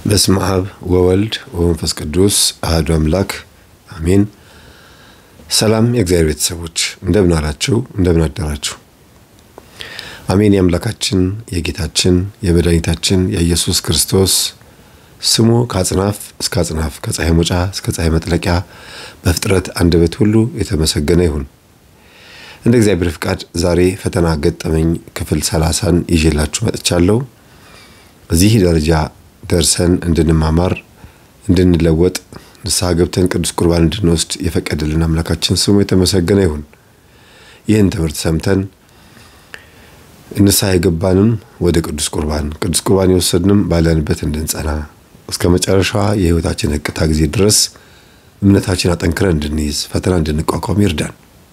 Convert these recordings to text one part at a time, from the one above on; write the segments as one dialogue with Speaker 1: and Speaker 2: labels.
Speaker 1: በስመ አብ ወወልድ ወመንፈስ ቅዱስ አሐዱ አምላክ አሜን። ሰላም የእግዚአብሔር ቤተሰቦች እንደምን አላችሁ? እንደምን አደራችሁ? አሜን። የአምላካችን የጌታችን የመድኃኒታችን የኢየሱስ ክርስቶስ ስሙ ከአጽናፍ እስከ አጽናፍ ከፀሐይ መውጫ እስከ ፀሐይ መጥለቂያ በፍጥረት አንደበት ሁሉ የተመሰገነ ይሁን። እንደ እግዚአብሔር ፍቃድ ዛሬ ፈተና ገጠመኝ ክፍል ሰላሳን ይዤላችሁ መጥቻለሁ። እዚህ ደረጃ ደርሰን እንድንማማር እንድንለወጥ ንስሐ ገብተን ቅዱስ ቁርባን እንድንወስድ የፈቀደልን አምላካችን ስሙ የተመሰገነ ይሁን። ይህን ትምህርት ሰምተን ንስሐ የገባንም ወደ ቅዱስ ቁርባን ቅዱስ ቁርባን የወሰድንም ባለንበት እንድንጸና እስከ መጨረሻዋ የሕይወታችን እቅታ ጊዜ ድረስ እምነታችን አጠንክረን እንድንይዝ ፈተና እንድንቋቋም ይርዳን።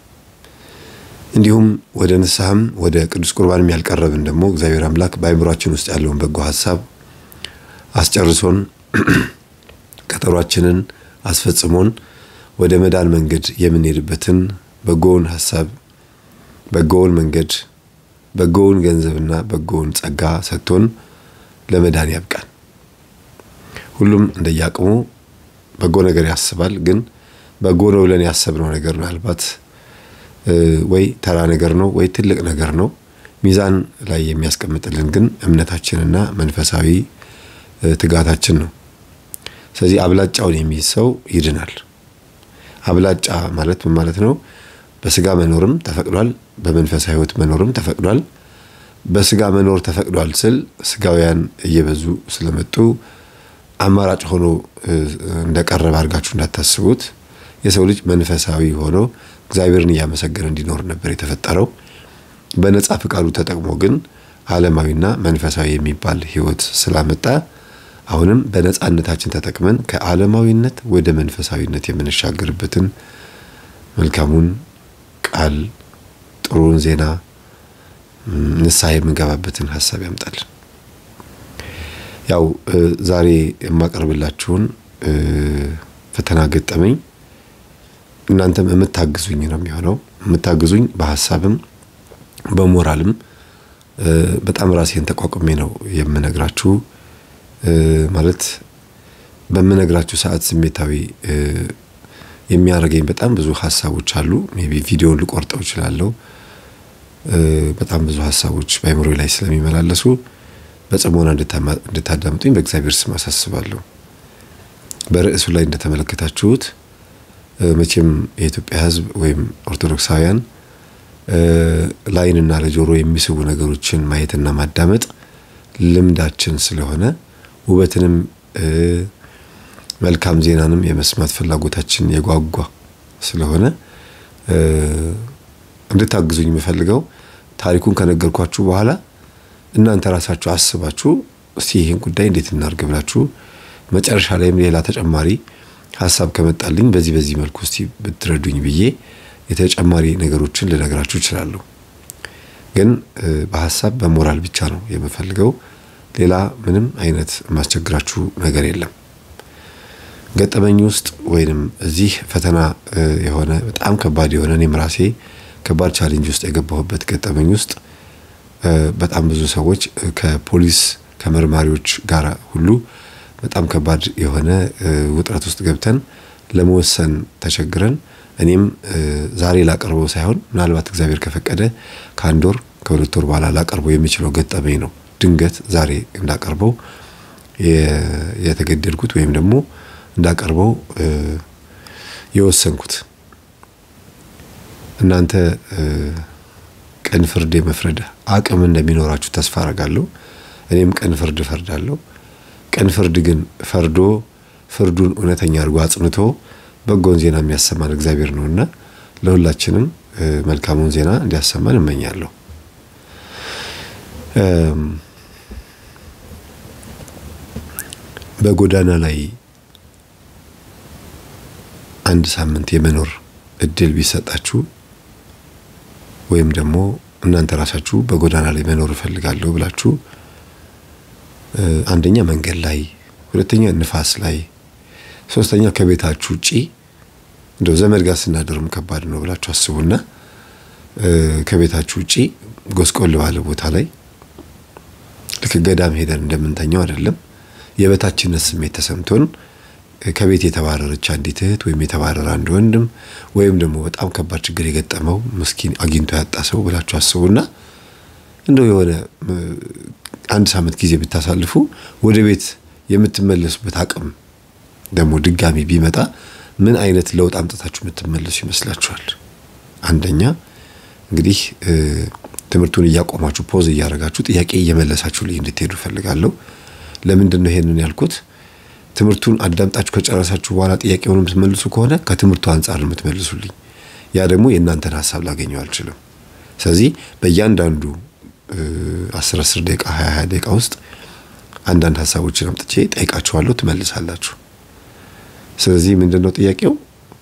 Speaker 1: እንዲሁም ወደ ንስሐም ወደ ቅዱስ ቁርባንም ያልቀረብን ደግሞ እግዚአብሔር አምላክ በአእምሯችን ውስጥ ያለውን በጎ ሀሳብ አስጨርሶን ቀጠሯችንን አስፈጽሞን ወደ መዳን መንገድ የምንሄድበትን በጎውን ሀሳብ፣ በጎውን መንገድ፣ በጎውን ገንዘብና በጎውን ጸጋ ሰጥቶን ለመዳን ያብቃን። ሁሉም እንደየአቅሙ በጎ ነገር ያስባል። ግን በጎ ነው ብለን ያሰብነው ነገር ምናልባት ወይ ተራ ነገር ነው ወይ ትልቅ ነገር ነው። ሚዛን ላይ የሚያስቀምጥልን ግን እምነታችንና መንፈሳዊ ትጋታችን ነው። ስለዚህ አብላጫውን የሚይዝ ሰው ይድናል። አብላጫ ማለት ምን ማለት ነው? በስጋ መኖርም ተፈቅዷል፣ በመንፈሳዊ ሕይወት መኖርም ተፈቅዷል። በስጋ መኖር ተፈቅዷል ስል ስጋውያን እየበዙ ስለመጡ አማራጭ ሆኖ እንደቀረበ አድርጋችሁ እንዳታስቡት። የሰው ልጅ መንፈሳዊ ሆኖ እግዚአብሔርን እያመሰገነ እንዲኖር ነበር የተፈጠረው። በነጻ ፍቃዱ ተጠቅሞ ግን ዓለማዊና መንፈሳዊ የሚባል ሕይወት ስላመጣ አሁንም በነጻነታችን ተጠቅመን ከዓለማዊነት ወደ መንፈሳዊነት የምንሻገርበትን መልካሙን ቃል ጥሩን ዜና ንስሐ የምንገባበትን ሀሳብ ያምጣልን። ያው ዛሬ የማቀርብላችሁን ፈተና ገጠመኝ እናንተም የምታግዙኝ ነው የሚሆነው። የምታግዙኝ በሀሳብም በሞራልም በጣም ራሴን ተቋቁሜ ነው የምነግራችሁ። ማለት በምነግራችሁ ሰዓት ስሜታዊ የሚያደርገኝ በጣም ብዙ ሀሳቦች አሉ። ሜይ ቢ ቪዲዮውን ልቆርጠው እችላለሁ። በጣም ብዙ ሀሳቦች በአእምሮ ላይ ስለሚመላለሱ በጽሞና እንድታዳምጡኝ በእግዚአብሔር ስም አሳስባለሁ። በርዕሱ ላይ እንደተመለከታችሁት መቼም የኢትዮጵያ ሕዝብ ወይም ኦርቶዶክሳውያን ለዓይንና ለጆሮ የሚስቡ ነገሮችን ማየትና ማዳመጥ ልምዳችን ስለሆነ ውበትንም መልካም ዜናንም የመስማት ፍላጎታችን የጓጓ ስለሆነ እንድታግዙኝ የምፈልገው ታሪኩን ከነገርኳችሁ በኋላ እናንተ ራሳችሁ አስባችሁ እስቲ ይህን ጉዳይ እንዴት እናድርግ ብላችሁ መጨረሻ ላይም ሌላ ተጨማሪ ሀሳብ ከመጣልኝ በዚህ በዚህ መልኩ እስቲ ብትረዱኝ ብዬ የተጨማሪ ነገሮችን ልነግራችሁ እችላለሁ። ግን በሀሳብ በሞራል ብቻ ነው የምፈልገው። ሌላ ምንም አይነት የማስቸግራችሁ ነገር የለም። ገጠመኝ ውስጥ ወይንም እዚህ ፈተና የሆነ በጣም ከባድ የሆነ እኔም ራሴ ከባድ ቻሌንጅ ውስጥ የገባሁበት ገጠመኝ ውስጥ በጣም ብዙ ሰዎች ከፖሊስ ከመርማሪዎች ጋር ሁሉ በጣም ከባድ የሆነ ውጥረት ውስጥ ገብተን ለመወሰን ተቸግረን እኔም ዛሬ ላቀርበው ሳይሆን ምናልባት እግዚአብሔር ከፈቀደ ከአንድ ወር ከሁለት ወር በኋላ ላቀርበው የሚችለው ገጠመኝ ነው። ድንገት ዛሬ እንዳቀርበው የተገደድኩት ወይም ደግሞ እንዳቀርበው የወሰንኩት እናንተ ቅን ፍርድ የመፍረድ አቅም እንደሚኖራችሁ ተስፋ አረጋለሁ። እኔም ቅን ፍርድ እፈርዳለሁ። ቅን ፍርድ ግን ፈርዶ ፍርዱን እውነተኛ አድርጎ አጽንቶ በጎን ዜና የሚያሰማን እግዚአብሔር ነውና ለሁላችንም መልካሙን ዜና እንዲያሰማን እመኛለሁ። በጎዳና ላይ አንድ ሳምንት የመኖር እድል ቢሰጣችሁ ወይም ደግሞ እናንተ ራሳችሁ በጎዳና ላይ መኖር እፈልጋለሁ ብላችሁ አንደኛ መንገድ ላይ፣ ሁለተኛ ንፋስ ላይ፣ ሶስተኛ ከቤታችሁ ውጪ እንደው ዘመድ ጋር ስናደርም ከባድ ነው ብላችሁ አስቡና ከቤታችሁ ውጪ ጎስቆል ባለ ቦታ ላይ ልክ ገዳም ሄደን እንደምንተኛው አይደለም። የበታችነት ስሜት ተሰምቶን ከቤት የተባረረች አንዲት እህት ወይም የተባረረ አንድ ወንድም ወይም ደግሞ በጣም ከባድ ችግር የገጠመው ምስኪን አግኝቶ ያጣ ሰው ብላችሁ አስቡና እንደው የሆነ አንድ ሳምንት ጊዜ ብታሳልፉ ወደ ቤት የምትመለሱበት አቅም ደግሞ ድጋሚ ቢመጣ ምን አይነት ለውጥ አምጥታችሁ የምትመለሱ ይመስላችኋል? አንደኛ እንግዲህ ትምህርቱን እያቆማችሁ ፖዝ እያደረጋችሁ ጥያቄ እየመለሳችሁ ልይ እንድትሄዱ እፈልጋለሁ። ለምንድን ነው ይሄንን ያልኩት? ትምህርቱን አዳምጣችሁ ከጨረሳችሁ በኋላ ጥያቄውን የምትመልሱ ከሆነ ከትምህርቱ አንጻር የምትመልሱልኝ፣ ያ ደግሞ የእናንተን ሀሳብ ላገኘው አልችልም። ስለዚህ በእያንዳንዱ አስር አስር ደቂቃ ሀያ ሀያ ደቂቃ ውስጥ አንዳንድ ሀሳቦችን አምጥቼ ጠይቃችኋለሁ፣ ትመልሳላችሁ። ስለዚህ ምንድን ነው ጥያቄው?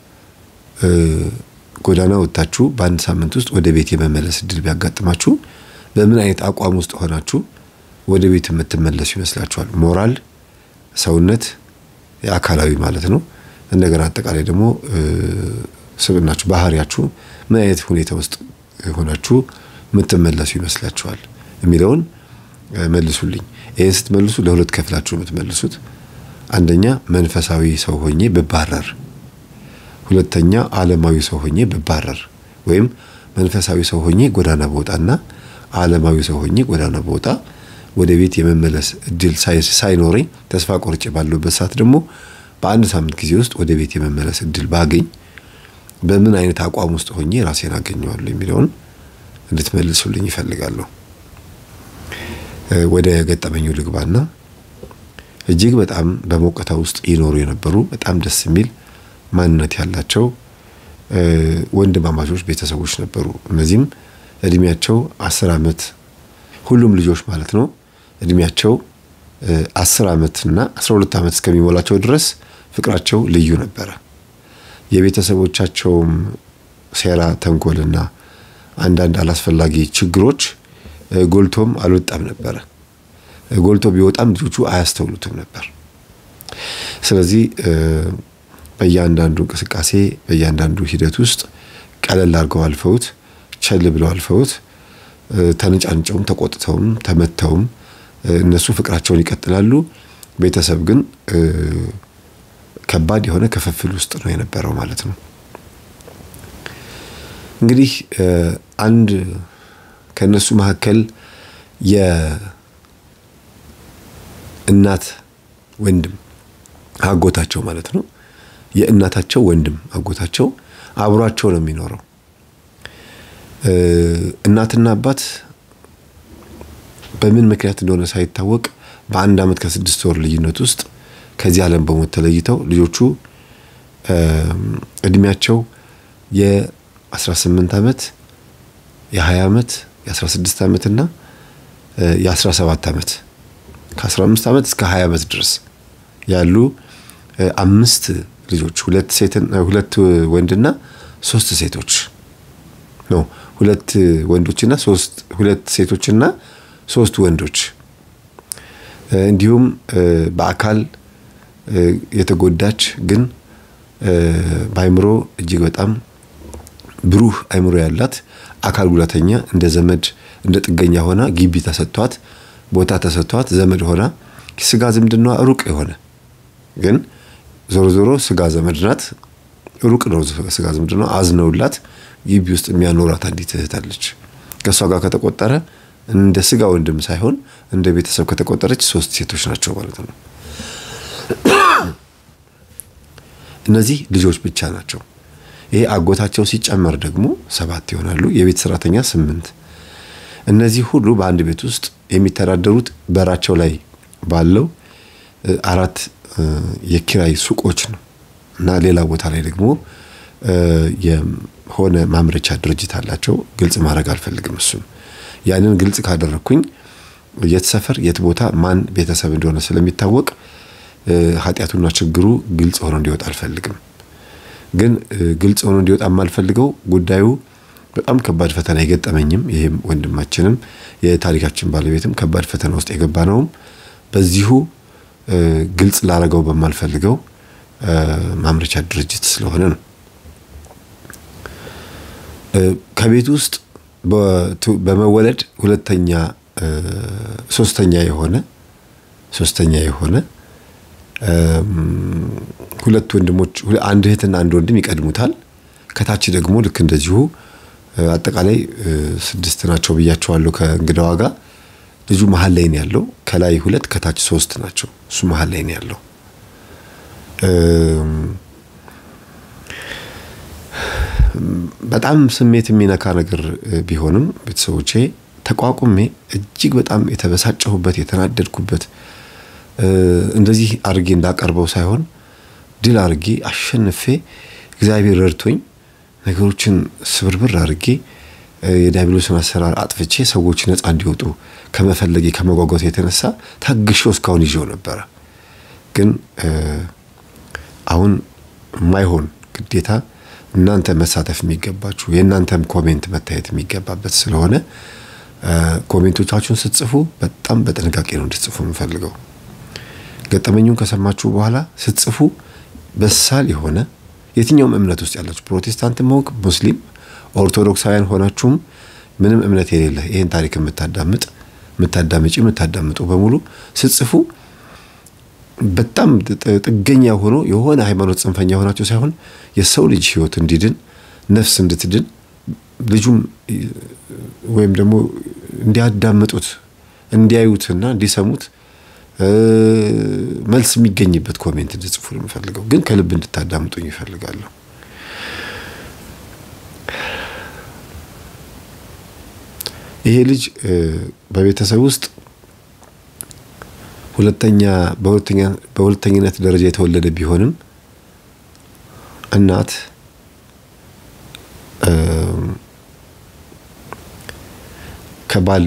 Speaker 1: ጎዳና ወጥታችሁ በአንድ ሳምንት ውስጥ ወደ ቤት የመመለስ እድል ቢያጋጥማችሁ በምን አይነት አቋም ውስጥ ሆናችሁ ወደ ቤት የምትመለሱ ይመስላችኋል? ሞራል፣ ሰውነት፣ የአካላዊ ማለት ነው። እንደገና አጠቃላይ ደግሞ ስብናችሁ፣ ባህሪያችሁ ምን አይነት ሁኔታ ውስጥ ሆናችሁ የምትመለሱ ይመስላችኋል የሚለውን መልሱልኝ። ይህን ስትመልሱ ለሁለት ከፍላችሁ የምትመልሱት አንደኛ መንፈሳዊ ሰው ሆኜ ብባረር፣ ሁለተኛ ዓለማዊ ሰው ሆኜ ብባረር ወይም መንፈሳዊ ሰው ሆኜ ጎዳና በወጣና ዓለማዊ ሰው ሆኜ ጎዳና በወጣ ወደ ቤት የመመለስ እድል ሳይኖረኝ ተስፋ ቆርጬ ባለሁበት ሰዓት ደግሞ በአንድ ሳምንት ጊዜ ውስጥ ወደ ቤት የመመለስ እድል ባገኝ በምን አይነት አቋም ውስጥ ሆኜ ራሴን አገኘዋለሁ የሚለውን እንድትመልሱልኝ ይፈልጋለሁ። ወደ ገጠመኙ ልግባና እጅግ በጣም በሞቀታ ውስጥ ይኖሩ የነበሩ በጣም ደስ የሚል ማንነት ያላቸው ወንድማማቾች ቤተሰቦች ነበሩ። እነዚህም እድሜያቸው አስር ዓመት ሁሉም ልጆች ማለት ነው እድሜያቸው አስር ዓመትና አስራ ሁለት ዓመት እስከሚሞላቸው ድረስ ፍቅራቸው ልዩ ነበረ። የቤተሰቦቻቸውም ሴራ፣ ተንኮልና አንዳንድ አላስፈላጊ ችግሮች ጎልቶም አልወጣም ነበረ። ጎልቶ ቢወጣም ልጆቹ አያስተውሉትም ነበር። ስለዚህ በእያንዳንዱ እንቅስቃሴ በእያንዳንዱ ሂደት ውስጥ ቀለል አድርገው አልፈውት ቸል ብለው አልፈውት ተነጫንጨውም ተቆጥተውም ተመተውም እነሱ ፍቅራቸውን ይቀጥላሉ። ቤተሰብ ግን ከባድ የሆነ ክፍፍል ውስጥ ነው የነበረው ማለት ነው። እንግዲህ አንድ ከእነሱ መካከል የእናት ወንድም አጎታቸው ማለት ነው የእናታቸው ወንድም አጎታቸው አብሯቸው ነው የሚኖረው። እናትና አባት በምን ምክንያት እንደሆነ ሳይታወቅ በአንድ ዓመት ከስድስት ወር ልዩነት ውስጥ ከዚህ ዓለም በሞት ተለይተው ልጆቹ እድሜያቸው የ18 ዓመት የ20 ዓመት የ16 ዓመት እና የ17 ዓመት ከ15 ዓመት እስከ 20 ዓመት ድረስ ያሉ አምስት ልጆች ሁለት ሴት ሁለት ወንድና ሶስት ሴቶች ነው። ሁለት ወንዶችና ሶስት ሁለት ሴቶችና ሶስት ወንዶች እንዲሁም በአካል የተጎዳች ግን በአይምሮ እጅግ በጣም ብሩህ አይምሮ ያላት አካል ጉዳተኛ እንደ ዘመድ እንደ ጥገኛ ሆና ግቢ ተሰጥቷት ቦታ ተሰጥቷት ዘመድ ሆና ስጋ ዝምድና ሩቅ የሆነ ግን ዞሮ ዞሮ ስጋ ዘመድ ናት። ሩቅ ነው ስጋ ዝምድና አዝነውላት ግቢ ውስጥ የሚያኖራት አንዲት እህት አለች። ከእሷ ጋር ከተቆጠረ እንደ ስጋ ወንድም ሳይሆን እንደ ቤተሰብ ከተቆጠረች ሶስት ሴቶች ናቸው ማለት ነው። እነዚህ ልጆች ብቻ ናቸው። ይሄ አጎታቸው ሲጨመር ደግሞ ሰባት ይሆናሉ። የቤት ሰራተኛ ስምንት። እነዚህ ሁሉ በአንድ ቤት ውስጥ የሚተዳደሩት በራቸው ላይ ባለው አራት የኪራይ ሱቆች ነው እና ሌላ ቦታ ላይ ደግሞ የሆነ ማምረቻ ድርጅት አላቸው። ግልጽ ማድረግ አልፈልግም። እሱም ያንን ግልጽ ካደረግኩኝ የት ሰፈር የት ቦታ ማን ቤተሰብ እንደሆነ ስለሚታወቅ ኃጢአቱና ችግሩ ግልጽ ሆኖ እንዲወጣ አልፈልግም። ግን ግልጽ ሆኖ እንዲወጣ የማልፈልገው ጉዳዩ በጣም ከባድ ፈተና የገጠመኝም ይህም ወንድማችንም የታሪካችን ባለቤትም ከባድ ፈተና ውስጥ የገባ ነውም በዚሁ ግልጽ ላረገው በማልፈልገው ማምረቻ ድርጅት ስለሆነ ነው። ከቤት ውስጥ በመወለድ ሁለተኛ ሶስተኛ የሆነ ሶስተኛ የሆነ ሁለት ወንድሞች አንድ እህትና አንድ ወንድም ይቀድሙታል። ከታች ደግሞ ልክ እንደዚሁ አጠቃላይ ስድስት ናቸው ብያቸዋለሁ ከእንግዳዋ ጋር። ልጁ መሀል ላይ ነው ያለው። ከላይ ሁለት ከታች ሶስት ናቸው። እሱ መሀል ላይ ነው ያለው። በጣም ስሜት የሚነካ ነገር ቢሆንም ቤተሰቦቼ ተቋቁሜ እጅግ በጣም የተበሳጨሁበት የተናደድኩበት እንደዚህ አድርጌ እንዳቀርበው ሳይሆን ድል አድርጌ አሸንፌ እግዚአብሔር ረድቶኝ ነገሮችን ስብርብር አድርጌ የዲያብሎስን አሰራር አጥፍቼ ሰዎች ነፃ እንዲወጡ ከመፈለጌ ከመጓጓት የተነሳ ታግሼው እስካሁን ይዤው ነበረ። ግን አሁን የማይሆን ግዴታ እናንተ መሳተፍ የሚገባችሁ የእናንተም ኮሜንት መታየት የሚገባበት ስለሆነ ኮሜንቶቻችሁን ስትጽፉ በጣም በጥንቃቄ ነው እንድትጽፉ የምፈልገው። ገጠመኙን ከሰማችሁ በኋላ ስትጽፉ በሳል የሆነ የትኛውም እምነት ውስጥ ያላችሁ ፕሮቴስታንት መሆን ሙስሊም፣ ኦርቶዶክሳውያን ሆናችሁም ምንም እምነት የሌለ ይህን ታሪክ የምታዳምጥ የምታዳምጪ የምታዳምጡ በሙሉ ስትጽፉ በጣም ጥገኛ ሆኖ የሆነ ሃይማኖት ጽንፈኛ የሆናችሁ ሳይሆን የሰው ልጅ ሕይወት እንዲድን ነፍስ እንድትድን ልጁም ወይም ደግሞ እንዲያዳምጡት እንዲያዩትና እንዲሰሙት መልስ የሚገኝበት ኮሜንት እንድጽፉ ነው የምፈልገው። ግን ከልብ እንድታዳምጡኝ ይፈልጋለሁ። ይሄ ልጅ በቤተሰብ ውስጥ ሁለተኛ በሁለተኝነት ደረጃ የተወለደ ቢሆንም እናት ከባል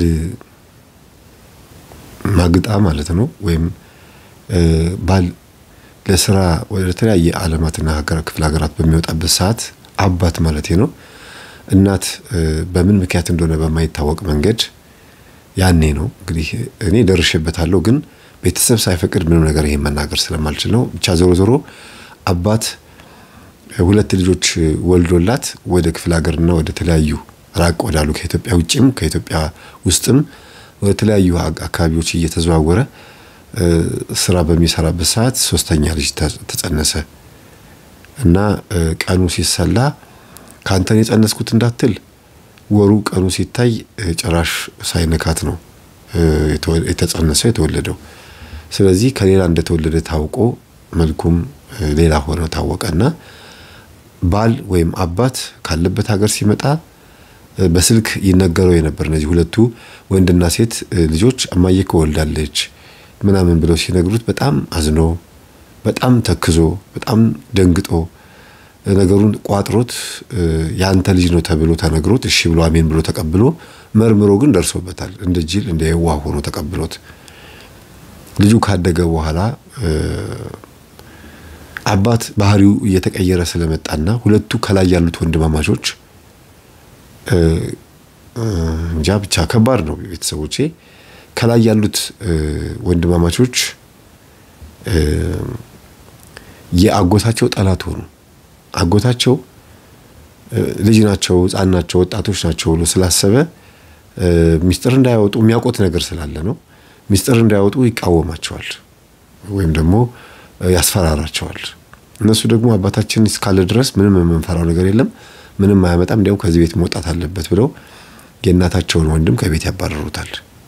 Speaker 1: ማግጣ ማለት ነው። ወይም ባል ለስራ ወደ ተለያየ ዓለማትና ክፍለ ሀገራት በሚወጣበት ሰዓት አባት ማለት ነው። እናት በምን ምክንያት እንደሆነ በማይታወቅ መንገድ ያኔ ነው እንግዲህ እኔ ደርሼበታለሁ፣ ግን ቤተሰብ ሳይፈቅድ ምንም ነገር ይሄን መናገር ስለማልችል ነው። ብቻ ዞሮ ዞሮ አባት ሁለት ልጆች ወልዶላት ወደ ክፍለ ሀገርና ወደ ተለያዩ ራቅ ወዳሉ ከኢትዮጵያ ውጭም ከኢትዮጵያ ውስጥም ወደ ተለያዩ አካባቢዎች እየተዘዋወረ ስራ በሚሰራበት ሰዓት ሶስተኛ ልጅ ተጸነሰ እና ቀኑ ሲሰላ ከአንተን የጸነስኩት እንዳትል ወሩ ቀኑ ሲታይ ጭራሽ ሳይነካት ነው የተጸነሰው የተወለደው። ስለዚህ ከሌላ እንደተወለደ ታውቆ መልኩም ሌላ ሆነ ታወቀና ባል ወይም አባት ካለበት ሀገር ሲመጣ በስልክ ይነገረው የነበር እነዚህ ሁለቱ ወንድና ሴት ልጆች እማዬ ከወልዳለች ምናምን ብለው ሲነግሩት በጣም አዝኖ በጣም ተክዞ በጣም ደንግጦ ነገሩን ቋጥሮት የአንተ ልጅ ነው ተብሎ ተነግሮት እሺ ብሎ አሜን ብሎ ተቀብሎ መርምሮ ግን ደርሶበታል። እንደ ጅል እንደ የዋህ ሆኖ ተቀብሎት ልጁ ካደገ በኋላ አባት ባህሪው እየተቀየረ ስለመጣና ሁለቱ ከላይ ያሉት ወንድማማቾች እንጃ ብቻ ከባድ ነው። ቤተሰቦቼ ከላይ ያሉት ወንድማማቾች የአጎታቸው ጠላት ሆኑ። አጎታቸው ልጅ ናቸው፣ ሕፃን ናቸው፣ ወጣቶች ናቸው ብሎ ስላሰበ ሚስጥር እንዳያወጡ የሚያውቁት ነገር ስላለ ነው። ሚስጥር እንዳያወጡ ይቃወማቸዋል ወይም ደግሞ ያስፈራራቸዋል። እነሱ ደግሞ አባታችን እስካለ ድረስ ምንም የምንፈራው ነገር የለም፣ ምንም አያመጣም፣ እንዲያውም ከዚህ ቤት መውጣት አለበት ብለው የእናታቸውን ወንድም ከቤት ያባረሩታል።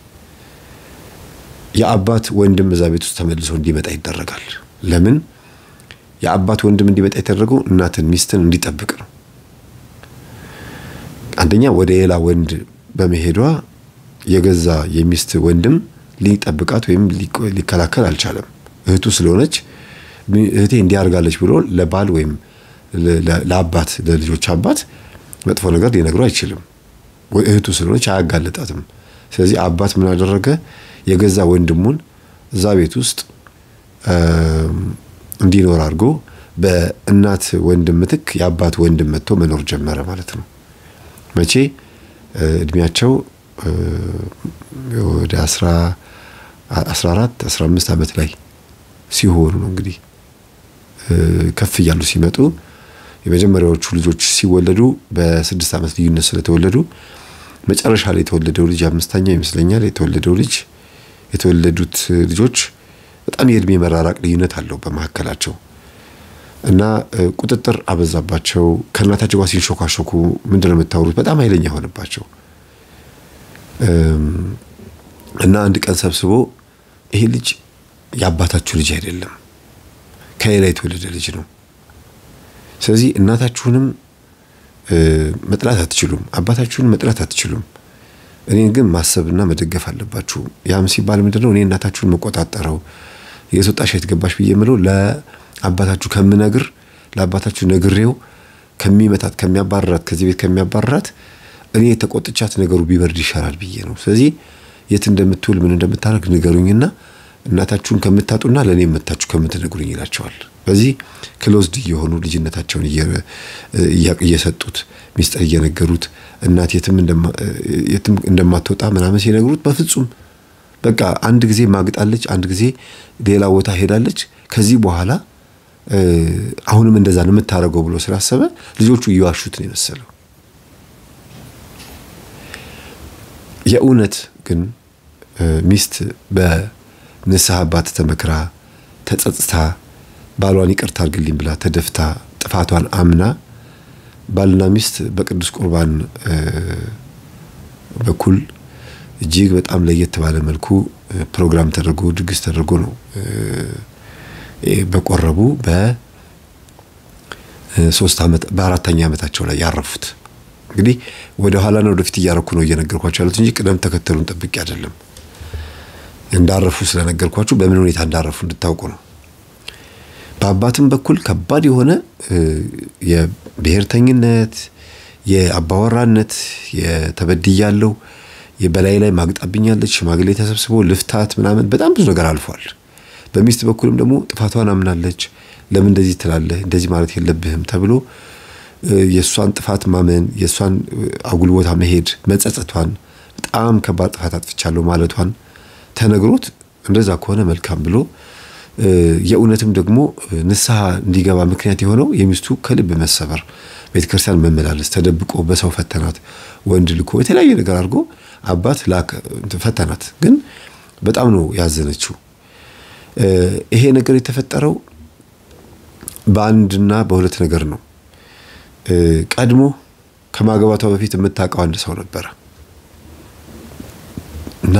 Speaker 1: የአባት ወንድም እዛ ቤት ውስጥ ተመልሶ እንዲመጣ ይደረጋል። ለምን? የአባት ወንድም እንዲመጣ የተደረገው እናትን ሚስትን እንዲጠብቅ ነው። አንደኛ ወደ ሌላ ወንድ በመሄዷ የገዛ የሚስት ወንድም ሊጠብቃት ወይም ሊከላከል አልቻለም። እህቱ ስለሆነች እህቴ እንዲያርጋለች ብሎ ለባል ወይም ለአባት ለልጆች አባት መጥፎ ነገር ሊነግሩ አይችልም። እህቱ ስለሆነች አያጋለጣትም። ስለዚህ አባት ምን አደረገ? የገዛ ወንድሙን እዛ ቤት ውስጥ እንዲኖር አድርጎ በእናት ወንድም ምትክ የአባት ወንድም መጥቶ መኖር ጀመረ ማለት ነው። መቼ እድሜያቸው ወደ አስራ አራት አስራ አምስት ዓመት ላይ ሲሆኑ ነው እንግዲህ ከፍ እያሉ ሲመጡ የመጀመሪያዎቹ ልጆች ሲወለዱ በስድስት ዓመት ልዩነት ስለተወለዱ መጨረሻ ላይ የተወለደው ልጅ አምስተኛው ይመስለኛል የተወለደው ልጅ የተወለዱት ልጆች በጣም የእድሜ መራራቅ ልዩነት አለው በመካከላቸው እና ቁጥጥር አበዛባቸው። ከእናታቸው ጋር ሲንሾካሾኩ ምንድን ነው የምታወሩት? በጣም ኃይለኛ ሆነባቸው እና አንድ ቀን ሰብስቦ ይሄ ልጅ የአባታችሁ ልጅ አይደለም፣ ከሌላ የተወለደ ልጅ ነው። ስለዚህ እናታችሁንም መጥላት አትችሉም፣ አባታችሁን መጥላት አትችሉም። እኔን ግን ማሰብና መደገፍ አለባችሁ። ያም ሲባል ምንድን ነው እኔ እናታችሁን መቆጣጠረው የት ወጣሽ የት ገባሽ ብዬ የምለው ለአባታችሁ ከምነግር ለአባታችሁ ነግሬው ከሚመታት ከሚያባረራት ከዚህ ቤት ከሚያባረራት እኔ የተቆጥቻት ነገሩ ቢበርድ ይሻላል ብዬ ነው። ስለዚህ የት እንደምትውል ምን እንደምታደርግ ንገሩኝና እናታችሁን ከምታጡና ለእኔ መታችሁ ከምትነግሩኝ ይላቸዋል። በዚህ ክሎዝድ እየሆኑ ልጅነታቸውን እየሰጡት ሚስጥር እየነገሩት እናት የትም እንደማትወጣ ምናምን ሲነግሩት በፍጹም በቃ አንድ ጊዜ ማግጣለች፣ አንድ ጊዜ ሌላ ቦታ ሄዳለች። ከዚህ በኋላ አሁንም እንደዛ ነው የምታደርገው ብሎ ስላሰበ ልጆቹ እየዋሹት ነው የመሰለው። የእውነት ግን ሚስት በንስሐ አባት ተመክራ ተጸጽታ ባሏን ይቅርታ አድርግልኝ ብላ ተደፍታ ጥፋቷን አምና ባልና ሚስት በቅዱስ ቁርባን በኩል እጅግ በጣም ለየት ባለ መልኩ ፕሮግራም ተደርጎ ድግስ ተደርጎ ነው በቆረቡ በሶስት ዓመት በአራተኛ ዓመታቸው ላይ ያረፉት። እንግዲህ ወደ ኋላና ወደፊት እያረኩ ነው እየነገርኳቸው ያሉት እንጂ ቅደም ተከተሉን ጠብቄ አይደለም። እንዳረፉ ስለነገርኳችሁ በምን ሁኔታ እንዳረፉ እንድታውቁ ነው። በአባትም በኩል ከባድ የሆነ የብሔርተኝነት፣ የአባወራነት፣ የተበድያለው በላይ ላይ ማግጣብኛለች፣ ሽማግሌ ተሰብስቦ ልፍታት ምናምን በጣም ብዙ ነገር አልፏል። በሚስት በኩልም ደግሞ ጥፋቷን አምናለች። ለምን እንደዚህ ትላለህ? እንደዚህ ማለት የለብህም ተብሎ የእሷን ጥፋት ማመን፣ የእሷን አጉል ቦታ መሄድ፣ መጸጸቷን፣ በጣም ከባድ ጥፋት አጥፍቻለሁ ማለቷን ተነግሮት እንደዛ ከሆነ መልካም ብሎ የእውነትም ደግሞ ንስሐ እንዲገባ ምክንያት የሆነው የሚስቱ ከልብ መሰበር፣ ቤተክርስቲያን መመላለስ፣ ተደብቆ በሰው ፈተናት፣ ወንድ ልኮ የተለያየ ነገር አድርጎ አባት ላከ ፈተናት። ግን በጣም ነው ያዘነችው። ይሄ ነገር የተፈጠረው በአንድና በሁለት ነገር ነው። ቀድሞ ከማግባቷ በፊት የምታውቀው አንድ ሰው ነበረ እና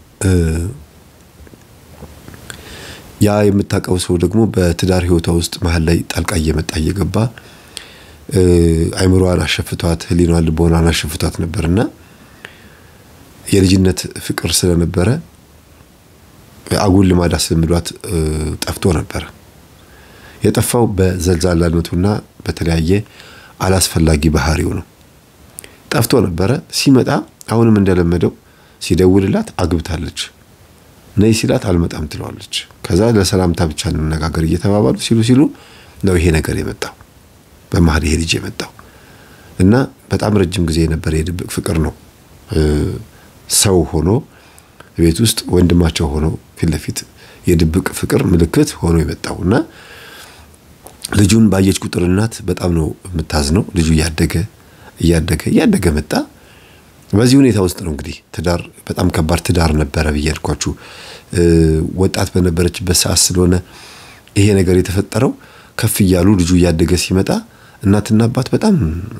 Speaker 1: ያ የምታውቀው ሰው ደግሞ በትዳር ሕይወቷ ውስጥ መሀል ላይ ጣልቃ እየመጣ እየገባ አይምሮዋን አሸፍቷት፣ ሕሊናዋን ልቦናን አሸፍቷት ነበርና የልጅነት ፍቅር ስለነበረ አጉል ልማድ አስለምዷት ጠፍቶ ነበረ። የጠፋው በዘልዛላነቱና በተለያየ አላስፈላጊ ባህሪው ነው። ጠፍቶ ነበረ። ሲመጣ አሁንም እንደለመደው ሲደውልላት አግብታለች፣ ነይ ሲላት አልመጣም ትለዋለች። ከዛ ለሰላምታ ብቻ እንነጋገር እየተባባሉ ሲሉ ሲሉ ነው ይሄ ነገር የመጣው በመሀል ይሄ ልጅ የመጣው እና በጣም ረጅም ጊዜ የነበረ የድብቅ ፍቅር ነው። ሰው ሆኖ ቤት ውስጥ ወንድማቸው ሆኖ ፊት ለፊት የድብቅ ፍቅር ምልክት ሆኖ የመጣው እና ልጁን ባየች ቁጥር እናት በጣም ነው የምታዝነው። ልጁ እያደገ እያደገ እያደገ መጣ። በዚህ ሁኔታ ውስጥ ነው እንግዲህ ትዳር በጣም ከባድ ትዳር ነበረ ብዬ አልኳችሁ። ወጣት በነበረችበት ሰዓት ስለሆነ ይሄ ነገር የተፈጠረው ከፍ እያሉ ልጁ እያደገ ሲመጣ እናትና አባት በጣም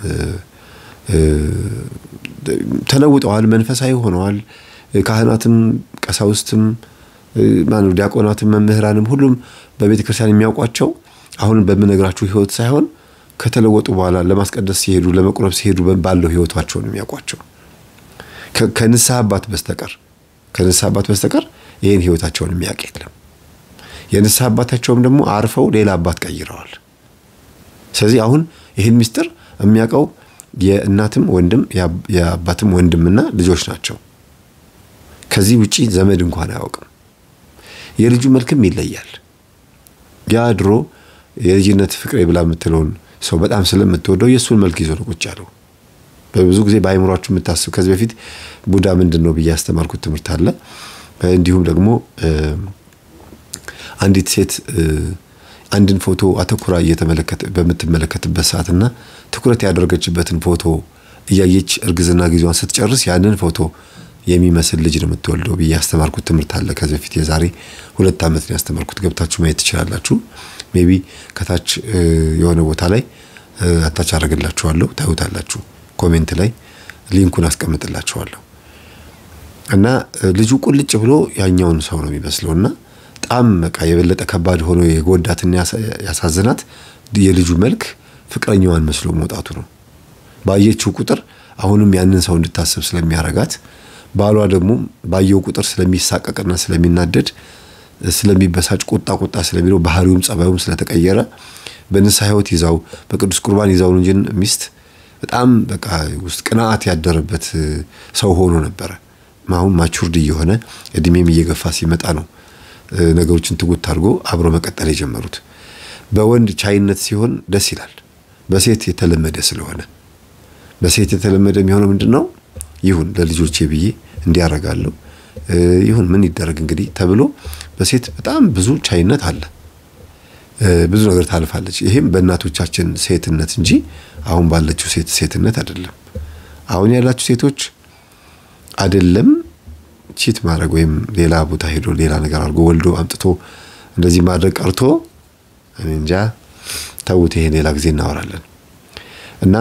Speaker 1: ተለውጠዋል፣ መንፈሳዊ ሆነዋል። ካህናትም ቀሳውስትም ማነው ዲያቆናትም መምህራንም ሁሉም በቤተ ክርስቲያን የሚያውቋቸው አሁን በምነግራችሁ ህይወት ሳይሆን ከተለወጡ በኋላ ለማስቀደስ ሲሄዱ ለመቁረብ ሲሄዱ ባለው ህይወታቸው ነው የሚያውቋቸው። ከንስሐ አባት በስተቀር ከንስሐ አባት በስተቀር ይህን ህይወታቸውን የሚያውቅ የለም። የንስሐ አባታቸውም ደግሞ አርፈው ሌላ አባት ቀይረዋል። ስለዚህ አሁን ይህን ምስጢር የሚያውቀው የእናትም ወንድም የአባትም ወንድምና ልጆች ናቸው። ከዚህ ውጪ ዘመድ እንኳን አያውቅም። የልጁ መልክም ይለያል። ያ ድሮ የልጅነት ፍቅሬ ብላ የምትለውን ሰው በጣም ስለምትወደው የእሱን መልክ ይዞ ነው ቁጭ ያለው። በብዙ ጊዜ በአይምሯችሁ የምታስብ ከዚህ በፊት ቡዳ ምንድን ነው ብዬ ያስተማርኩት ትምህርት አለ። እንዲሁም ደግሞ አንዲት ሴት አንድን ፎቶ አተኩራ እየተመለከተ በምትመለከትበት ሰዓትና ትኩረት ያደረገችበትን ፎቶ እያየች እርግዝና ጊዜዋን ስትጨርስ ያንን ፎቶ የሚመስል ልጅ ነው የምትወልደው ብዬ ያስተማርኩት ትምህርት አለ። ከዚህ በፊት የዛሬ ሁለት ዓመት ነው ያስተማርኩት። ገብታችሁ ማየት ትችላላችሁ። ሜቢ ከታች የሆነ ቦታ ላይ አታች አደርግላችኋለሁ፣ ታዩታላችሁ። ኮሜንት ላይ ሊንኩን አስቀምጥላችኋለሁ። እና ልጁ ቁልጭ ብሎ ያኛውን ሰው ነው የሚመስለው እና በጣም በቃ የበለጠ ከባድ ሆኖ የጎዳትና ያሳዝናት የልጁ መልክ ፍቅረኛዋን መስሎ መውጣቱ ነው። ባየችው ቁጥር አሁንም ያንን ሰው እንድታስብ ስለሚያረጋት ባሏ ደግሞ ባየው ቁጥር ስለሚሳቀቅና ስለሚናደድ ስለሚበሳጭ ቁጣ ቁጣ ስለሚለው ባህሪውም ጸባዩም ስለተቀየረ በንስሐ ሕይወት ይዛው በቅዱስ ቁርባን ይዛው እንጂ ሚስት በጣም በቃ ውስጥ ቅንዓት ያደረበት ሰው ሆኖ ነበረ። አሁን ማቹርድ እየሆነ እድሜም እየገፋ ሲመጣ ነው ነገሮችን ትጉት አድርጎ አብሮ መቀጠል የጀመሩት። በወንድ ቻይነት ሲሆን ደስ ይላል። በሴት የተለመደ ስለሆነ በሴት የተለመደ የሚሆነው ምንድን ነው? ይሁን ለልጆቼ ብዬ እንዲያረጋለሁ ይሁን ምን ይደረግ እንግዲህ ተብሎ በሴት በጣም ብዙ ቻይነት አለ። ብዙ ነገር ታልፋለች። ይሄም በእናቶቻችን ሴትነት እንጂ አሁን ባለችው ሴት ሴትነት አይደለም። አሁን ያላችሁ ሴቶች አይደለም ቺት ማድረግ ወይም ሌላ ቦታ ሄዶ ሌላ ነገር አድርጎ ወልዶ አምጥቶ እንደዚህ ማድረግ ቀርቶ እንጃ ተውት። ይሄ ሌላ ጊዜ እናወራለን። እና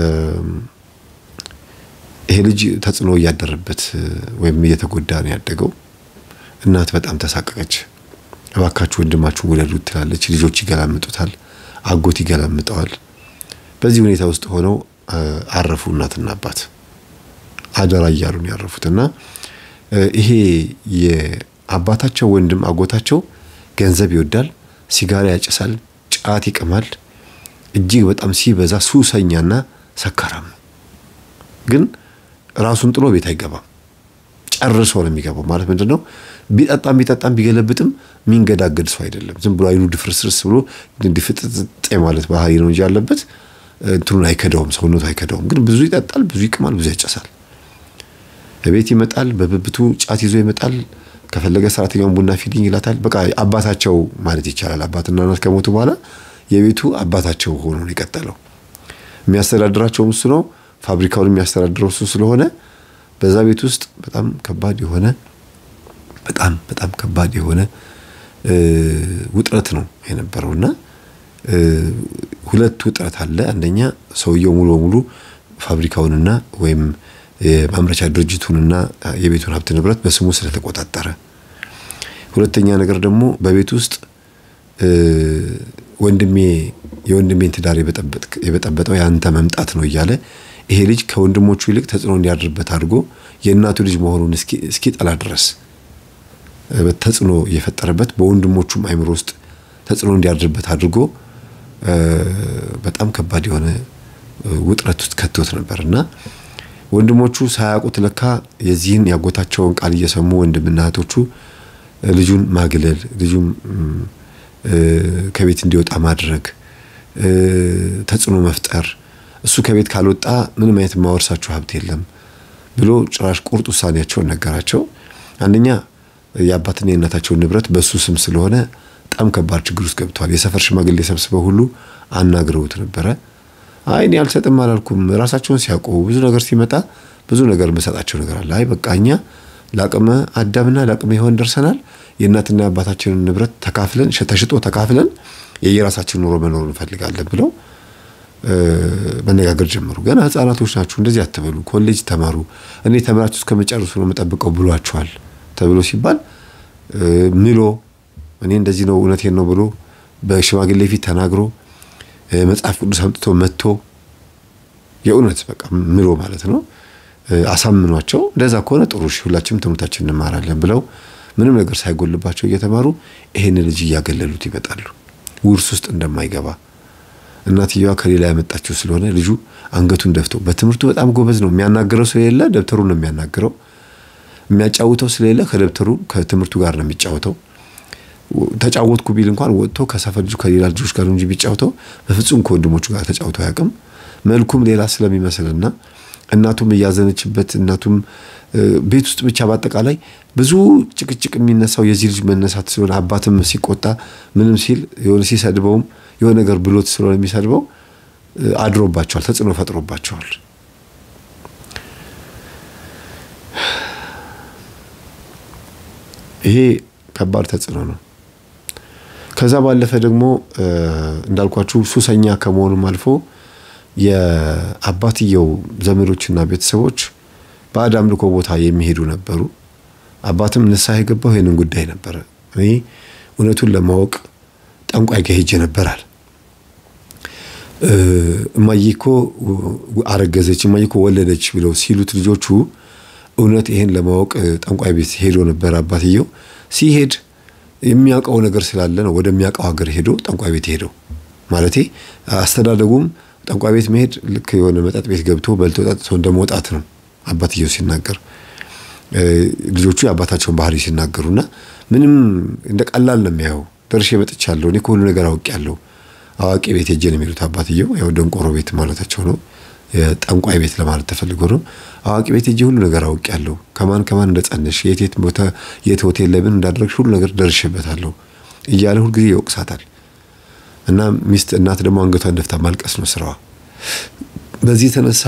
Speaker 1: ይሄ ልጅ ተጽዕኖ እያደረበት ወይም እየተጎዳ ነው ያደገው። እናት በጣም ተሳቀቀች። እባካችሁ ወንድማችሁ ውለዱት ትላለች። ልጆች ይገላምጡታል፣ አጎት ይገላምጠዋል። በዚህ ሁኔታ ውስጥ ሆነው አረፉ እናትና አባት አደራ እያሉ ነው ያረፉት። እና ይሄ የአባታቸው ወንድም አጎታቸው ገንዘብ ይወዳል፣ ሲጋራ ያጭሳል፣ ጫት ይቅማል። እጅግ በጣም ሲበዛ ሱሰኛና ሰካራም ነው። ግን ራሱን ጥሎ ቤት አይገባም። ጨርሶ ነው የሚገባው። ማለት ምንድን ነው? ቢጠጣም ቢጠጣም ቢገለብጥም የሚንገዳገድ ሰው አይደለም። ዝም ብሎ አይኑ ድፍርስርስ ብሎ ድፍጥጥ ማለት ባህሪ ነው እንጂ ያለበት እንትኑን አይከዳውም፣ ሰውነቱ አይከዳውም። ግን ብዙ ይጠጣል፣ ብዙ ይቅማል፣ ብዙ ያጨሳል። ቤት ይመጣል፣ በብብቱ ጫት ይዞ ይመጣል። ከፈለገ ሰራተኛውን ቡና ፊልኝ ይላታል። በቃ አባታቸው ማለት ይቻላል። አባትና እናት ከሞቱ በኋላ የቤቱ አባታቸው ሆኖ ነው የቀጠለው። የሚያስተዳድራቸውም እሱ ነው። ፋብሪካውን የሚያስተዳድረው እሱ ስለሆነ በዛ ቤት ውስጥ በጣም ከባድ የሆነ በጣም በጣም ከባድ የሆነ ውጥረት ነው የነበረው እና ሁለት ውጥረት አለ። አንደኛ ሰውየው ሙሉ በሙሉ ፋብሪካውንና ወይም የማምረቻ ድርጅቱንና የቤቱን ሀብት ንብረት በስሙ ስለተቆጣጠረ፣ ሁለተኛ ነገር ደግሞ በቤት ውስጥ ወንድሜ የወንድሜን ትዳር የበጠበጠው የአንተ መምጣት ነው እያለ ይሄ ልጅ ከወንድሞቹ ይልቅ ተጽዕኖ እንዲያድርበት አድርጎ የእናቱ ልጅ መሆኑን እስኪጠላ ድረስ ተጽዕኖ እየፈጠረበት በወንድሞቹም አይምሮ ውስጥ ተጽዕኖ እንዲያድርበት አድርጎ በጣም ከባድ የሆነ ውጥረት ውስጥ ከቶት ነበር እና ወንድሞቹ ሳያውቁት ለካ የዚህን ያጎታቸውን ቃል እየሰሙ ወንድምና እህቶቹ ልጁን ማግለል፣ ልጁን ከቤት እንዲወጣ ማድረግ፣ ተጽዕኖ መፍጠር እሱ ከቤት ካልወጣ ምንም አይነት የማወርሳችሁ ሀብት የለም ብሎ ጭራሽ ቁርጥ ውሳኔያቸውን ነገራቸው። አንደኛ የአባትና የእናታቸውን ንብረት በእሱ ስም ስለሆነ በጣም ከባድ ችግር ውስጥ ገብተዋል። የሰፈር ሽማግሌ ሰብስበው ሁሉ አናግረውት ነበረ። አይ እኔ አልሰጥም አላልኩም። ራሳቸውን ሲያውቁ ብዙ ነገር ሲመጣ ብዙ ነገር የምሰጣቸው ነገር አለ። አይ በቃ እኛ ለአቅመ አዳምና ለአቅመ ሔዋን ደርሰናል። የእናትና የአባታችንን ንብረት ተካፍለን ተሽጦ ተካፍለን የየራሳችን ኑሮ መኖር እንፈልጋለን ብለው መነጋገር ጀመሩ። ገና ህጻናቶች ናችሁ፣ እንደዚህ አትበሉ፣ ኮሌጅ ተማሩ፣ እኔ ተምራችሁ እስከመጨረሱ ነው የምጠብቀው ብሏቸዋል ተብሎ ሲባል ምሎ እኔ እንደዚህ ነው እውነቴን ነው ብሎ በሽማግሌ ፊት ተናግሮ መጽሐፍ ቅዱስ አምጥቶ መጥቶ የእውነት በቃ ምሎ ማለት ነው አሳምኗቸው፣ እንደዛ ከሆነ ጥሩ እሺ፣ ሁላችንም ትምህርታችን እንማራለን ብለው ምንም ነገር ሳይጎልባቸው እየተማሩ ይሄን ልጅ እያገለሉት ይመጣሉ። ውርስ ውስጥ እንደማይገባ እናትየዋ ከሌላ ያመጣችው ስለሆነ ልጁ አንገቱን ደፍቶ በትምህርቱ በጣም ጎበዝ ነው። የሚያናግረው ስለሌለ ደብተሩን ነው የሚያናግረው። የሚያጫውተው ስለሌለ ከደብተሩ ከትምህርቱ ጋር ነው የሚጫወተው። ተጫወትኩ ቢል እንኳን ወጥቶ ከሰፈር ልጁ ከሌላ ልጆች ጋር እንጂ ቢጫወተው በፍጹም ከወንድሞቹ ጋር ተጫውቶ አያውቅም። መልኩም ሌላ ስለሚመስልና እናቱም እያዘነችበት እናቱም ቤት ውስጥ ብቻ በአጠቃላይ ብዙ ጭቅጭቅ የሚነሳው የዚህ ልጅ መነሳት ስለሆነ አባትም ሲቆጣ ምንም ሲል የሆነ ሲሰድበውም የሆነ ነገር ብሎት ስለሆነ የሚሰድበው አድሮባቸዋል፣ ተጽዕኖ ፈጥሮባቸዋል። ይሄ ከባድ ተጽዕኖ ነው። ከዛ ባለፈ ደግሞ እንዳልኳችሁ ሱሰኛ ከመሆኑም አልፎ የአባትየው ዘመዶችና ቤተሰቦች ባዕድ አምልኮ ቦታ የሚሄዱ ነበሩ። አባትም ንስሐ የገባው ይህንን ጉዳይ ነበረ። እኔ እውነቱን ለማወቅ ጠንቋይ ጋር ሄጄ ነበራል። እማዬ እኮ አረገዘች፣ እማዬ እኮ ወለደች ብለው ሲሉት ልጆቹ እውነት ይሄን ለማወቅ ጠንቋይ ቤት ሄዶ ነበር አባትየው። ሲሄድ የሚያውቀው ነገር ስላለ ነው ወደሚያውቀው ሀገር ሄዶ ጠንቋይ ቤት ሄደው ማለቴ አስተዳደጉም ጠንቋይ ቤት መሄድ ልክ የሆነ መጠጥ ቤት ገብቶ በልቶ ጠጥቶ እንደመውጣት ነው አባትየው ሲናገር ልጆቹ የአባታቸውን ባህሪ ሲናገሩና ምንም እንደ ቀላል ነው የሚያየው። ደርሼ መጥቻለሁ፣ እኔ ከሁሉ ነገር አውቄያለሁ። አዋቂ ቤት ሄጄ ነው የሚሉት አባትየው። ያው ደንቆሮ ቤት ማለታቸው ነው፣ ጠንቋይ ቤት ለማለት ተፈልጎ ነው። አዋቂ ቤት ሄጄ ሁሉ ነገር አውቄያለሁ፣ ከማን ከማን እንደጸነሽ፣ የት የት ቦታ የት ሆቴል ላይ ምን እንዳደረግሽ ሁሉ ነገር ደርሼበታለሁ እያለ ሁልጊዜ ይወቅሳታል። እና ሚስት እናት ደግሞ አንገቷን ደፍታ ማልቀስ ነው ስራዋ። በዚህ የተነሳ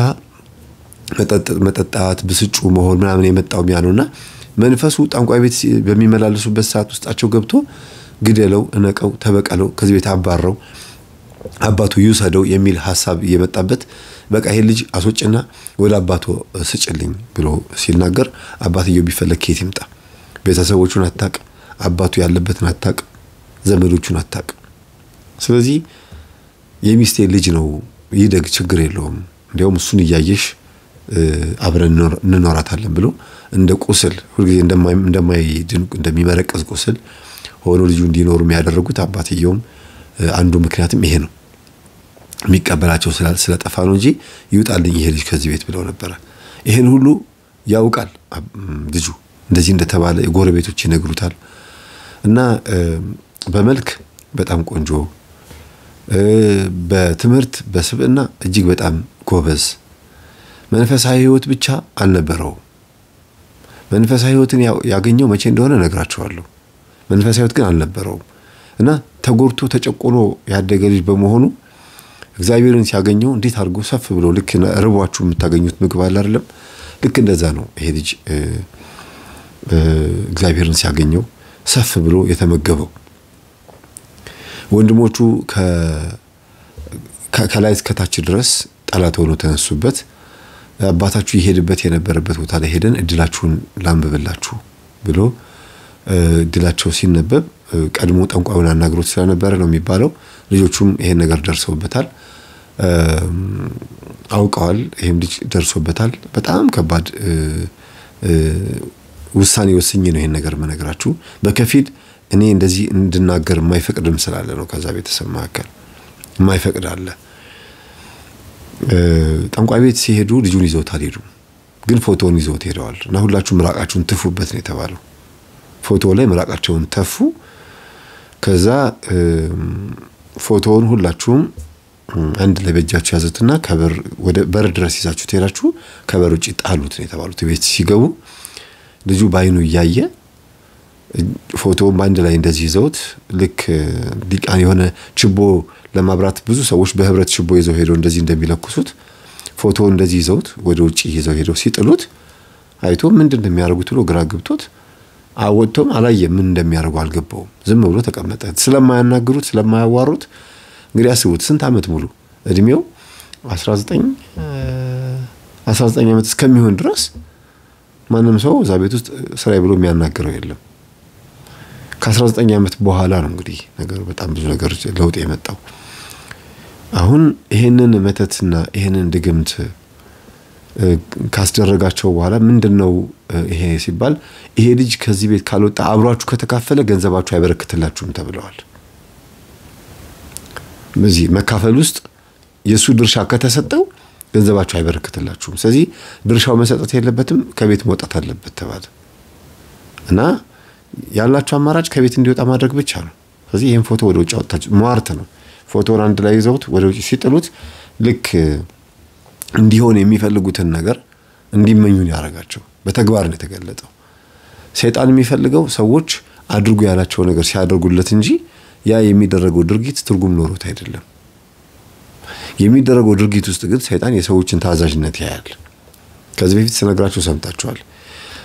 Speaker 1: መጠጣት፣ ብስጩ መሆን ምናምን የመጣው ሚያ ነውና መንፈሱ ጠንቋይ ቤት በሚመላለሱበት ሰዓት ውስጣቸው ገብቶ ግደለው፣ እነቀው፣ ተበቀለው፣ ከዚህ ቤት አባረው፣ አባቱ ይውሰደው የሚል ሀሳብ እየመጣበት በቃ ይሄ ልጅ አስወጭና ወደ አባቱ ስጭልኝ ብሎ ሲናገር አባትየው ቢፈለግ ከየት ይምጣ? ቤተሰቦቹን አታቅ፣ አባቱ ያለበትን አታቅ፣ ዘመዶቹን አታቅ። ስለዚህ የሚስቴ ልጅ ነው ይደግ፣ ችግር የለውም እንዲያውም እሱን እያየሽ አብረን እንኖራታለን ብሎ እንደ ቁስል ሁልጊዜ እንደማይድን እንደሚመረቀዝ ቁስል ሆኖ ልጁ እንዲኖሩ የሚያደረጉት አባትየውም አንዱ ምክንያትም ይሄ ነው። የሚቀበላቸው ስለጠፋ ነው እንጂ ይውጣልኝ ይሄ ልጅ ከዚህ ቤት ብለው ነበረ። ይሄን ሁሉ ያውቃል ልጁ እንደዚህ እንደተባለ የጎረቤቶች ይነግሩታል። እና በመልክ በጣም ቆንጆ፣ በትምህርት በስብዕና እጅግ በጣም ጎበዝ መንፈሳዊ ሕይወት ብቻ አልነበረውም። መንፈሳዊ ሕይወትን ያገኘው መቼ እንደሆነ እነግራችኋለሁ። መንፈሳዊ ሕይወት ግን አልነበረውም እና ተጎድቶ ተጨቆኖ ያደገ ልጅ በመሆኑ እግዚአብሔርን ሲያገኘው እንዴት አድርጎ ሰፍ ብሎ ልክ ርቧችሁ የምታገኙት ምግብ አለ አይደለም? ልክ እንደዛ ነው ይሄ ልጅ እግዚአብሔርን ሲያገኘው ሰፍ ብሎ የተመገበው። ወንድሞቹ ከላይ እስከታች ድረስ ጠላት ሆኖ ተነሱበት። አባታችሁ ይሄድበት የነበረበት ቦታ ላይ ሄደን እድላችሁን ላንብብላችሁ ብሎ እድላቸው ሲነበብ ቀድሞ ጠንቋዩን አናግሮት ስለነበረ ነው የሚባለው። ልጆቹም ይሄን ነገር ደርሰውበታል፣ አውቀዋል። ይህም ልጅ ደርሶበታል። በጣም ከባድ ውሳኔ ወስኜ ነው ይሄን ነገር የምነግራችሁ። በከፊል እኔ እንደዚህ እንድናገር የማይፈቅድም ስላለ ነው። ከዛ ቤተሰብ መካከል የማይፈቅድ አለ። ጠንቋይ ቤት ሲሄዱ ልጁን ይዘውት አልሄዱም፣ ግን ፎቶውን ይዘውት ሄደዋል። እና ሁላችሁም ምራቃችሁን ትፉበት ነው የተባለው። ፎቶ ላይ ምራቃቸውን ተፉ። ከዛ ፎቶውን ሁላችሁም አንድ ላይ በእጃችሁ ያዙትና ከበር ወደ በር ድረስ ይዛችሁ ትሄዳችሁ ከበር ውጭ ጣሉት ነው የተባሉት። ቤት ሲገቡ ልጁ በአይኑ እያየ ፎቶውን በአንድ ላይ እንደዚህ ይዘውት ልክ ዲቃን የሆነ ችቦ ለማብራት ብዙ ሰዎች በህብረት ችቦ ይዘው ሄደው እንደዚህ እንደሚለኩሱት ፎቶውን እንደዚህ ይዘውት ወደ ውጭ ይዘው ሄደው ሲጥሉት አይቶ ምንድን እንደሚያደርጉት ብሎ ግራ ገብቶት አወጥቶም አላየም። ምን እንደሚያደርጉ አልገባውም። ዝም ብሎ ተቀመጠ። ስለማያናግሩት ስለማያዋሩት እንግዲህ አስቡት ስንት ዓመት ሙሉ እድሜው 19 19 ዓመት እስከሚሆን ድረስ ማንም ሰው እዛ ቤት ውስጥ ስራዬ ብሎ የሚያናግረው የለም። ከ19 ዓመት በኋላ ነው እንግዲህ ነገሩ በጣም ብዙ ነገር ለውጥ የመጣው። አሁን ይሄንን መተትና ይሄንን ድግምት ካስደረጋቸው በኋላ ምንድን ነው ይሄ ሲባል ይሄ ልጅ ከዚህ ቤት ካልወጣ አብሯችሁ ከተካፈለ ገንዘባችሁ አይበረክትላችሁም ተብለዋል። በዚህ መካፈል ውስጥ የእሱ ድርሻ ከተሰጠው ገንዘባችሁ አይበረክትላችሁም። ስለዚህ ድርሻው መሰጠት የለበትም ከቤት መውጣት አለበት ተባለ እና ያላቸው አማራጭ ከቤት እንዲወጣ ማድረግ ብቻ ነው። ስለዚህ ይህን ፎቶ ወደ ውጭ አወጣችሁ። ሟርት ነው። ፎቶን አንድ ላይ ይዘውት ወደ ውጭ ሲጥሉት ልክ እንዲሆን የሚፈልጉትን ነገር እንዲመኙን ያደረጋቸው በተግባር ነው የተገለጠው። ሰይጣን የሚፈልገው ሰዎች አድርጉ ያላቸው ነገር ሲያደርጉለት እንጂ ያ የሚደረገው ድርጊት ትርጉም ኖሮት አይደለም። የሚደረገው ድርጊት ውስጥ ግን ሰይጣን የሰዎችን ታዛዥነት ያያል። ከዚህ በፊት ስነግራችሁ ሰምታችኋል።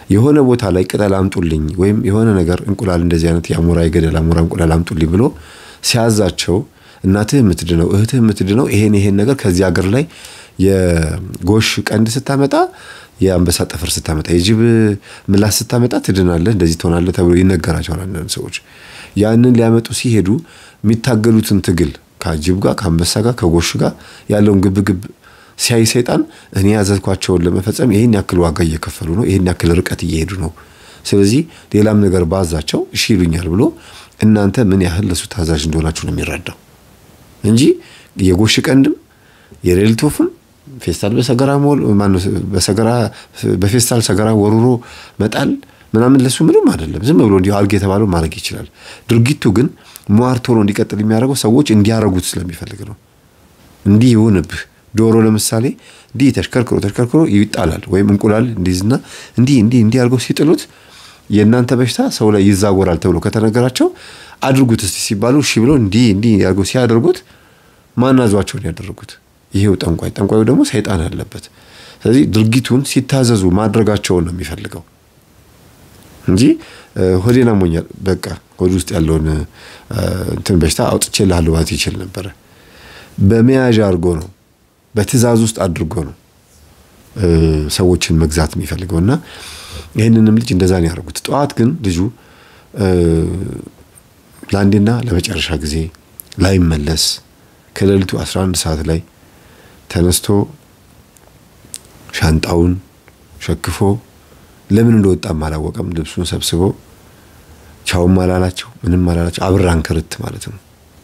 Speaker 1: የሆነ ቦታ ላይ ቅጠል አምጡልኝ ወይም የሆነ ነገር እንቁላል እንደዚህ አይነት የአሞራ የገደል አሞራ እንቁላል አምጡልኝ ብሎ ሲያዛቸው እናትህ የምትድነው እህትህ የምትድነው ይሄን ይሄን ነገር ከዚህ ሀገር ላይ የጎሽ ቀንድ ስታመጣ የአንበሳ ጠፍር ስታመጣ የጅብ ምላስ ስታመጣ ትድናለህ፣ እንደዚህ ትሆናለህ ተብሎ ይነገራቸዋል። አንዳንድ ሰዎች ያንን ሊያመጡ ሲሄዱ የሚታገሉትን ትግል ከጅብ ጋር ከአንበሳ ጋር ከጎሽ ጋር ያለውን ግብግብ ሲያይ ሰይጣን እኔ ያዘዝኳቸውን ለመፈጸም ይህን ያክል ዋጋ እየከፈሉ ነው፣ ይህን ያክል ርቀት እየሄዱ ነው። ስለዚህ ሌላም ነገር ባዛቸው እሺ ይሉኛል ብሎ እናንተ ምን ያህል ለሱ ታዛዥ እንደሆናችሁ ነው የሚረዳው እንጂ የጎሽ ቀንድም የሌሊት ወፍም ፌስታል በሰገራ ሞል ማነው በሰገራ በፌስታል ሰገራ ወሩሮ መጣል ምናምን ለሱ ምንም አይደለም። ዝም ብሎ እንዲሁ አድርግ የተባለው ማድረግ ይችላል። ድርጊቱ ግን ሟርት ሆኖ እንዲቀጥል የሚያደርገው ሰዎች እንዲያረጉት ስለሚፈልግ ነው። እንዲህ ይሁንብህ ዶሮ ለምሳሌ እንዲህ ተሽከርክሮ ተሽከርክሮ ይጣላል። ወይም እንቁላል እንዲዝና እንዲህ እንዲህ እንዲህ አድርገው ሲጥሉት የእናንተ በሽታ ሰው ላይ ይዛወራል ተብሎ ከተነገራቸው አድርጉት እስቲ ሲባሉ እሺ ብለው እንዲህ እንዲህ አድርገው ሲያደርጉት ማናዟቸውን ያደረጉት ይሄው ጠንቋይ ጠንቋዩ ደግሞ ሰይጣን አለበት። ስለዚህ ድርጊቱን ሲታዘዙ ማድረጋቸውን ነው የሚፈልገው እንጂ ሆዴን አሞኛል በቃ ሆድ ውስጥ ያለውን እንትን በሽታ አውጥቼልሃለሁ ማለት ይችል ነበረ። በመያዣ አድርጎ ነው በትእዛዝ ውስጥ አድርጎ ነው ሰዎችን መግዛት የሚፈልገው እና ይህንንም ልጅ እንደዛ ነው ያደርጉት። ጠዋት ግን ልጁ ለአንዴና ለመጨረሻ ጊዜ ላይመለስ ከሌሊቱ 11 ሰዓት ላይ ተነስቶ ሻንጣውን ሸክፎ ለምን እንደወጣም አላወቀም። ልብሱን ሰብስቦ ቻውም አላላቸው ምንም አላላቸው። አብራን ክርት ማለት ነው።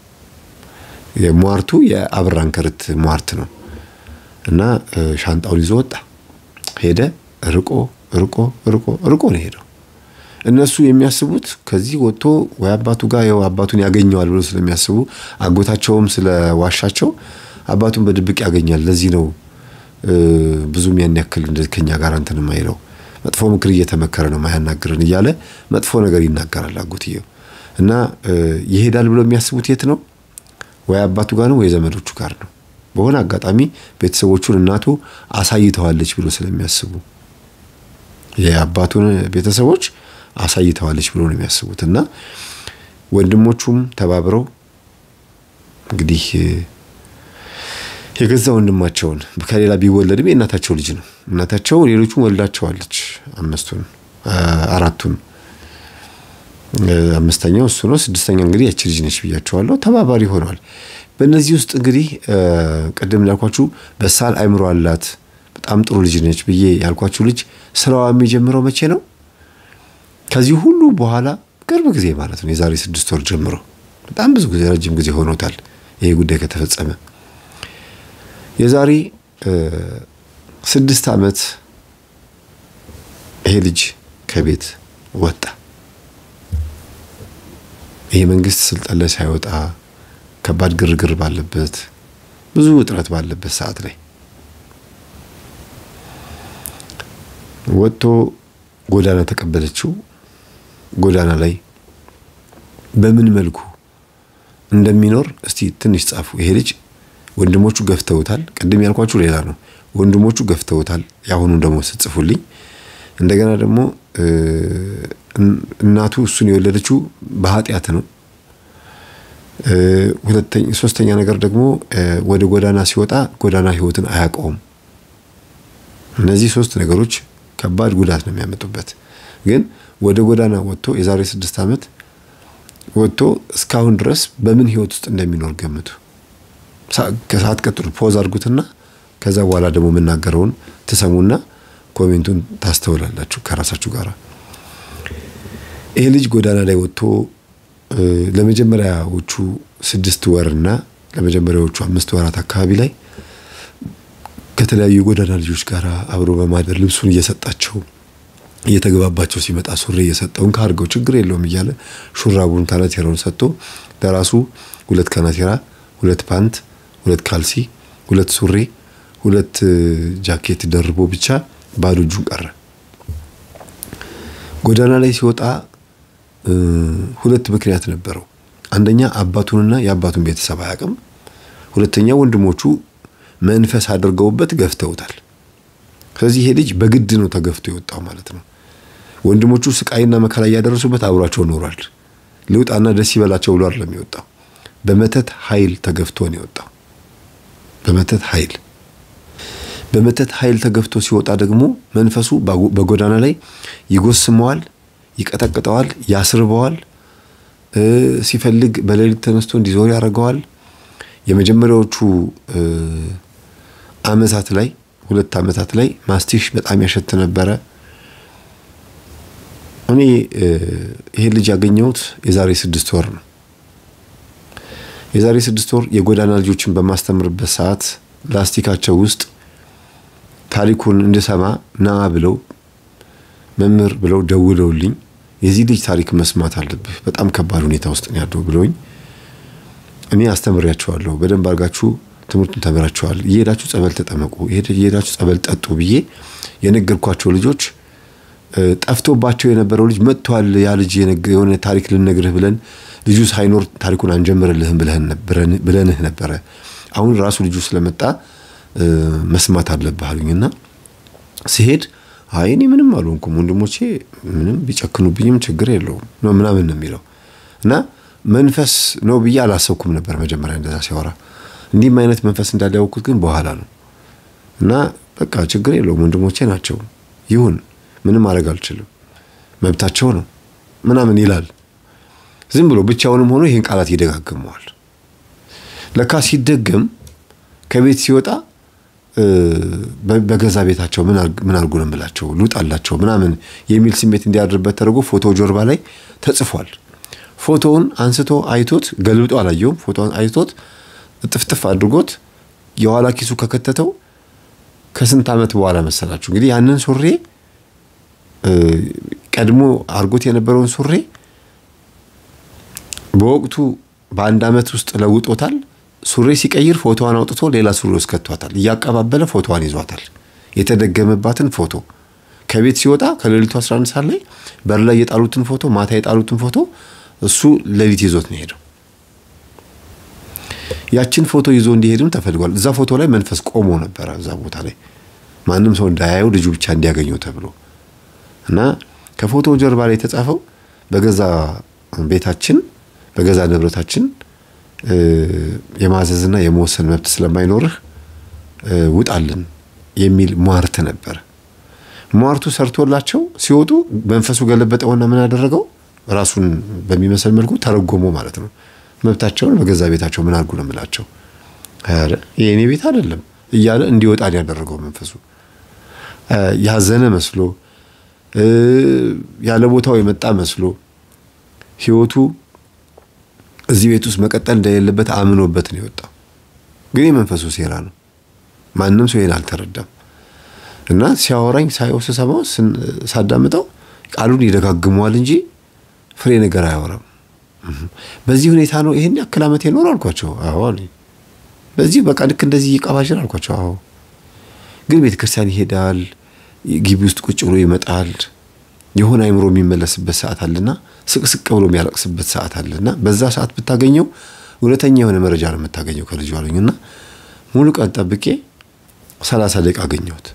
Speaker 1: የሟርቱ የአብራን ክርት ሟርት ነው እና ሻንጣውን ይዞ ወጣ። ሄደ። ርቆ ርቆ ርቆ ርቆ ነው ሄደው። እነሱ የሚያስቡት ከዚህ ወጥቶ ወይ አባቱ ጋር ያው አባቱን ያገኘዋል ብሎ ስለሚያስቡ አጎታቸውም ስለዋሻቸው አባቱን በድብቅ ያገኛል። ለዚህ ነው ብዙም ያን ያክል እንደዚህ ከኛ ጋር እንትን የማይለው መጥፎ ምክር እየተመከረ ነው ማያናግረን እያለ መጥፎ ነገር ይናገራል አጎትየው እና ይሄዳል ብሎ የሚያስቡት የት ነው? ወይ አባቱ ጋር ነው ወይ ዘመዶቹ ጋር ነው። በሆነ አጋጣሚ ቤተሰቦቹን እናቱ አሳይተዋለች ብሎ ስለሚያስቡ የአባቱን ቤተሰቦች አሳይተዋለች ብሎ ነው የሚያስቡት እና ወንድሞቹም ተባብረው እንግዲህ የገዛ ወንድማቸውን ከሌላ ቢወለድም የእናታቸው ልጅ ነው። እናታቸው ሌሎቹን ወልዳቸዋለች። አምስቱን አራቱን አምስተኛው እሱ ነው። ስድስተኛ እንግዲህ ያቺ ልጅ ነች ብያቸዋለሁ። ተባባሪ ሆነዋል። በእነዚህ ውስጥ እንግዲህ ቅድም እንዳልኳችሁ በሳል አይምሮ አላት፣ በጣም ጥሩ ልጅ ነች ብዬ ያልኳችሁ ልጅ ስራዋ የሚጀምረው መቼ ነው? ከዚህ ሁሉ በኋላ ቅርብ ጊዜ ማለት ነው። የዛሬ ስድስት ወር ጀምሮ በጣም ብዙ ጊዜ ረጅም ጊዜ ሆኖታል ይሄ ጉዳይ ከተፈጸመ የዛሬ ስድስት ዓመት ይሄ ልጅ ከቤት ወጣ። ይሄ መንግስት ስልጣን ላይ ሳይወጣ ከባድ ግርግር ባለበት ብዙ ውጥረት ባለበት ሰዓት ላይ ወጥቶ ጎዳና ተቀበለችው። ጎዳና ላይ በምን መልኩ እንደሚኖር እስቲ ትንሽ ጻፉ። ይሄ ልጅ ወንድሞቹ ገፍተውታል። ቅድም ያልኳችሁ ሌላ ነው። ወንድሞቹ ገፍተውታል። የአሁኑ ደግሞ ስትጽፉልኝ እንደገና ደግሞ እናቱ እሱን የወለደችው በኃጢአት ነው። ሶስተኛ ነገር ደግሞ ወደ ጎዳና ሲወጣ ጎዳና ህይወትን አያውቀውም። እነዚህ ሶስት ነገሮች ከባድ ጉዳት ነው የሚያመጡበት። ግን ወደ ጎዳና ወጥቶ የዛሬ ስድስት ዓመት ወጥቶ እስካሁን ድረስ በምን ህይወት ውስጥ እንደሚኖር ገምቱ። ከሰዓት ቀጥሉ፣ ፖዝ አድርጉትና ከዛ በኋላ ደግሞ የምናገረውን ትሰሙና ኮሜንቱን ታስተውላላችሁ ከራሳችሁ ጋር። ይሄ ልጅ ጎዳና ላይ ወጥቶ ለመጀመሪያዎቹ ስድስት ወርና ለመጀመሪያዎቹ አምስት ወራት አካባቢ ላይ ከተለያዩ የጎዳና ልጆች ጋር አብሮ በማደር ልብሱን እየሰጣቸው እየተገባባቸው ሲመጣ ሱሪ እየሰጠውን ካርገው ችግር የለውም እያለ ሹራቡን ካናቴራውን ሰጥቶ ለራሱ ሁለት ካናቴራ፣ ሁለት ፓንት፣ ሁለት ካልሲ፣ ሁለት ሱሪ፣ ሁለት ጃኬት ደርቦ ብቻ ባዶ እጁን ቀረ። ጎዳና ላይ ሲወጣ ሁለት ምክንያት ነበረው። አንደኛ አባቱንና የአባቱን ቤተሰብ አያውቅም። ሁለተኛ ወንድሞቹ መንፈስ አድርገውበት ገፍተውታል። ስለዚህ ይሄ ልጅ በግድ ነው ተገፍቶ የወጣው ማለት ነው። ወንድሞቹ ስቃይና መከራ እያደረሱበት አብሯቸው ኖሯል። ልውጣና ደስ ይበላቸው ብሎ አይደለም የወጣው። በመተት ኃይል ተገፍቶ ነው የወጣው። በመተት ኃይል በመተት ኃይል ተገፍቶ ሲወጣ ደግሞ መንፈሱ በጎዳና ላይ ይጎስመዋል፣ ይቀጠቅጠዋል፣ ያስርበዋል። ሲፈልግ በሌሊት ተነስቶ እንዲዞር ያደርገዋል። የመጀመሪያዎቹ ዓመታት ላይ ሁለት ዓመታት ላይ ማስቲሽ በጣም ያሸት ነበረ። እኔ ይሄን ልጅ ያገኘሁት የዛሬ ስድስት ወር ነው። የዛሬ ስድስት ወር የጎዳና ልጆችን በማስተምርበት ሰዓት ላስቲካቸው ውስጥ ታሪኩን እንድሰማ ና ብለው መምህር ብለው ደውለውልኝ የዚህ ልጅ ታሪክ መስማት አለብህ፣ በጣም ከባድ ሁኔታ ውስጥ ነው ያለው ብለውኝ እኔ አስተምሬያቸዋለሁ። በደንብ አድርጋችሁ ትምህርቱን ተምራችኋል፣ እየሄዳችሁ ጸበል ተጠመቁ፣ እየሄዳችሁ ጸበል ጠጡ ብዬ የነገርኳቸው ልጆች ጠፍቶባቸው የነበረው ልጅ መጥቷል። ያ ልጅ የሆነ ታሪክ ልነግርህ ብለን ልጁ ሳይኖር ታሪኩን አንጀምርልህም ብለንህ ነበረ። አሁን ራሱ ልጁ ስለመጣ መስማት አለብህ አሉኝና ሲሄድ አይ እኔ ምንም አልሆንኩም ወንድሞቼ ምንም ቢጨክኑብኝም ችግር የለውም ነው ምናምን ነው የሚለው እና መንፈስ ነው ብዬ አላሰብኩም ነበር መጀመሪያ እንደዛ ሲያወራ። እንዲህም አይነት መንፈስ እንዳለ ያወቅኩት ግን በኋላ ነው እና በቃ ችግር የለውም ወንድሞቼ ናቸው ይሁን ምንም ማድረግ አልችልም መብታቸው ነው ምናምን ይላል። ዝም ብሎ ብቻውንም ሆኖ ይህን ቃላት ይደጋግመዋል። ለካ ሲደገም ከቤት ሲወጣ በገዛ ቤታቸው ምን አድርጉ ነው የምላቸው ልውጣላቸው ምናምን የሚል ስሜት እንዲያድርበት ተደርጎ ፎቶ ጀርባ ላይ ተጽፏል። ፎቶውን አንስቶ አይቶት ገልብጦ አላየውም። ፎቶውን አይቶት ጥፍጥፍ አድርጎት የኋላ ኪሱ ከከተተው ከስንት ዓመት በኋላ መሰላችሁ እንግዲህ ያንን ሱሬ ቀድሞ አድርጎት የነበረውን ሱሬ በወቅቱ በአንድ ዓመት ውስጥ ለውጦታል። ሱሪ ሲቀይር ፎቶዋን አውጥቶ ሌላ ሱሪ ውስጥ ከቷታል። እያቀባበለ ፎቶዋን ይዟታል። የተደገመባትን ፎቶ ከቤት ሲወጣ ከሌሊቱ 11 ሰዓት ላይ በር ላይ የጣሉትን ፎቶ ማታ የጣሉትን ፎቶ እሱ ሌሊት ይዞት ነው ሄደው። ያችን ፎቶ ይዞ እንዲሄድም ተፈልጓል። እዛ ፎቶ ላይ መንፈስ ቆሞ ነበረ። እዛ ቦታ ላይ ማንም ሰው እንዳያየው ልጁ ብቻ እንዲያገኘው ተብሎ እና ከፎቶ ጀርባ ላይ የተጻፈው በገዛ ቤታችን በገዛ ንብረታችን የማዘዝና የመወሰን መብት ስለማይኖርህ ውጣልን የሚል ሟርት ነበር። ሟርቱ ሰርቶላቸው ሲወጡ መንፈሱ ገለበጠውና ምን ያደረገው ራሱን በሚመስል መልኩ ተረጎሞ ማለት ነው። መብታቸውን በገዛ ቤታቸው ምን አድርጉ ነው የምላቸው። ኧረ የእኔ ቤት አይደለም እያለ እንዲወጣ ያደረገው መንፈሱ ያዘነ መስሎ ያለ ቦታው የመጣ መስሎ ህይወቱ እዚህ ቤት ውስጥ መቀጠል እንደሌለበት አምኖበት ነው የወጣው። ግን የመንፈሱ ሴራ ነው። ማንም ሰው ይሄን አልተረዳም። እና ሲያወራኝ ሳየው ስሰማው ሳዳምጠው ቃሉን ይደጋግመዋል እንጂ ፍሬ ነገር አያወራም። በዚህ ሁኔታ ነው ይሄን ያክል ዓመት የኖር አልኳቸው። አዎ በዚህ በቃ ልክ እንደዚህ እየቀባዥር አልኳቸው። አዎ ግን ቤተ ክርስቲያን ይሄዳል፣ ግቢ ውስጥ ቁጭ ብሎ ይመጣል። የሆነ አይምሮ የሚመለስበት ሰዓት አለና ስቅስቅ ብሎ የሚያለቅስበት ሰዓት አለና በዛ ሰዓት ብታገኘው እውነተኛ የሆነ መረጃ ነው የምታገኘው ከልጁ አሉኝና ሙሉ ቀን ጠብቄ ሰላሳ ደቂቃ አገኘሁት።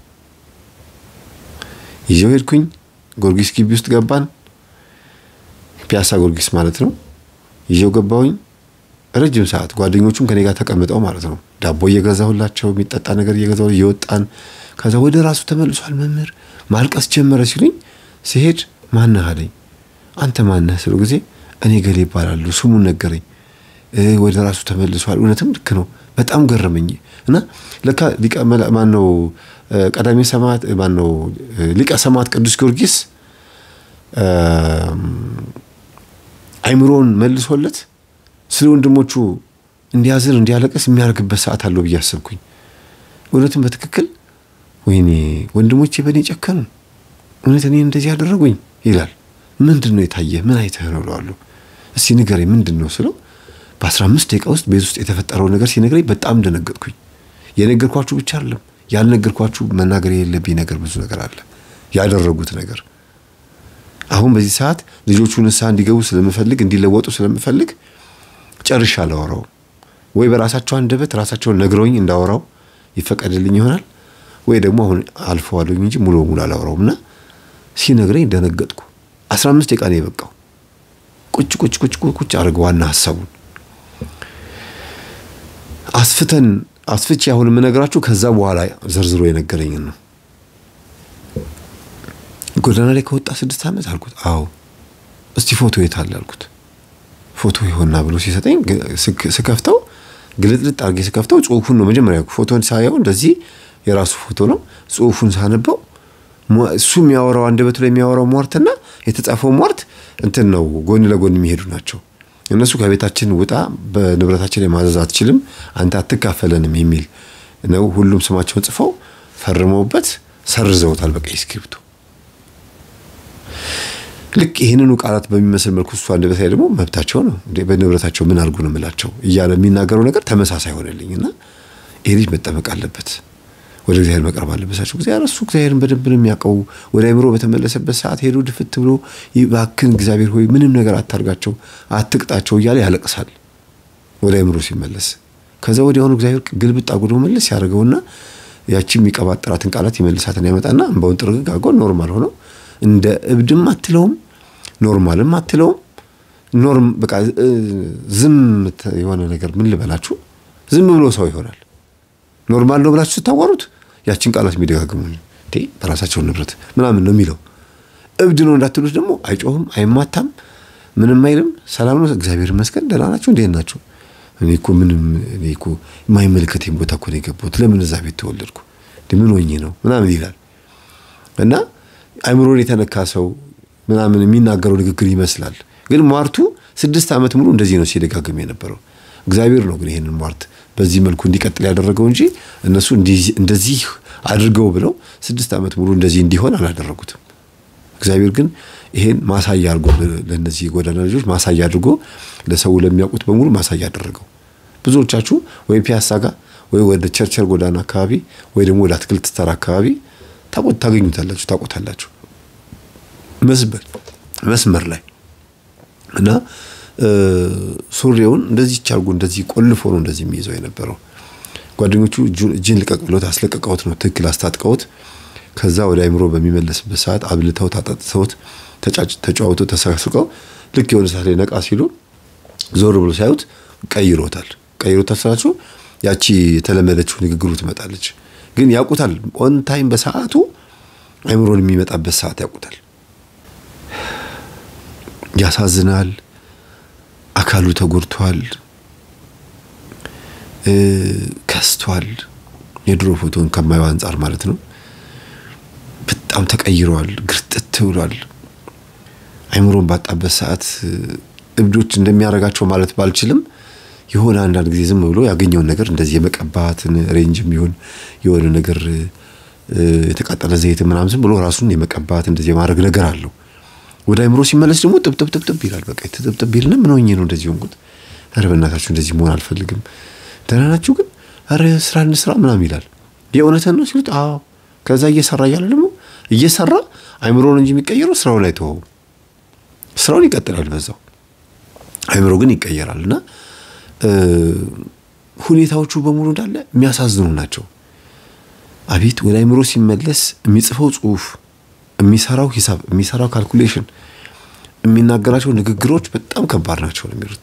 Speaker 1: ይዤው ሄድኩኝ። ጎርጊስ ግቢ ውስጥ ገባን። ፒያሳ ጎርጊስ ማለት ነው። ይዤው ገባሁኝ። ረጅም ሰዓት ጓደኞቹም ከኔ ጋር ተቀምጠው ማለት ነው። ዳቦ እየገዛሁላቸው የሚጠጣ ነገር እየገዛሁ እየወጣን ከዛ ወደ ራሱ ተመልሷል መምህር ማልቀስ ጀመረ ሲሉኝ ሲሄድ ማነህ አለኝ። አንተ ማነህ ስለው ጊዜ እኔ ገሌ ይባላሉ ስሙን ነገረኝ። ወደ ራሱ ተመልሷል። እውነትም ልክ ነው። በጣም ገረመኝ እና ለካ ሊቀ ማነው ቀዳሜ ሰማዕት ማነው ሊቀ ሰማዕት ቅዱስ ጊዮርጊስ አይምሮውን መልሶለት ስለ ወንድሞቹ እንዲያዝን እንዲያለቅስ የሚያደርግበት ሰዓት አለው ብዬ አሰብኩኝ። እውነትም በትክክል ወይኔ ወንድሞቼ በእኔ ጨከኑ፣ እውነት እኔ እንደዚህ ያደረጉኝ ይላል። ምንድን ነው የታየህ? ምን አይተህ ነው እለዋለሁ። እስቲ ንገረኝ ምንድን ነው ስለው በአስራ አምስት ደቂቃ ውስጥ ቤት ውስጥ የተፈጠረው ነገር ሲነግረኝ በጣም ደነገጥኩኝ። የነገርኳችሁ ብቻ አይደለም ያልነገርኳችሁ መናገር የሌለብኝ ነገር ብዙ ነገር አለ። ያደረጉት ነገር አሁን በዚህ ሰዓት ልጆቹ ንስሐ እንዲገቡ ስለምፈልግ እንዲለወጡ ስለምፈልግ ጨርሻ አላወራውም። ወይ በራሳቸው አንደበት ራሳቸውን ነግረውኝ እንዳወራው ይፈቀድልኝ ይሆናል ወይ ደግሞ አሁን አልፈዋለሁኝ እንጂ ሙሉ በሙሉ አላወራውም እና ሲነግረኝ ደነገጥኩ። አስራ አምስት ደቂቃ ነው የበቃው። ቁጭ ቁጭ ቁጭ ቁጭ አድርገ ዋና ሀሳቡን አስፍተን አስፍቼ አሁን የምነግራችሁ ከዛ በኋላ ዘርዝሮ የነገረኝን ነው። ጎዳና ላይ ከወጣ ስድስት ዓመት አልኩት። አዎ እስቲ ፎቶ የት አለ አልኩት። ፎቶ ይሆና ብሎ ሲሰጠኝ ስከፍተው ግልጥልጥ አድርጌ ስከፍተው ጽሁፉን ነው መጀመሪያ ፎቶን ሳየው እንደዚህ የራሱ ፎቶ ነው። ጽሁፉን ሳነበው እሱ የሚያወራው አንደበቱ ላይ የሚያወራው ሟርትና የተጻፈው ሟርት እንትን ነው፣ ጎን ለጎን የሚሄዱ ናቸው። እነሱ ከቤታችን ውጣ፣ በንብረታችን ላይ ማዘዝ አትችልም፣ አንተ አትካፈለንም የሚል ነው። ሁሉም ስማቸውን ጽፈው ፈርመውበት ሰርዘውታል በቀይ እስክሪብቶ። ልክ ይህንኑ ቃላት በሚመስል መልኩ እሱ አንደበት ላይ ደግሞ መብታቸው ነው እንዴ በንብረታቸው ምን አድርጉ ነው የምላቸው እያለ የሚናገረው ነገር ተመሳሳይ ሆነልኝ እና ይህ ልጅ መጠመቅ አለበት ወደ እግዚአብሔር መቅረብ አለበሳቸው ጊዜ እሱ እግዚአብሔርን በደንብ ነው የሚያውቀው። ወደ አይምሮ በተመለሰበት ሰዓት ሄዶ ድፍት ብሎ ይባክን እግዚአብሔር ሆይ ምንም ነገር አታርጋቸው፣ አትቅጣቸው እያለ ያለቅሳል ወደ አይምሮ ሲመለስ። ከዛ ወዲያውኑ እግዚአብሔር ግልብጥ አጉዶ መለስ ያደርገውና ያቺ የሚቀባጥራትን ቃላት ይመልሳትን ያመጣና እንባውን ጥርግግ አድርጎ ኖርማል ሆነው እንደ እብድም አትለውም፣ ኖርማልም አትለውም። ኖርም በቃ ዝም የሆነ ነገር ምን ልበላችሁ፣ ዝም ብሎ ሰው ይሆናል። ኖርማል ነው ብላችሁ ስታዋሩት ያችን ቃላት የሚደጋግሙ እንዴ በራሳቸውን ንብረት ምናምን ነው የሚለው። እብድ ነው እንዳትሉት ደግሞ አይጮህም፣ አይማታም፣ ምንም አይልም። ሰላም ነው፣ እግዚአብሔር ይመስገን፣ ደህና ናቸው፣ እንዴት ናቸው? እኔ እኮ ምንም እኔ እኮ የማይመለከተኝ ቦታ እኮ ነው የገባሁት። ለምን እዛ ቤት ተወለድኩ? ምን ሆኜ ነው ምናምን ይላል እና አይምሮን የተነካ ሰው ምናምን የሚናገረው ንግግር ይመስላል። ግን ሟርቱ ስድስት ዓመት ሙሉ እንደዚህ ነው ሲደጋግም የነበረው። እግዚአብሔር ነው ግን ይሄንን ሟርት በዚህ መልኩ እንዲቀጥል ያደረገው እንጂ እነሱ እንደዚህ አድርገው ብለው ስድስት ዓመት ሙሉ እንደዚህ እንዲሆን አላደረጉትም። እግዚአብሔር ግን ይሄን ማሳያ አድርጎ ለእነዚህ የጎዳና ልጆች ማሳያ አድርጎ ለሰው ለሚያውቁት በሙሉ ማሳያ አደረገው። ብዙዎቻችሁ ወይ ፒያሳ ጋር ወይ ወደ ቸርቸር ጎዳና አካባቢ ወይ ደግሞ ወደ አትክልት ተራ አካባቢ ታቆት ታገኙታላችሁ፣ ታቆታላችሁ መስበር መስመር ላይ እና ሱሪውን እንደዚህ አድርጎ እንደዚህ ቆልፎ ነው እንደዚህ የሚይዘው የነበረው። ጓደኞቹ እጅን ልቀቅ ብሎት አስለቀቀውት ነው ትክክል አስታጥቀውት። ከዛ ወደ አይምሮ በሚመለስበት ሰዓት አብልተውት አጠጥተውት ተጫውተው ተሳስቀው ልክ የሆነ ሰዓት ላይ ነቃ ሲሉ ዞር ብሎ ሲያዩት ቀይሮታል። ቀይሮታል ስላችሁ ያቺ የተለመደችው ንግግሩ ትመጣለች። ግን ያውቁታል። ኦን ታይም በሰዓቱ አይምሮን የሚመጣበት ሰዓት ያውቁታል። ያሳዝናል። አካሉ ተጎድቷል፣ ከስቷል። የድሮ ፎቶን ከማየው አንጻር ማለት ነው። በጣም ተቀይሯል፣ ግርጥት ብሏል። አይምሮን ባጣበት ሰዓት እብዶች እንደሚያደርጋቸው ማለት ባልችልም የሆነ አንዳንድ ጊዜ ዝም ብሎ ያገኘውን ነገር እንደዚህ የመቀባትን ሬንጅ የሚሆን የሆነ ነገር የተቃጠለ ዘይት ምናምን ዝም ብሎ ራሱን የመቀባት እንደዚህ የማድረግ ነገር አለው። ወደ አይምሮ ሲመለስ ደግሞ ጥብጥብጥብጥብ ይላል። በቃ ጥብጥብ ይልና ምን ሆኜ ነው እንደዚህ ሆንኩት? ኧረ በእናታችሁ እንደዚህ መሆን አልፈልግም። ደህና ናችሁ ግን? ኧረ ስራ እንስራ ምናምን ይላል። የእውነትን ነው ሲሉት፣ አዎ። ከዛ እየሰራ እያለ ደግሞ እየሰራ አይምሮን እንጂ የሚቀየረው ስራውን አይተወውም። ስራውን ይቀጥላል በዛው፣ አይምሮ ግን ይቀየራል። እና ሁኔታዎቹ በሙሉ እንዳለ የሚያሳዝኑ ናቸው። አቤት ወደ አይምሮ ሲመለስ የሚጽፈው ጽሁፍ የሚሰራው ሂሳብ የሚሰራው ካልኩሌሽን የሚናገራቸው ንግግሮች በጣም ከባድ ናቸው ነው የሚሉት።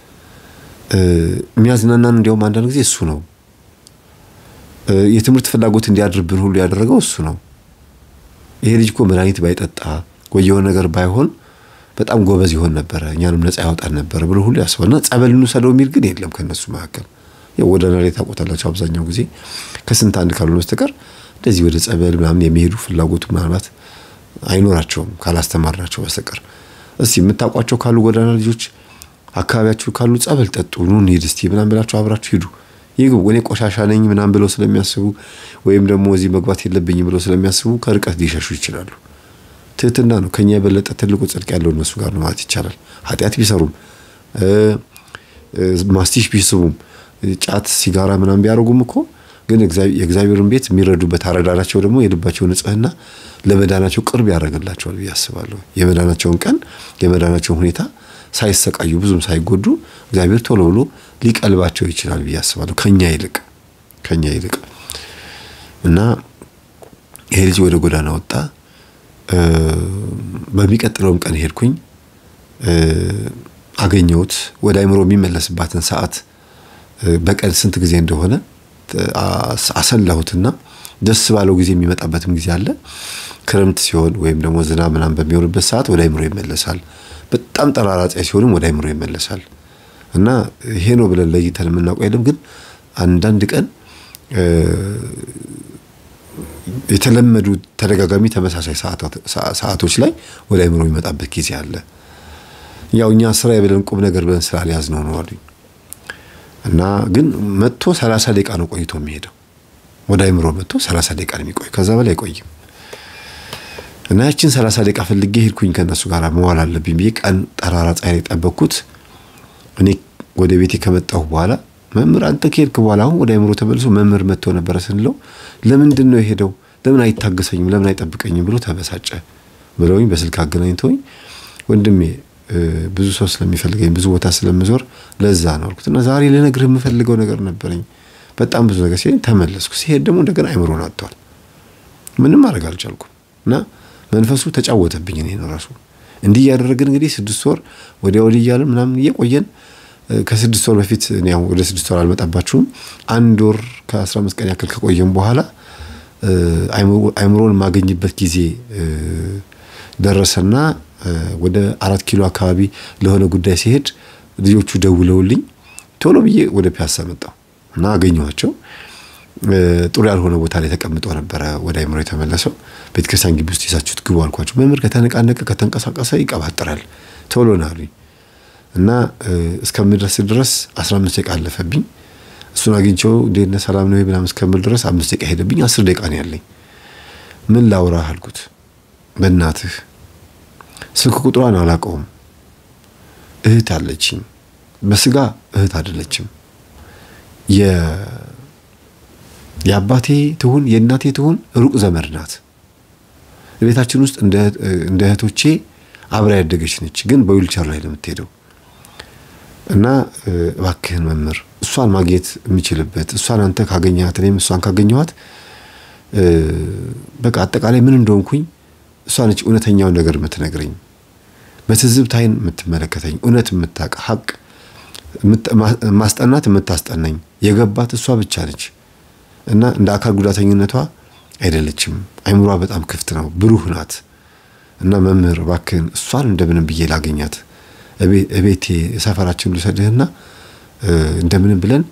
Speaker 1: የሚያዝናናን እንዲያውም አንዳንድ ጊዜ እሱ ነው። የትምህርት ፍላጎት እንዲያድርብን ሁሉ ያደረገው እሱ ነው። ይሄ ልጅ እኮ መድኃኒት ባይጠጣ ወይ የሆነ ነገር ባይሆን በጣም ጎበዝ ይሆን ነበረ፣ እኛንም ነፃ ያወጣን ነበረ ብሎ ሁሉ ያስባልና ጸበል እንውሰደው የሚል ግን የለም ከእነሱ መካከል። ጎዳና ላይ ታውቆታላቸው አብዛኛው ጊዜ ከስንት አንድ ካልሆነ በስተቀር እንደዚህ ወደ ጸበል ምናምን የሚሄዱ ፍላጎቱ ምናልባት አይኖራቸውም ካላስተማርናቸው በስተቀር። እስቲ የምታውቋቸው ካሉ ጎዳና ልጆች አካባቢያችሁ ካሉ ጸበል ጠጡ፣ ኑ እንሂድ እስቲ ምናምን ብላችሁ አብራችሁ ሂዱ። ይህ እኔ ቆሻሻ ነኝ ምናምን ብለው ስለሚያስቡ ወይም ደግሞ እዚህ መግባት የለብኝም ብለው ስለሚያስቡ ከርቀት ሊሸሹ ይችላሉ። ትህትና ነው። ከኛ የበለጠ ትልቁ ጽድቅ ያለው እነሱ ጋር ነው ማለት ይቻላል። ኃጢአት ቢሰሩም ማስቲሽ ቢስቡም ጫት፣ ሲጋራ ምናምን ቢያደርጉም እኮ ግን የእግዚአብሔርን ቤት የሚረዱበት አረዳዳቸው ደግሞ የልባቸው ንጽህና ለመዳናቸው ቅርብ ያደርግላቸዋል ብዬ አስባለሁ። የመዳናቸውን ቀን የመዳናቸውን ሁኔታ ሳይሰቃዩ ብዙም ሳይጎዱ እግዚአብሔር ቶሎ ብሎ ሊቀልባቸው ይችላል ብዬ አስባለሁ። ከኛ ይልቅ ከኛ ይልቅ እና ይሄ ልጅ ወደ ጎዳና ወጣ። በሚቀጥለውም ቀን ሄድኩኝ አገኘሁት። ወደ አይምሮ የሚመለስባትን ሰዓት በቀን ስንት ጊዜ እንደሆነ አሰላሁትና ደስ ባለው ጊዜ የሚመጣበትም ጊዜ አለ። ክረምት ሲሆን ወይም ደግሞ ዝናብ ምናምን በሚሆንበት ሰዓት ወደ አይምሮ ይመለሳል። በጣም ጠራራ ፀሐይ ሲሆንም ወደ አይምሮ ይመለሳል። እና ይሄ ነው ብለን ለይተን የምናውቀው የለም። ግን አንዳንድ ቀን የተለመዱ ተደጋጋሚ ተመሳሳይ ሰዓቶች ላይ ወደ አይምሮ የሚመጣበት ጊዜ አለ። ያው እኛ ስራ ብለን ቁም ነገር ብለን ስላልያዝነው ነው አሉኝ። እና ግን መጥቶ ሰላሳ ደቂቃ ነው ቆይቶ የሚሄደው ወደ አይምሮ መጥቶ ሰላሳ ደቂቃ ነው የሚቆይ፣ ከዛ በላይ አይቆይም። እና ያችን ሰላሳ ደቂቃ ፈልጌ ሄድኩኝ ከእነሱ ጋር መዋል አለብኝ ብዬ ቀን ጠራራ ፀሐይ ላይ ጠበቅኩት። እኔ ወደ ቤቴ ከመጣሁ በኋላ መምህር አንተ ከሄድክ በኋላ አሁን ወደ አይምሮ ተመልሶ መምህር መጥቶ ነበረ ስንለው ለምንድን ነው የሄደው? ለምን አይታገሰኝም? ለምን አይጠብቀኝም? ብሎ ተበሳጨ ብለውኝ በስልክ አገናኝተውኝ ወንድሜ ብዙ ሰው ስለሚፈልገኝ ብዙ ቦታ ስለምዞር ለዛ ነው አልኩት። እና ዛሬ ልነግርህ የምፈልገው ነገር ነበረኝ በጣም ብዙ ነገር ሲለኝ ተመለስኩ። ሲሄድ ደግሞ እንደገና አይምሮን አጥቷል። ምንም ማድረግ አልቻልኩም እና መንፈሱ ተጫወተብኝ። እኔ ነው ራሱ እንዲህ እያደረግን እንግዲህ ስድስት ወር ወዲያ ወዲህ እያልን ምናምን እየቆየን ከስድስት ወር በፊት ያው ወደ ስድስት ወር አልመጣባችሁም። አንድ ወር ከአስራ አምስት ቀን ያክል ከቆየም በኋላ አይምሮን የማገኝበት ጊዜ ደረሰና ወደ አራት ኪሎ አካባቢ ለሆነ ጉዳይ ሲሄድ ልጆቹ ደውለውልኝ ቶሎ ብዬ ወደ ፒያሳ መጣሁ እና አገኘኋቸው። ጥሩ ያልሆነ ቦታ ላይ ተቀምጦ ነበረ ወደ አይምሮ የተመለሰው። ቤተክርስቲያን ግቢ ውስጥ ይዛችሁት ግቡ አልኳቸው። መምህር ከተነቃነቀ ከተንቀሳቀሰ ይቀባጥራል ቶሎ ና አሉኝ እና እስከምድረስ ድረስ አስራ አምስት ደቂቃ አለፈብኝ። እሱን አግኝቼው እንዴት ነህ ሰላም ነው ምናምን እስከምል ድረስ አምስት ደቂቃ ሄደብኝ። አስር ደቂቃ ነው ያለኝ። ምን ላውራህ አልኩት። በእናትህ ስልክ ቁጥሯን አላውቀውም። እህት አለችኝ። በስጋ እህት አይደለችም። የአባቴ ትሁን የእናቴ ትሁን ሩቅ ዘመድ ናት። ቤታችን ውስጥ እንደ እህቶቼ አብራ ያደገች ነች፣ ግን በዊልቸር ላይ ነው የምትሄደው። እና እባክህን መምህር እሷን ማግኘት የምችልበት እሷን አንተ ካገኘሃት እኔም እሷን ካገኘኋት በቃ አጠቃላይ ምን እንደሆንኩኝ እሷ ነች እውነተኛውን ነገር የምትነግረኝ፣ በትዝብት ዓይን የምትመለከተኝ፣ እውነት የምታውቅ ሀቅ ማስጠናት የምታስጠናኝ የገባት እሷ ብቻ ነች። እና እንደ አካል ጉዳተኝነቷ አይደለችም። አይምሯ በጣም ክፍት ነው፣ ብሩህ ናት። እና መምህር እባክህን እሷን እንደምንም ብዬ ላገኛት እቤቴ ሰፈራችን ልውሰድህና እንደምንም ብለን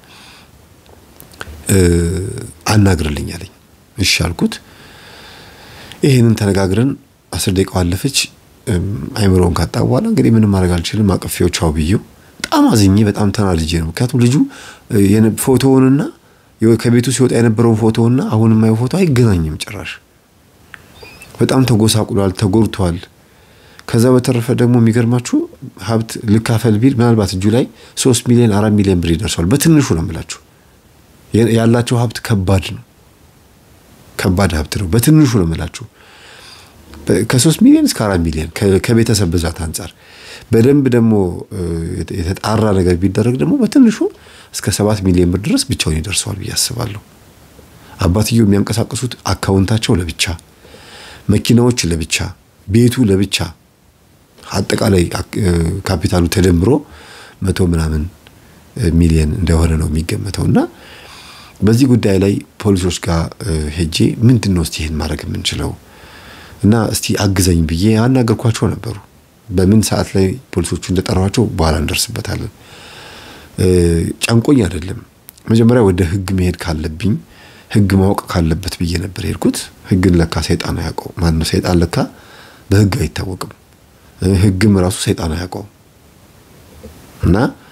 Speaker 1: አናግርልኝ አለኝ። እሺ አልኩት። ይህንን ተነጋግረን አስር ደቂቃ አለፈች። አይምሮውን ካጣ በኋላ እንግዲህ ምንም ማድረግ አልችልም። አቅፌው ቻው ብዬው በጣም አዝኜ በጣም ተናድጄ ነው። ምክንያቱም ልጁ ፎቶውንና ከቤቱ ሲወጣ የነበረውን ፎቶውና አሁን የማየው ፎቶ አይገናኝም ጭራሽ። በጣም ተጎሳቁሏል፣ ተጎድቷል። ከዛ በተረፈ ደግሞ የሚገርማችሁ ሀብት ልካፈል ቢል ምናልባት እጁ ላይ ሶስት ሚሊዮን አራት ሚሊዮን ብር ይደርሰዋል። በትንሹ ነው የምላችሁ። ያላቸው ሀብት ከባድ ነው፣ ከባድ ሀብት ነው። በትንሹ ነው የምላችሁ። ከሶስት ሚሊዮን እስከ አራት ሚሊዮን ከቤተሰብ ብዛት አንጻር በደንብ ደግሞ የተጣራ ነገር ቢደረግ ደግሞ በትንሹ እስከ ሰባት ሚሊዮን ብር ድረስ ብቻውን ይደርሰዋል ብዬ አስባለሁ። አባትየው የሚያንቀሳቅሱት አካውንታቸው ለብቻ፣ መኪናዎች ለብቻ፣ ቤቱ ለብቻ፣ አጠቃላይ ካፒታሉ ተደምሮ መቶ ምናምን ሚሊዮን እንደሆነ ነው የሚገመተው እና በዚህ ጉዳይ ላይ ፖሊሶች ጋር ሄጄ ምንድን ነው እስቲ ይህን ማድረግ የምንችለው እና እስቲ አግዘኝ ብዬ ያናገርኳቸው ነበሩ። በምን ሰዓት ላይ ፖሊሶቹ እንደጠሯቸው በኋላ እንደርስበታለን። ጨንቆኝ አይደለም። መጀመሪያ ወደ ህግ መሄድ ካለብኝ ህግ ማወቅ ካለበት ብዬ ነበር የሄድኩት። ህግን ለካ ሰይጣን አያውቀው። ማነው ሰይጣን ለካ በህግ አይታወቅም። ህግም ራሱ ሰይጣን አያውቀውም እና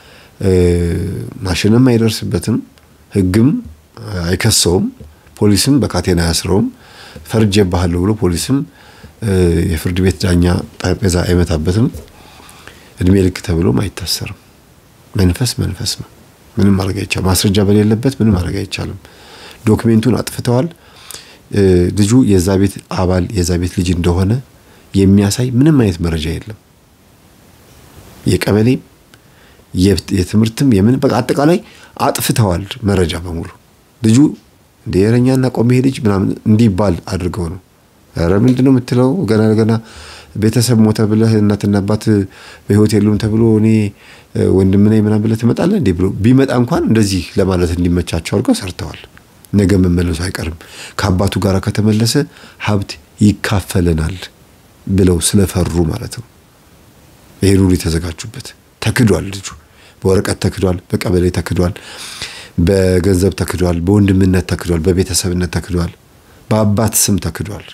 Speaker 1: ማሽንም አይደርስበትም፣ ህግም አይከሰውም፣ ፖሊስም በካቴና አያስረውም። ፈርጄብሃለሁ ብሎ ፖሊስም የፍርድ ቤት ዳኛ ጠረጴዛ አይመታበትም። እድሜ ልክ ተብሎም አይታሰርም። መንፈስ መንፈስ ነው። ምንም ማድረግ አይቻልም። ማስረጃ በሌለበት ምንም ማድረግ አይቻልም። ዶክሜንቱን አጥፍተዋል። ልጁ የዛ ቤት አባል የዛ ቤት ልጅ እንደሆነ የሚያሳይ ምንም አይነት መረጃ የለም። የቀበሌም የትምህርትም የምን በቃ አጠቃላይ አጥፍተዋል መረጃ በሙሉ ልጁ እንደ የረኛና ቆሜ ልጅ ምናምን እንዲባል አድርገው ነው ኧረ ምንድን ነው የምትለው? ገና ገና ቤተሰብ ሞተ ብለህ እናትና አባት በህይወት የሉም ተብሎ እኔ ወንድም ነኝ ምናምን ብለህ ትመጣለህ እንዴ ብሎ ቢመጣ እንኳን እንደዚህ ለማለት እንዲመቻቸው አድርገው ሰርተዋል። ነገ መመለሱ አይቀርም። ከአባቱ ጋር ከተመለሰ ሀብት ይካፈለናል ብለው ስለፈሩ ማለት ነው። ይሄን ሁሉ የተዘጋጁበት ተክዷል። ልጁ በወረቀት ተክዷል፣ በቀበሌ ተክዷል፣ በገንዘብ ተክዷል፣ በወንድምነት ተክዷል፣ በቤተሰብነት ተክዷል፣ በአባት ስም ተክዷል።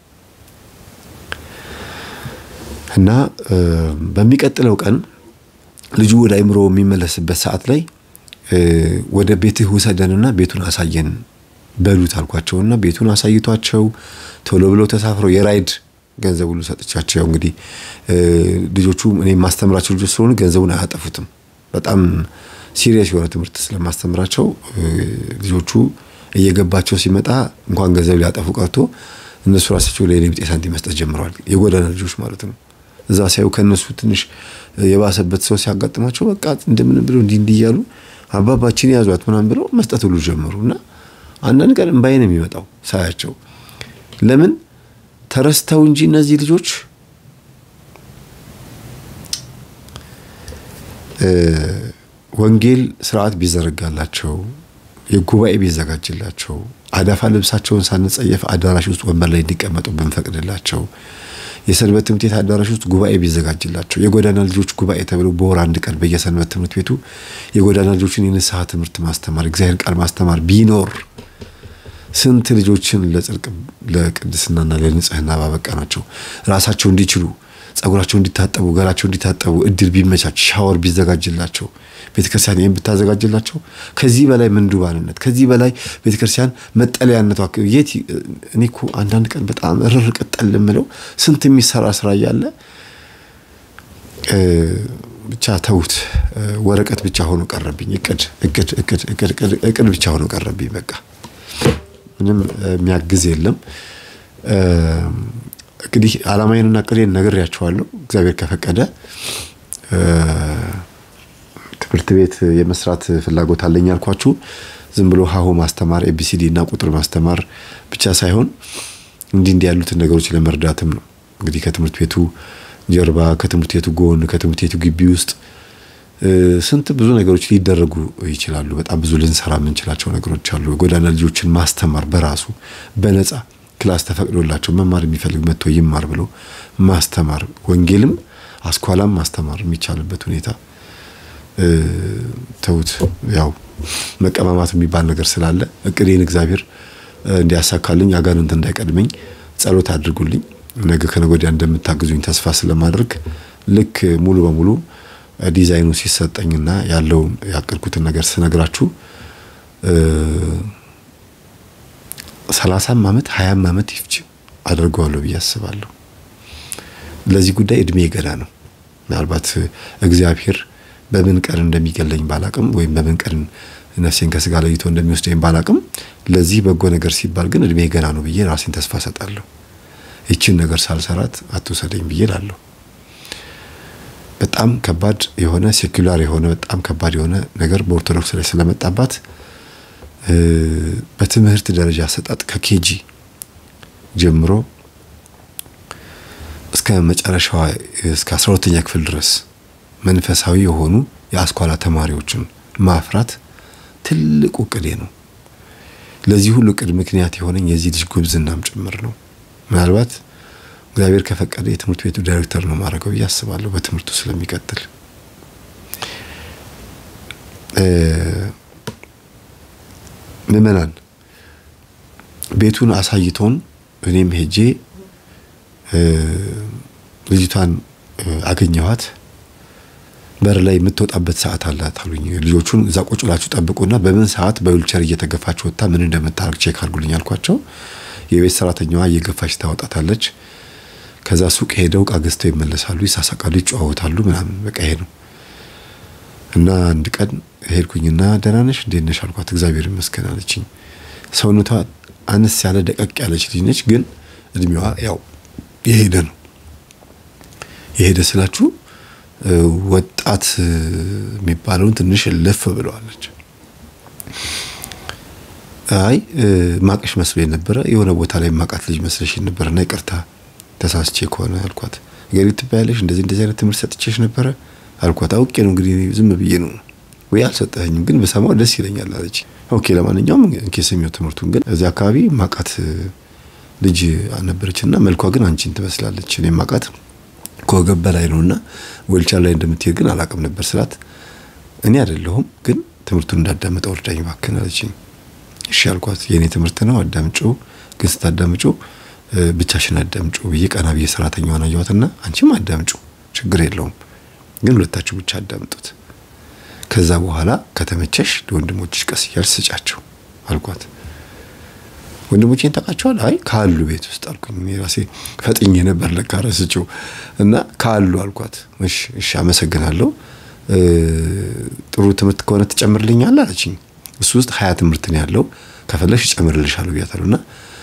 Speaker 1: እና በሚቀጥለው ቀን ልጁ ወደ አይምሮ የሚመለስበት ሰዓት ላይ ወደ ቤትህ ውሰደንና ቤቱን አሳየን በሉት አልኳቸውና ቤቱን አሳይቷቸው ቶሎ ብለው ተሳፍረው የራይድ ገንዘብ ሁሉ ሰጥቻቸው እንግዲህ ልጆቹ እኔ የማስተምራቸው ልጆች ስለሆኑ ገንዘቡን አያጠፉትም። በጣም ሲሪየስ የሆነ ትምህርት ስለማስተምራቸው ልጆቹ እየገባቸው ሲመጣ እንኳን ገንዘብ ሊያጠፉ ቀርቶ እነሱ ራሳቸው ለእኔ ቢጤ ሳንቲም መስጠት ጀምረዋል። የጎዳና ልጆች ማለት ነው። እዛ ሲያዩ ከእነሱ ትንሽ የባሰበት ሰው ሲያጋጥማቸው በቃ እንደምን ብለው እንዲህ እንዲህ እያሉ አባባችን ያዟት ምናምን ብለው መስጠት ሁሉ ጀመሩ እና አንዳንድ ቀን እምባዬ ነው የሚመጣው ሳያቸው ለምን ተረስተው እንጂ እነዚህ ልጆች ወንጌል ስርዓት ቢዘረጋላቸው የጉባኤ ቢዘጋጅላቸው አዳፋ ልብሳቸውን ሳንጸየፍ አዳራሽ ውስጥ ወንበር ላይ እንዲቀመጡ ብንፈቅድላቸው የሰንበት ትምህርት ቤት አዳራሽ ውስጥ ጉባኤ ቢዘጋጅላቸው የጎዳና ልጆች ጉባኤ ተብሎ በወር አንድ ቀን በየሰንበት ትምህርት ቤቱ የጎዳና ልጆችን የንስሐ ትምህርት ማስተማር እግዚአብሔር ቃል ማስተማር ቢኖር ስንት ልጆችን ለጽድቅ ለቅድስናና ለንጽህና ባበቃ ናቸው። ራሳቸው እንዲችሉ ጸጉራቸው እንዲታጠቡ ገላቸው እንዲታጠቡ እድል ቢመቻች ሻወር ቢዘጋጅላቸው ቤተክርስቲያን ይህን ብታዘጋጅላቸው ከዚህ በላይ ምንዱባንነት ከዚህ በላይ ቤተክርስቲያን መጠለያነቷ የት እኔ እኮ አንዳንድ ቀን በጣም እርር ቅጠል የምለው ስንት የሚሰራ ስራ እያለ ብቻ ተውት። ወረቀት ብቻ ሆኖ ቀረብኝ። እቅድ እቅድ እቅድ እቅድ እቅድ ብቻ ሆኖ ቀረብኝ። በቃ ምንም የሚያግዝ የለም። እንግዲህ አላማዬንና እቅዴን ነግሬያቸዋለሁ። እግዚአብሔር ከፈቀደ ትምህርት ቤት የመስራት ፍላጎት አለኝ ያልኳችሁ ዝም ብሎ ሀሁ ማስተማር ኤቢሲዲ እና ቁጥር ማስተማር ብቻ ሳይሆን እንዲህ እንዲህ ያሉትን ነገሮች ለመርዳትም ነው። እንግዲህ ከትምህርት ቤቱ ጀርባ፣ ከትምህርት ቤቱ ጎን፣ ከትምህርት ቤቱ ግቢ ውስጥ ስንት ብዙ ነገሮች ሊደረጉ ይችላሉ። በጣም ብዙ ልንሰራ የምንችላቸው ነገሮች አሉ። የጎዳና ልጆችን ማስተማር በራሱ በነፃ ክላስ ተፈቅዶላቸው መማር የሚፈልግ መጥቶ ይማር ብሎ ማስተማር፣ ወንጌልም አስኳላም ማስተማር የሚቻልበት ሁኔታ ተውት። ያው መቀማማት የሚባል ነገር ስላለ እቅዴን እግዚአብሔር እንዲያሳካልኝ አጋንንት እንዳይቀድመኝ ጸሎት አድርጉልኝ። ነገ ከነገ ወዲያ እንደምታግዙኝ ተስፋ ስለማድረግ ልክ ሙሉ በሙሉ ዲዛይኑ ሲሰጠኝና ያለውን ያቀድኩትን ነገር ስነግራችሁ ሰላሳም ዓመት ሀያም ዓመት ይፍጅ አድርገዋለሁ ብዬ አስባለሁ። ለዚህ ጉዳይ እድሜ ገና ነው። ምናልባት እግዚአብሔር በምን ቀን እንደሚገለኝ ባላቅም ወይም በምን ቀን ነፍሴን ከስጋ ለይቶ እንደሚወስደኝ ባላቅም ለዚህ በጎ ነገር ሲባል ግን እድሜ ገና ነው ብዬ ራሴን ተስፋ ሰጣለሁ። ይችን ነገር ሳልሰራት አትውሰደኝ ብዬ ላለሁ። በጣም ከባድ የሆነ ሴኩላር የሆነ በጣም ከባድ የሆነ ነገር በኦርቶዶክስ ላይ ስለመጣባት በትምህርት ደረጃ አሰጣጥ ከኬጂ ጀምሮ እስከ መጨረሻዋ እስከ አስራ ሁለተኛ ክፍል ድረስ መንፈሳዊ የሆኑ የአስኳላ ተማሪዎችን ማፍራት ትልቁ እቅዴ ነው። ለዚህ ሁሉ እቅድ ምክንያት የሆነኝ የዚህ ልጅ ጉብዝናም ጭምር ነው። ምናልባት እግዚአብሔር ከፈቀደ የትምህርት ቤቱ ዳይሬክተር ነው ማድረገው ብዬ አስባለሁ። በትምህርቱ ስለሚቀጥል ምዕመናን ቤቱን አሳይቶን እኔም ሄጄ ልጅቷን አገኘኋት። በር ላይ የምትወጣበት ሰዓት አላት አሉኝ። ልጆቹን እዛ ቁጭ ብላችሁ ጠብቁና በምን ሰዓት በዊልቸር እየተገፋች ወጥታ ምን እንደምታደርግ ቼክ አድርጉልኝ አልኳቸው። የቤት ሰራተኛዋ እየገፋች ታወጣታለች። ከዛ ሱቅ ሄደው እቃ ገዝተው ይመለሳሉ፣ ይሳሳቃሉ፣ ይጨዋወታሉ ምናምን በቃ ይሄ ነው። እና አንድ ቀን ሄድኩኝና ደህና ነሽ እንዴት ነሽ አልኳት። እግዚአብሔር ይመስገን አለችኝ። ሰውነቷ አነስ ያለ ደቀቅ ያለች ልጅ ነች፣ ግን እድሜዋ ያው የሄደ ነው። የሄደ ስላችሁ ወጣት የሚባለውን ትንሽ ልፍ ብለዋለች። አይ ማቀሽ መስሎኝ ነበረ የሆነ ቦታ ላይ ማቃት ልጅ መስለሽ ነበረና ይቅርታ ተሳስቼ ከሆነ አልኳት። ገሪ ትባያለሽ እንደዚህ እንደዚህ አይነት ትምህርት ሰጥቼሽ ነበረ አልኳት። አውቄ ነው እንግዲህ ዝም ብዬ ነው ወይ አልሰጠኸኝም፣ ግን በሰማው ደስ ይለኛል አለች። ኦኬ ለማንኛውም እንኬ ስሚው ትምህርቱን ግን እዚህ አካባቢ ማቃት ልጅ ነበረችና መልኳ ግን አንቺን ትመስላለች። እኔ ማቃት ከወገብ በላይ ነውና ዌልቸር ላይ እንደምትሄድ ግን አላቅም ነበር ስላት እኔ አይደለሁም ግን ትምህርቱን እንዳዳመጠው እርዳኝ እባክህን አለችኝ። እሺ አልኳት። የእኔ ትምህርት ነው አዳምጩ፣ ግን ስታዳምጩ ብቻሽን አዳምጩ ብዬ ቀና ብዬ ሰራተኛዋን አየኋትና አንቺም አዳምጩ ችግር የለውም ግን ሁለታችሁ ብቻ አዳምጡት። ከዛ በኋላ ከተመቸሽ ለወንድሞችሽ ቀስ እያልሽ ስጫቸው አልኳት። ወንድሞቼን ታውቃቸዋል? አይ ካሉ ቤት ውስጥ አልኩኝ። እኔ ራሴ ፈጥኜ ነበር ለካ ረስቼው እና ካሉ አልኳት። እሺ እሺ አመሰግናለሁ ጥሩ ትምህርት ከሆነ ትጨምርልኛለህ አለችኝ። እሱ ውስጥ ሀያ ትምህርት ነው ያለው ከፈለሽ እጨምርልሻለሁ ብያታለሁ። እና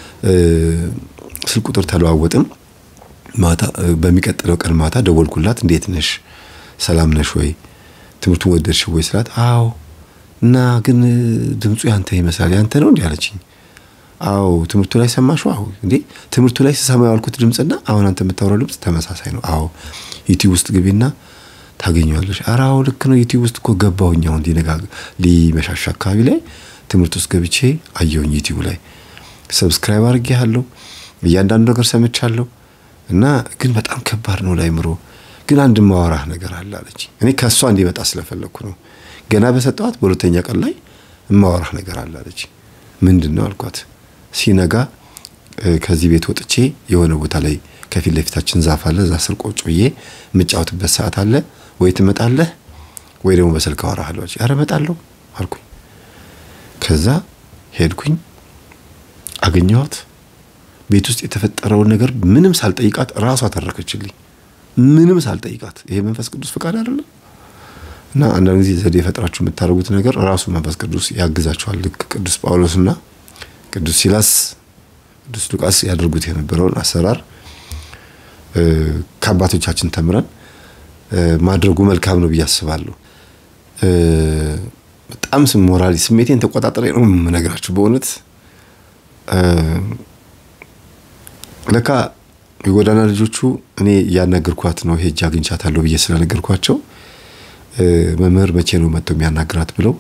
Speaker 1: ስልክ ቁጥር ተለዋወጥን። ማታ በሚቀጥለው ቀን ማታ ደወልኩላት። እንዴት ነሽ? ሰላም ነሽ ወይ? ትምህርቱን ወደድሽ ወይ ስላት፣ አዎ እና ግን ድምፁ ያንተ ይመስላል ያንተ ነው እንዲህ አለችኝ። አዎ ትምህርቱ ላይ ሰማሽው? አዎ እንዴ ትምህርቱ ላይ ስሰማ ያልኩት ድምፅና አሁን አንተ የምታወራው ድምፅ ተመሳሳይ ነው። አዎ ዩቲዩብ ውስጥ ግቢና ታገኘዋለሽ። ኧረ አዎ ልክ ነው። ዩቲዩብ ውስጥ እኮ ገባሁኝ። አሁን ሊነጋ ሊመሻሻ አካባቢ ላይ ትምህርት ውስጥ ገብቼ አየሁኝ። ዩቲዩብ ላይ ሰብስክራይብ አድርጌያለሁ። እያንዳንዱ ነገር ሰምቻለሁ እና ግን በጣም ከባድ ነው ላይምሮ ግን አንድ ማወራህ ነገር አለ አለች። እኔ ከእሷ እንዲመጣ ስለፈለግኩ ነው። ገና በሰጠዋት በሁለተኛ ቀን ላይ እማወራህ ነገር አለ አለች። ምንድን ነው አልኳት። ሲነጋ ከዚህ ቤት ወጥቼ የሆነ ቦታ ላይ ከፊት ለፊታችን ዛፍ አለ። እዛ ስር ቁጭ ብዬ የምጫወትበት ሰዓት አለ። ወይ ትመጣለህ ወይ ደግሞ በስልክ አወራሃለሁ አለች። ኧረ እመጣለሁ አልኩኝ። ከዛ ሄድኩኝ፣ አገኘኋት። ቤት ውስጥ የተፈጠረውን ነገር ምንም ሳልጠይቃት ራሷ ተረከችልኝ። ምንም ሳልጠይቃት። ይሄ መንፈስ ቅዱስ ፍቃድ አይደለም? እና አንዳንድ ጊዜ ዘዴ የፈጥራችሁ የምታደርጉት ነገር ራሱ መንፈስ ቅዱስ ያግዛችኋል። ልክ ቅዱስ ጳውሎስና ቅዱስ ሲላስ፣ ቅዱስ ሉቃስ ያደርጉት የነበረውን አሰራር ከአባቶቻችን ተምረን ማድረጉ መልካም ነው ብዬ አስባለሁ። በጣም ሞራሊ ስሜቴን ተቆጣጠረ ነው የምነግራችሁ በእውነት ለካ የጎዳና ልጆቹ እኔ ያናገርኳት ነው ሄጄ አግኝቻታለሁ ብዬ ስለነገርኳቸው መምህር መቼ ነው መጥቶ የሚያናግራት ብለው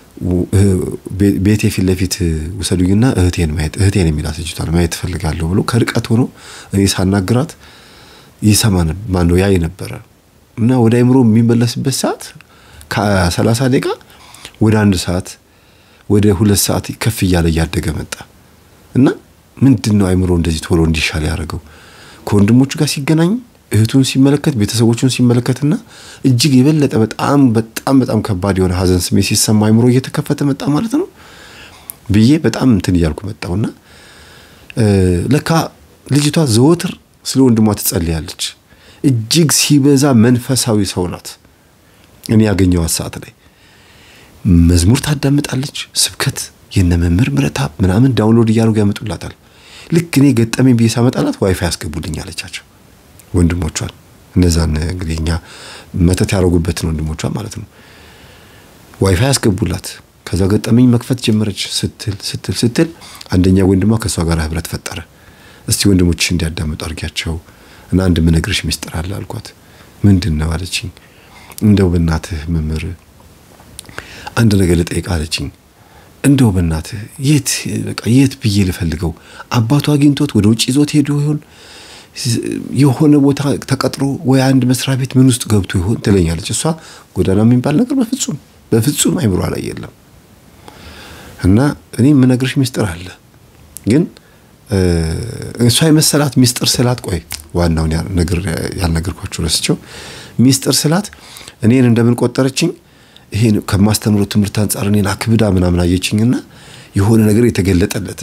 Speaker 1: ቤቴ ፊት ለፊት ውሰዱኝና እህቴን ማየት እህቴን የሚላት ልጅቷን ማየት ትፈልጋለሁ ብሎ ከርቀት ሆኖ እኔ ሳናግራት ይሰማ ማነው ያይ ነበረ እና ወደ አይምሮ የሚመለስበት ሰዓት ከሰላሳ ደቂቃ ወደ አንድ ሰዓት ወደ ሁለት ሰዓት ከፍ እያለ እያደገ መጣ እና ምንድን ነው አይምሮ እንደዚህ ቶሎ እንዲሻል ያደረገው ከወንድሞቹ ጋር ሲገናኝ እህቱን ሲመለከት ቤተሰቦቹን ሲመለከትና እጅግ የበለጠ በጣም በጣም በጣም ከባድ የሆነ ሀዘን ስሜት ሲሰማ አይምሮ እየተከፈተ መጣ ማለት ነው ብዬ በጣም እንትን እያልኩ መጣውና ለካ ልጅቷ ዘወትር ስለ ወንድሟ ትጸልያለች። እጅግ ሲበዛ መንፈሳዊ ሰው ናት። እኔ ያገኘዋት ሰዓት ላይ መዝሙር ታዳምጣለች። ስብከት የነ መምህር ምረታብ ምናምን ዳውንሎድ እያደረጉ ያመጡላታል። ልክ እኔ ገጠመኝ ብዬ ሳመጣላት ዋይፋይ ያስገቡልኝ አለቻቸው ወንድሞቿን። እነዛን እንግዲህ እኛ መተት ያደረጉበትን ወንድሞቿን ማለት ነው። ዋይፋይ ያስገቡላት። ከዛ ገጠመኝ መክፈት ጀመረች። ስትል ስትል ስትል አንደኛ ወንድሟ ከእሷ ጋር ህብረት ፈጠረ። እስቲ ወንድሞችሽ እንዲያዳምጡ አድርጊያቸው እና አንድ ምነግርሽ ሚስጥር አለ አልኳት። ምንድን ነው አለችኝ። እንደው በእናትህ መምህር አንድ ነገር ልጠይቅ አለችኝ። እንደው በእናትህ የት በቃ የት ብዬ ልፈልገው? አባቱ አግኝቶት ወደ ውጭ ይዞት ሄዶ ይሆን? የሆነ ቦታ ተቀጥሮ ወይ አንድ መስሪያ ቤት ምን ውስጥ ገብቶ ይሆን ትለኛለች። እሷ ጎዳና የሚባል ነገር በፍጹም በፍጹም አይምሯ ላይ የለም። እና እኔ የምነግርሽ ሚስጥር አለ ግን እሷ የመሰላት ሚስጥር ስላት፣ ቆይ ዋናውን ነገር ያልነገርኳችሁ ረስቸው። ሚስጥር ስላት እኔን እንደምን ቆጠረችኝ? ይሄን ከማስተምረው ትምህርት አንጻር እኔን አክብዳ ምናምን አየችኝና የሆነ ነገር የተገለጠለት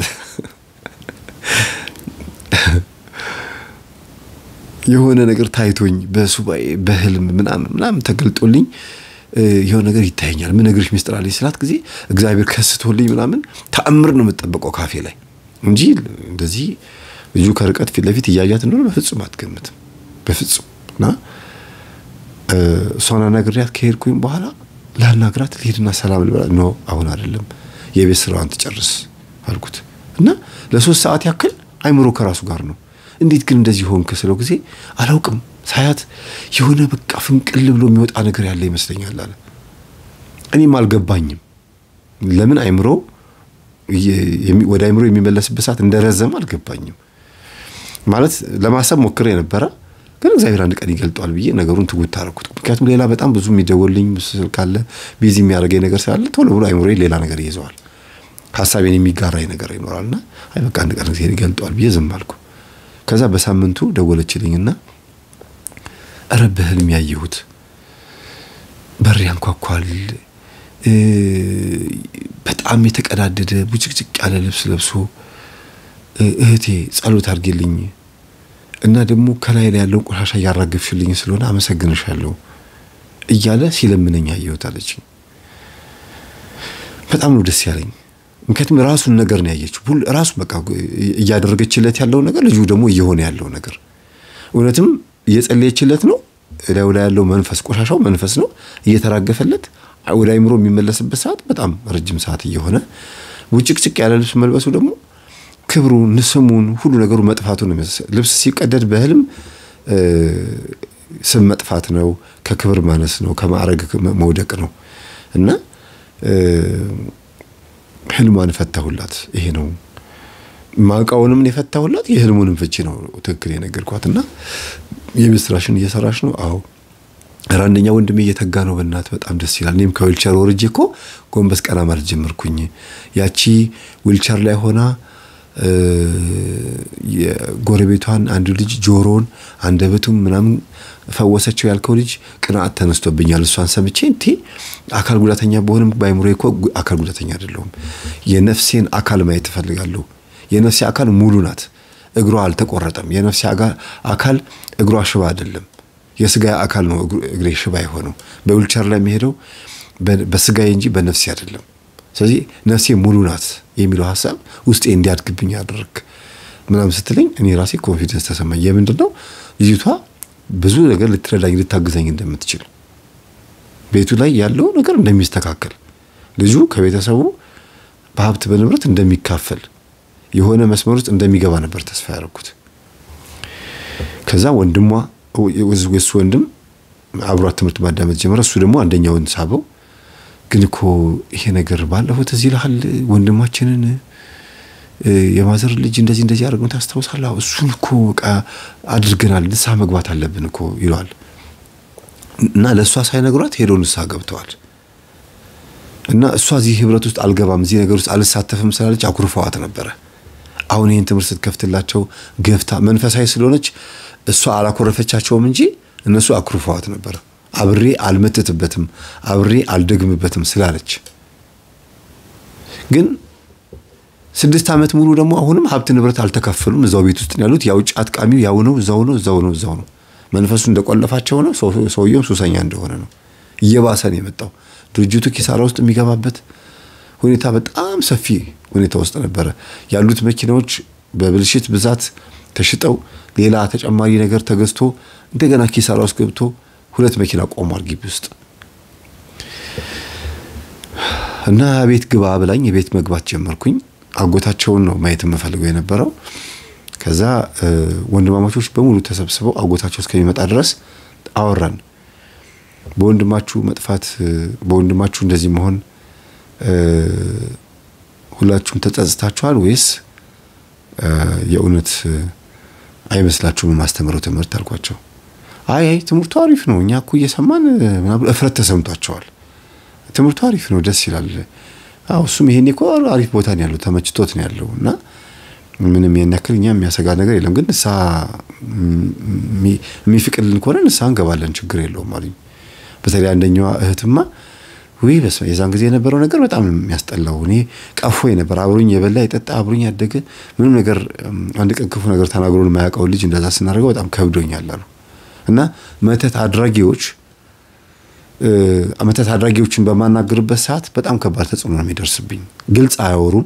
Speaker 1: የሆነ ነገር ታይቶኝ በሱባኤ በህልም ምናምን ምናምን ተገልጦልኝ የሆነ ነገር ይታየኛል። ምን ነግርሽ ሚስጥር አለኝ ስላት ጊዜ እግዚአብሔር ከስቶልኝ ምናምን ተአምር ነው የምጠበቀው ካፌ ላይ እንጂ እንደዚህ ልጁ ከርቀት ፊት ለፊት እያያት እንደሆነ በፍጹም አትገምትም። በፍጹም እና እሷን አናግሪያት ከሄድኩኝ በኋላ ላናግራት ልሄድና ሰላም ልበላ ኖ አሁን አይደለም የቤት ስራዋን ትጨርስ አልኩት እና ለሶስት ሰዓት ያክል አይምሮ ከራሱ ጋር ነው። እንዴት ግን እንደዚህ ሆንክ ስለው ጊዜ አላውቅም ሳያት የሆነ በቃ ፍንቅል ብሎ የሚወጣ ነገር ያለ ይመስለኛል አለ። እኔም አልገባኝም ለምን አይምሮ ወደ አይምሮ የሚመለስበት ሰዓት እንደረዘም አልገባኝም። ማለት ለማሰብ ሞክሬ ነበረ፣ ግን እግዚአብሔር አንድ ቀን ይገልጠዋል ብዬ ነገሩን ትጉት አደረኩት። ምክንያቱም ሌላ በጣም ብዙ የሚደወልኝ ስልክ አለ፣ ቢዚ የሚያደርገኝ ነገር ስላለ ቶሎ ብሎ አይምሮ ሌላ ነገር ይይዘዋል፣ ሀሳቤን የሚጋራኝ ነገር ይኖራልና አይ በቃ አንድ ቀን እግዚአብሔር ይገልጠዋል ብዬ ዝም አልኩ። ከዛ በሳምንቱ ደወለችልኝና እረ በህልም ያየሁት በር ያንኳኳል በጣም የተቀዳደደ ቡጭቅጭቅ ያለ ልብስ ለብሶ እህቴ ጸሎት አድርጌልኝ እና ደግሞ ከላይ ላይ ያለውን ቆሻሻ እያራገፍሽልኝ ስለሆነ አመሰግንሻለሁ እያለ ሲለምነኝ አየሁት አለችኝ። በጣም ነው ደስ ያለኝ። ምክንያቱም ራሱን ነገር ነው ያየችው። ሁሉ ራሱ በቃ እያደረገችለት ያለው ነገር ልጁ ደግሞ እየሆነ ያለው ነገር እውነትም እየጸለየችለት ነው። እላዩ ላይ ያለው መንፈስ ቆሻሻው መንፈስ ነው እየተራገፈለት ወደ አይምሮ የሚመለስበት ሰዓት በጣም ረጅም ሰዓት እየሆነ ውጭቅጭቅ ያለ ልብስ መልበሱ ደግሞ ክብሩን፣ ስሙን፣ ሁሉ ነገሩ መጥፋቱ ነው። ልብስ ሲቀደድ በህልም ስም መጥፋት ነው፣ ከክብር ማነስ ነው፣ ከማዕረግ መውደቅ ነው እና ህልሟን ፈታሁላት። ይሄ ነው ማውቃውንም የፈታሁላት የህልሙንም ፍቺ ነው ትክክል የነገርኳት እና የቤት ስራሽን እየሰራሽ ነው? አዎ ኧረ አንደኛ ወንድሜ እየተጋ ነው። በእናት በጣም ደስ ይላል። እኔም ከዊልቸር ወርጄ እኮ ጎንበስ ቀና ማለት ጀመርኩኝ። ያቺ ዊልቸር ላይ ሆና የጎረቤቷን አንዱ ልጅ ጆሮን አንደበቱም ምናምን ፈወሰችው ያልከው ልጅ ቅንዓት ተነስቶብኛል። እሷን ሰምቼ እንቴ አካል ጉዳተኛ በሆንም በአይምሮ እኮ አካል ጉዳተኛ አይደለሁም። የነፍሴን አካል ማየት እፈልጋለሁ። የነፍሴ አካል ሙሉ ናት። እግሯ አልተቆረጠም። የነፍሴ አካል እግሯ ሽባ አይደለም። የስጋ አካል ነው እግሬ ሽባ የሆነው። በዊልቸር ላይ የሚሄደው በስጋዬ እንጂ በነፍሴ አይደለም። ስለዚህ ነፍሴ ሙሉ ናት የሚለው ሀሳብ ውስጤ እንዲያድግብኝ ያደረግ ምናምን ስትለኝ እኔ ራሴ ኮንፊደንስ ተሰማኝ። የምንድን ነው ልጅቷ ብዙ ነገር ልትረዳኝ ልታግዘኝ እንደምትችል ቤቱ ላይ ያለው ነገር እንደሚስተካከል ልጁ ከቤተሰቡ በሀብት በንብረት እንደሚካፈል የሆነ መስመር ውስጥ እንደሚገባ ነበር ተስፋ ያደረኩት። ከዛ ወንድሟ የሱ ወንድም አብሯት ትምህርት ማዳመጥ ጀመረ። እሱ ደግሞ አንደኛውን ሳበው። ግን እኮ ይሄ ነገር ባለፈው ትዝ ይልሃል ወንድማችንን የማዘር ልጅ እንደዚህ እንደዚህ አድርገን ታስታውሳለህ? እሱን እኮ በቃ አድርገናል፣ ንስሐ መግባት አለብን እኮ ይለዋል። እና ለእሷ ሳይነግሯት ሄደው ንስሐ ገብተዋል። እና እሷ እዚህ ህብረት ውስጥ አልገባም፣ እዚህ ነገር ውስጥ አልሳተፍም ስላለች አኩርፈዋት ነበረ። አሁን ይህን ትምህርት ስትከፍትላቸው ገፍታ መንፈሳዊ ስለሆነች እሷ አላኮረፈቻቸውም እንጂ እነሱ አኩርፈዋት ነበረ። አብሬ አልመትትበትም፣ አብሬ አልደግምበትም ስላለች ግን ስድስት ዓመት ሙሉ ደግሞ አሁንም ሀብት ንብረት አልተካፈሉም። እዛው ቤት ውስጥ ያሉት ያው ጫት ቃሚው ያው ነው፣ እዛው ነው፣ እዛው ነው፣ እዛው ነው። መንፈሱ እንደቆለፋቸው ነው። ሰውየውም ሱሰኛ እንደሆነ ነው። እየባሰ ነው የመጣው። ድርጅቱ ኪሳራ ውስጥ የሚገባበት ሁኔታ በጣም ሰፊ ሁኔታ ውስጥ ነበረ። ያሉት መኪናዎች በብልሽት ብዛት ተሽጠው ሌላ ተጨማሪ ነገር ተገዝቶ እንደገና ኪሳራ ውስጥ ገብቶ ሁለት መኪና ቆሟል ግቢ ውስጥ እና ቤት ግባ ብላኝ የቤት መግባት ጀመርኩኝ። አጎታቸውን ነው ማየት የምፈልገው የነበረው። ከዛ ወንድማማቾች በሙሉ ተሰብስበው አጎታቸው እስከሚመጣ ድረስ አወራን። በወንድማችሁ መጥፋት፣ በወንድማችሁ እንደዚህ መሆን ሁላችሁም ተጸጽታችኋል ወይስ የእውነት አይመስላችሁም የማስተምረው ትምህርት አልኳቸው። አይ አይ ትምህርቱ አሪፍ ነው፣ እኛ እኮ እየሰማን ምናምን እፍረት ተሰምቷቸዋል። ትምህርቱ አሪፍ ነው፣ ደስ ይላል። አዎ እሱም ይሄኔ እኮ አሪፍ ቦታ ነው ያለው፣ ተመችቶት ነው ያለው እና ምንም ያን ያክል እኛ የሚያሰጋ ነገር የለም፣ ግን ንስሐ የሚፍቅልን ከሆነ ንስሐ እንገባለን፣ ችግር የለውም አሉኝ። በተለይ አንደኛዋ እህትማ ውይ በስመ የዛን ጊዜ የነበረው ነገር በጣም የሚያስጠላው እኔ ቀፎ ነበር። አብሮኝ የበላ የጠጣ አብሮኝ ያደገ ምንም ነገር አንድ ቀን ክፉ ነገር ተናግሮን የማያውቀውን ልጅ እንደዛ ስናደርገው በጣም ከብዶኛል አሉ እና መተት አድራጊዎች መተት አድራጊዎችን በማናገርበት ሰዓት በጣም ከባድ ተጽዕኖ ነው የሚደርስብኝ። ግልጽ አያወሩም።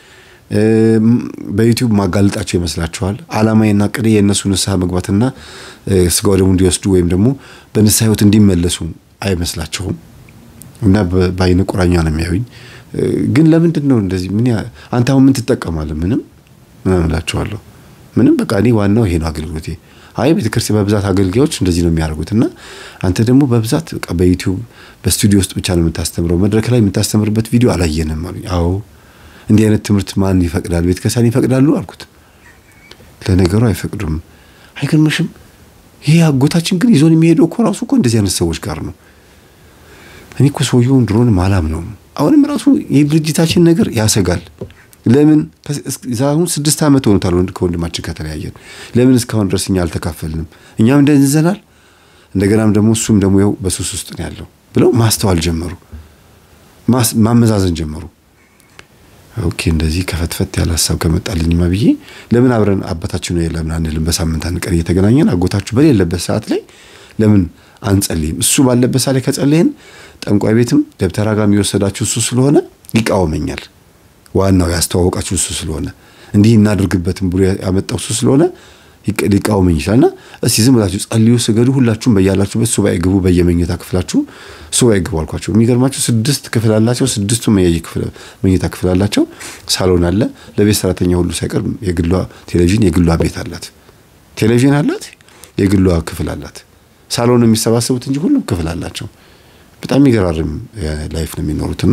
Speaker 1: በዩቲዩብ ማጋለጣቸው ይመስላችኋል። አላማዬና ቅዴ የእነሱ ንስሐ መግባትና ስጋው ደግሞ እንዲወስዱ ወይም ደግሞ በንስሐ ህይወት እንዲመለሱ አይመስላቸውም እና በአይነ ቁራኛ ነው የሚያዩኝ። ግን ለምንድን ነው እንደዚህ? ምን አንተ አሁን ምን ትጠቀማለህ? ምንም ምናምን እላቸዋለሁ። ምንም በቃ እኔ ዋናው ይሄ ነው አገልግሎቴ። አይ ቤተክርስቲያን በብዛት አገልጋዮች እንደዚህ ነው የሚያደርጉት እና አንተ ደግሞ በብዛት በቃ በዩቲዩብ በስቱዲዮ ውስጥ ብቻ ነው የምታስተምረው፣ መድረክ ላይ የምታስተምርበት ቪዲዮ አላየንም አሉኝ። አዎ እንዲህ አይነት ትምህርት ማን ይፈቅዳል? ቤተክርስቲያን ይፈቅዳሉ አልኩት። ለነገሩ አይፈቅዱም። አይገርምሽም? ይሄ አጎታችን ግን ይዞን የሚሄደው እኮ ራሱ እኮ እንደዚህ አይነት ሰዎች ጋር ነው። እኔ እኮ ሰውየውን ድሮንም አላምነውም። አሁንም ራሱ የድርጅታችን ነገር ያሰጋል። ለምን አሁን ስድስት ዓመት ሆኖታል ከወንድማችን ከተለያየን። ለምን እስካሁን ድረስ እኛ አልተካፈልንም? እኛም እንደንዘናል። እንደገናም ደግሞ እሱም ደግሞ ያው በሱስ ውስጥ ነው ያለው ብለው ማስተዋል ጀመሩ፣ ማመዛዘን ጀመሩ። ኦኬ እንደዚህ ከፈትፈት ያለ ሀሳብ ከመጣልኝማ ብዬ ለምን አብረን አባታችን ነው ለምን አንልም? በሳምንት አንድ ቀን እየተገናኘን አጎታችሁ በሌለበት ሰዓት ላይ ለምን አንጸልይም? እሱ ባለበት ሰዓት ላይ ከጸለይን ጠንቋይ ቤትም ደብተራ ጋር የሚወሰዳችሁ እሱ ስለሆነ ይቃወመኛል። ዋናው ያስተዋወቃችሁ እሱ ስለሆነ እንዲህ እናድርግበትም ብሎ ያመጣው እሱ ስለሆነ ሊቃወመኝ ይችላልና እስቲ ዝም ብላችሁ ጸልዩ፣ ስገዱ፣ ሁላችሁም በያላችሁበት ሱባኤ ግቡ፣ በየመኝታ ክፍላችሁ ሱባኤ ግቡ አልኳቸው። የሚገርማቸው ስድስት ክፍል አላቸው። ስድስቱ መኝታ ክፍል አላቸው። ሳሎን አለ። ለቤት ሰራተኛ ሁሉ ሳይቀር የግሏ ቴሌቪዥን፣ የግሏ ቤት አላት። ቴሌቪዥን አላት፣ የግሏ ክፍል አላት። ሳሎን የሚሰባሰቡት እንጂ ሁሉም ክፍል አላቸው። በጣም የሚገራርም ላይፍ ነው የሚኖሩትና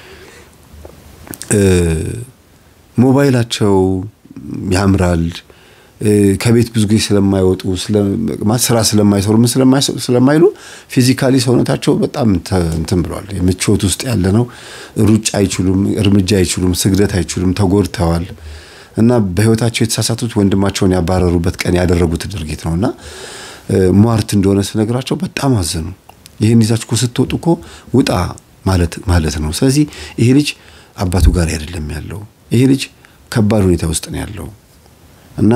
Speaker 1: ሞባይላቸው ያምራል። ከቤት ብዙ ጊዜ ስለማይወጡ ስራ ስለማይሰሩ ምን ስለማይሉ ፊዚካሊ ሰውነታቸው በጣም እንትን ብለዋል። ምቾት ውስጥ ያለ ነው። ሩጫ አይችሉም፣ እርምጃ አይችሉም፣ ስግደት አይችሉም፣ ተጎድተዋል። እና በህይወታቸው የተሳሳቱት ወንድማቸውን ያባረሩበት ቀን ያደረጉት ድርጊት ነው እና ሟርት እንደሆነ ስነግራቸው በጣም አዘኑ። ይህን ይዛችሁ እኮ ስትወጡ እኮ ውጣ ማለት ማለት ነው። ስለዚህ ይሄ ልጅ አባቱ ጋር አይደለም ያለው። ይሄ ልጅ ከባድ ሁኔታ ውስጥ ነው ያለው እና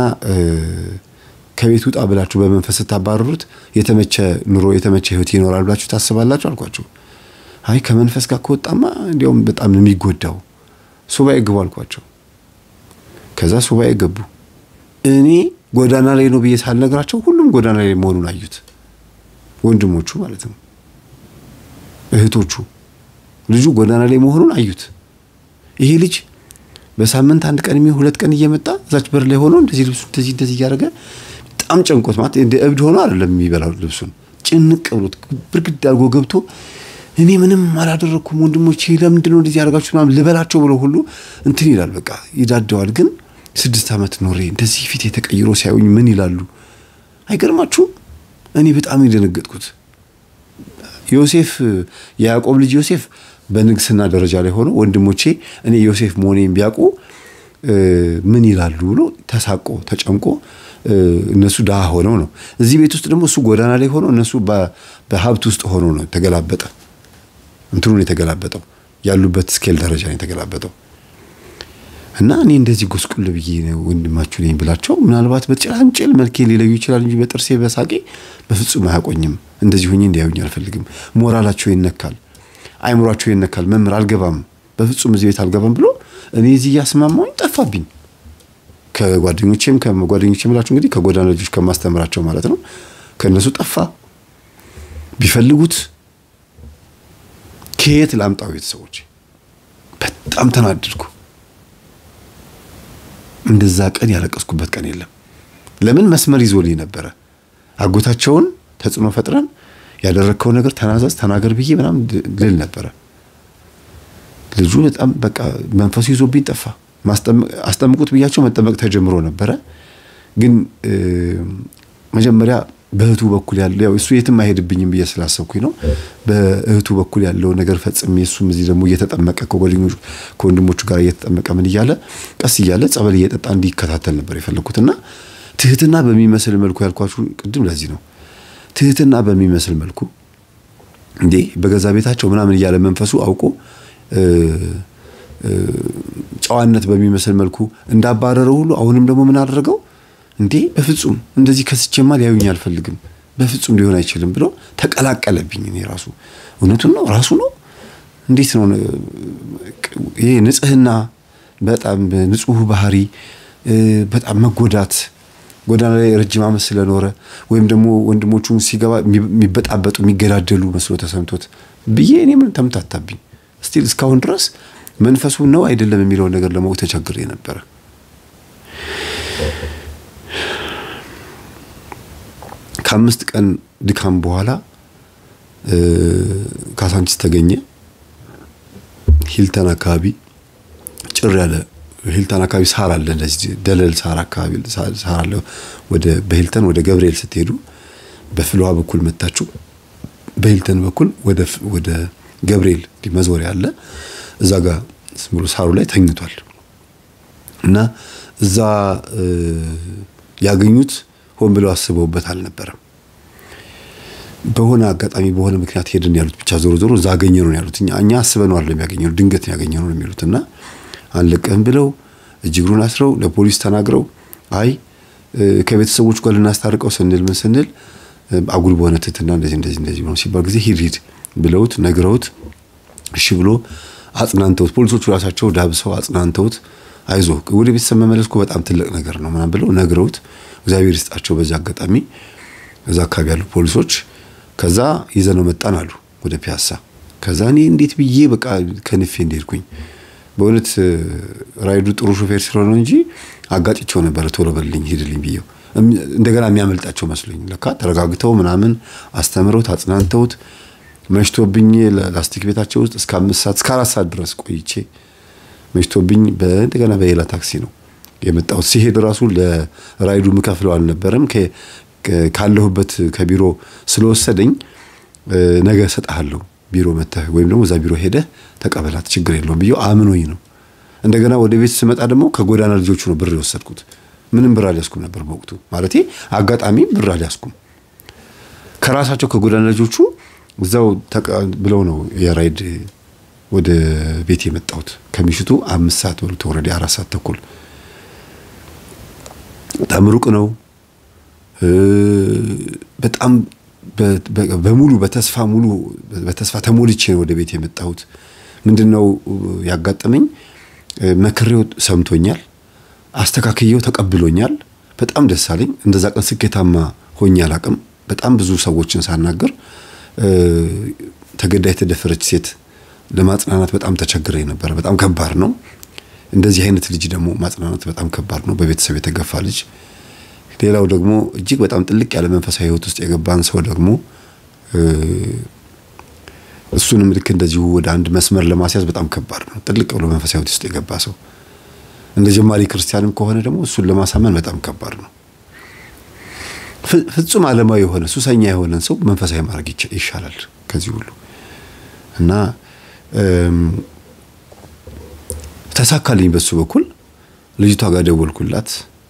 Speaker 1: ከቤት ውጣ ብላችሁ በመንፈስ ስታባረሩት የተመቸ ኑሮ የተመቸ ህይወት ይኖራል ብላችሁ ታስባላችሁ አልኳቸው። አይ ከመንፈስ ጋር ከወጣማ እንዲያውም በጣም ነው የሚጎዳው። ሱባኤ ግቡ አልኳቸው። ከዛ ሱባኤ ገቡ። እኔ ጎዳና ላይ ነው ብዬ ሳልነግራቸው ሁሉም ጎዳና ላይ መሆኑን አዩት። ወንድሞቹ ማለት ነው፣ እህቶቹ ልጁ ጎዳና ላይ መሆኑን አዩት። ይሄ ልጅ በሳምንት አንድ ቀን የሚሆን ሁለት ቀን እየመጣ እዛች በር ላይ ሆኖ እንደዚህ ልብሱ እንደዚህ እንደዚህ እያደረገ በጣም ጨንቆት ማለት እንደ እብድ ሆኖ አይደለም የሚበላው ልብሱን ጭንቅ ብሎት ብርግድ አድርጎ ገብቶ እኔ ምንም አላደረግኩም ወንድሞቼ ለምንድን ነው እንደዚህ ያደርጋችሁ ምናምን ልበላቸው ብሎ ሁሉ እንትን ይላል። በቃ ይዳደዋል። ግን ስድስት ዓመት ኖሬ እንደዚህ ፊት የተቀይሮ ሲያዩኝ ምን ይላሉ? አይገርማችሁም? እኔ በጣም የደነገጥኩት ዮሴፍ የያዕቆብ ልጅ ዮሴፍ በንግስና ደረጃ ላይ ሆኖ ወንድሞቼ እኔ ዮሴፍ መሆኔን ቢያውቁ ምን ይላሉ ብሎ ተሳቆ ተጨንቆ እነሱ ድሃ ሆነው ነው። እዚህ ቤት ውስጥ ደግሞ እሱ ጎዳና ላይ ሆኖ እነሱ በሀብት ውስጥ ሆኖ ነው ተገላበጠ። እንትኑን የተገላበጠው ያሉበት ስኬል ደረጃ ነው የተገላበጠው። እና እኔ እንደዚህ ጎስቁል ብዬ ወንድማችሁ ነኝ ብላቸው ምናልባት በጭላንጭል መልኬ ሊለዩ ይችላል እንጂ በጥርሴ በሳቄ በፍጹም አያቆኝም። እንደዚህ ሆኜ እንዲያዩኝ አልፈልግም። ሞራላቸው ይነካል፣ አይምሯቸው ይነካል። መምህር አልገባም፣ በፍጹም እዚህ ቤት አልገባም ብሎ እኔ እዚህ እያስማማኝ ጠፋብኝ። ከጓደኞቼም ከጓደኞቼ ምላችሁ እንግዲህ ከጎዳና ልጆች ከማስተምራቸው ማለት ነው። ከእነሱ ጠፋ። ቢፈልጉት ከየት ላምጣው? ቤተሰቦች በጣም ተናደድኩ። እንደዛ ቀን ያለቀስኩበት ቀን የለም። ለምን መስመር ይዞልኝ ነበረ። አጎታቸውን ተጽዕኖ ፈጥረን ያደረግከው ነገር ተናዘዝ ተናገር ብዬ ምናምን ልል ነበረ። ልጁ በጣም በቃ መንፈሱ ይዞብኝ ጠፋ። አስጠምቁት ብያቸው መጠመቅ ተጀምሮ ነበረ። ግን መጀመሪያ በእህቱ በኩል ያለው ያው እሱ የትም አይሄድብኝም ብዬ ስላሰብኩኝ ነው። በእህቱ በኩል ያለው ነገር ፈጽሜ እሱም እዚህ ደግሞ እየተጠመቀ ከወንድሞቹ ጋር እየተጠመቀ ምን እያለ ቀስ እያለ ጸበል እየጠጣ እንዲከታተል ነበር የፈለግኩትና ትህትና በሚመስል መልኩ ያልኳችሁ ቅድም ለዚህ ነው። ትህትና በሚመስል መልኩ እንዴ በገዛ ቤታቸው ምናምን እያለ መንፈሱ አውቆ ጨዋነት በሚመስል መልኩ እንዳባረረው ሁሉ አሁንም ደግሞ ምን አደረገው? እንዴ በፍጹም እንደዚህ ከስቼማ ሊያዩኝ አልፈልግም፣ በፍጹም ሊሆን አይችልም ብሎ ተቀላቀለብኝ። እኔ ራሱ እውነቱን ነው ራሱ ነው። እንዴት ነው ይሄ ንጽህና፣ በጣም ንጹህ ባህሪ፣ በጣም መጎዳት ጎዳና ላይ ረጅም ዓመት ስለኖረ ወይም ደግሞ ወንድሞቹን ሲገባ የሚበጣበጡ የሚገዳደሉ መስሎ ተሰምቶት ብዬ እኔ ምን ተምታታብኝ። ስቲል እስካሁን ድረስ መንፈሱ ነው አይደለም የሚለውን ነገር ለማወቅ ተቸግሬ ነበረ። ከአምስት ቀን ድካም በኋላ ካሳንቺስ ተገኘ። ሂልተን አካባቢ ጭር ያለ ሂልተን አካባቢ ሳር አለ፣ እንደዚህ ደለል ሳር አካባቢ ሳር አለ። ወደ በሂልተን ወደ ገብርኤል ስትሄዱ በፍልውሃ በኩል መታችሁ በሂልተን በኩል ወደ ወደ ገብርኤል መዞሪያ አለ። እዛ ጋር ብሎ ሳሩ ላይ ተኝቷል እና እዛ ያገኙት ሆን ብለው አስበውበት አልነበረም። በሆነ አጋጣሚ በሆነ ምክንያት ሄድን ያሉት ብቻ ዞሮ ዞሮ እዛ አገኘ ነው ያሉት። እኛ እኛ አስበነው አይደለም ያገኘነው ድንገት ያገኘ ነው የሚሉት እና አንለቀህም ብለው እጅ እግሩን አስረው ለፖሊስ ተናግረው አይ ከቤተሰቦቹ ጋር ልናስታርቀው ስንል ምን ስንል አጉል በሆነ ትትና እንደዚህ እንደዚህ እንደዚህ ነው ሲባል ጊዜ ሂድ ሂድ ብለውት ነግረውት እሺ ብሎ አጽናንተውት ፖሊሶቹ ራሳቸው ዳብሰው አጽናንተውት አይዞ ወደ ቤተሰብ መመለስ እኮ በጣም ትልቅ ነገር ነው ምናምን ብለው ነግረውት እግዚአብሔር ይስጣቸው። በዛ አጋጣሚ እዛ አካባቢ ያሉ ፖሊሶች ከዛ ይዘነው መጣን አሉ ወደ ፒያሳ። ከዛ እኔ እንዴት ብዬ በቃ ከንፌ እንደሄድኩኝ በእውነት ራይዱ ጥሩ ሾፌር ስለሆነ እንጂ አጋጭቸው ነበረ። ቶሎ በልልኝ ሂድልኝ ብዬው እንደገና የሚያመልጣቸው መስሎኝ ለካ ተረጋግተው ምናምን አስተምረውት አጽናንተውት መሽቶብኝ ላስቲክ ቤታቸው ውስጥ እስከ አምስት ሰዓት እስከ አራት ሰዓት ድረስ ቆይቼ መሽቶብኝ እንደገና በሌላ ታክሲ ነው የመጣሁት። ሲሄድ ራሱ ለራይዱ ምከፍለው አልነበረም። ካለሁበት ከቢሮ ስለወሰደኝ ነገ እሰጥሃለሁ ቢሮ መተህ ወይም ደግሞ እዛ ቢሮ ሄደህ ተቀበላት ችግር የለውም ብዬው አምኖኝ ነው። እንደገና ወደ ቤት ስመጣ ደግሞ ከጎዳና ልጆቹ ነው ብር የወሰድኩት። ምንም ብር አልያዝኩም ነበር በወቅቱ ማለቴ አጋጣሚ ብር አልያዝኩም። ከራሳቸው ከጎዳና ልጆቹ እዛው ብለው ነው የራይድ ወደ ቤት የመጣሁት ከምሽቱ አምስት ሰዓት በሉት ወረዲ አራት ሰዓት ተኩል በጣም ሩቅ ነው። በጣም በሙሉ በተስፋ ሙሉ በተስፋ ተሞልቼ ነው ወደ ቤት የመጣሁት። ምንድነው ያጋጠመኝ? መክሬው ሰምቶኛል፣ አስተካክየው ተቀብሎኛል። በጣም ደስ አለኝ። እንደዛ ቀን ስኬታማ ሆኜ አላቅም። በጣም ብዙ ሰዎችን ሳናገር ተገዳ የተደፈረች ሴት ለማጽናናት በጣም ተቸግሬ ነበረ። በጣም ከባድ ነው። እንደዚህ አይነት ልጅ ደግሞ ማጽናናት በጣም ከባድ ነው። በቤተሰብ የተገፋ ልጅ ሌላው ደግሞ እጅግ በጣም ጥልቅ ያለ መንፈሳዊ ሕይወት ውስጥ የገባን ሰው ደግሞ እሱንም ልክ እንደዚሁ ወደ አንድ መስመር ለማስያዝ በጣም ከባድ ነው። ጥልቅ ብሎ መንፈሳዊ ሕይወት ውስጥ የገባ ሰው እንደ ጀማሪ ክርስቲያንም ከሆነ ደግሞ እሱን ለማሳመን በጣም ከባድ ነው። ፍጹም ዓለማዊ የሆነ ሱሰኛ የሆነን ሰው መንፈሳዊ ማድረግ ይሻላል ከዚህ ሁሉ እና ተሳካልኝ። በሱ በኩል ልጅቷ ጋር ደወልኩላት።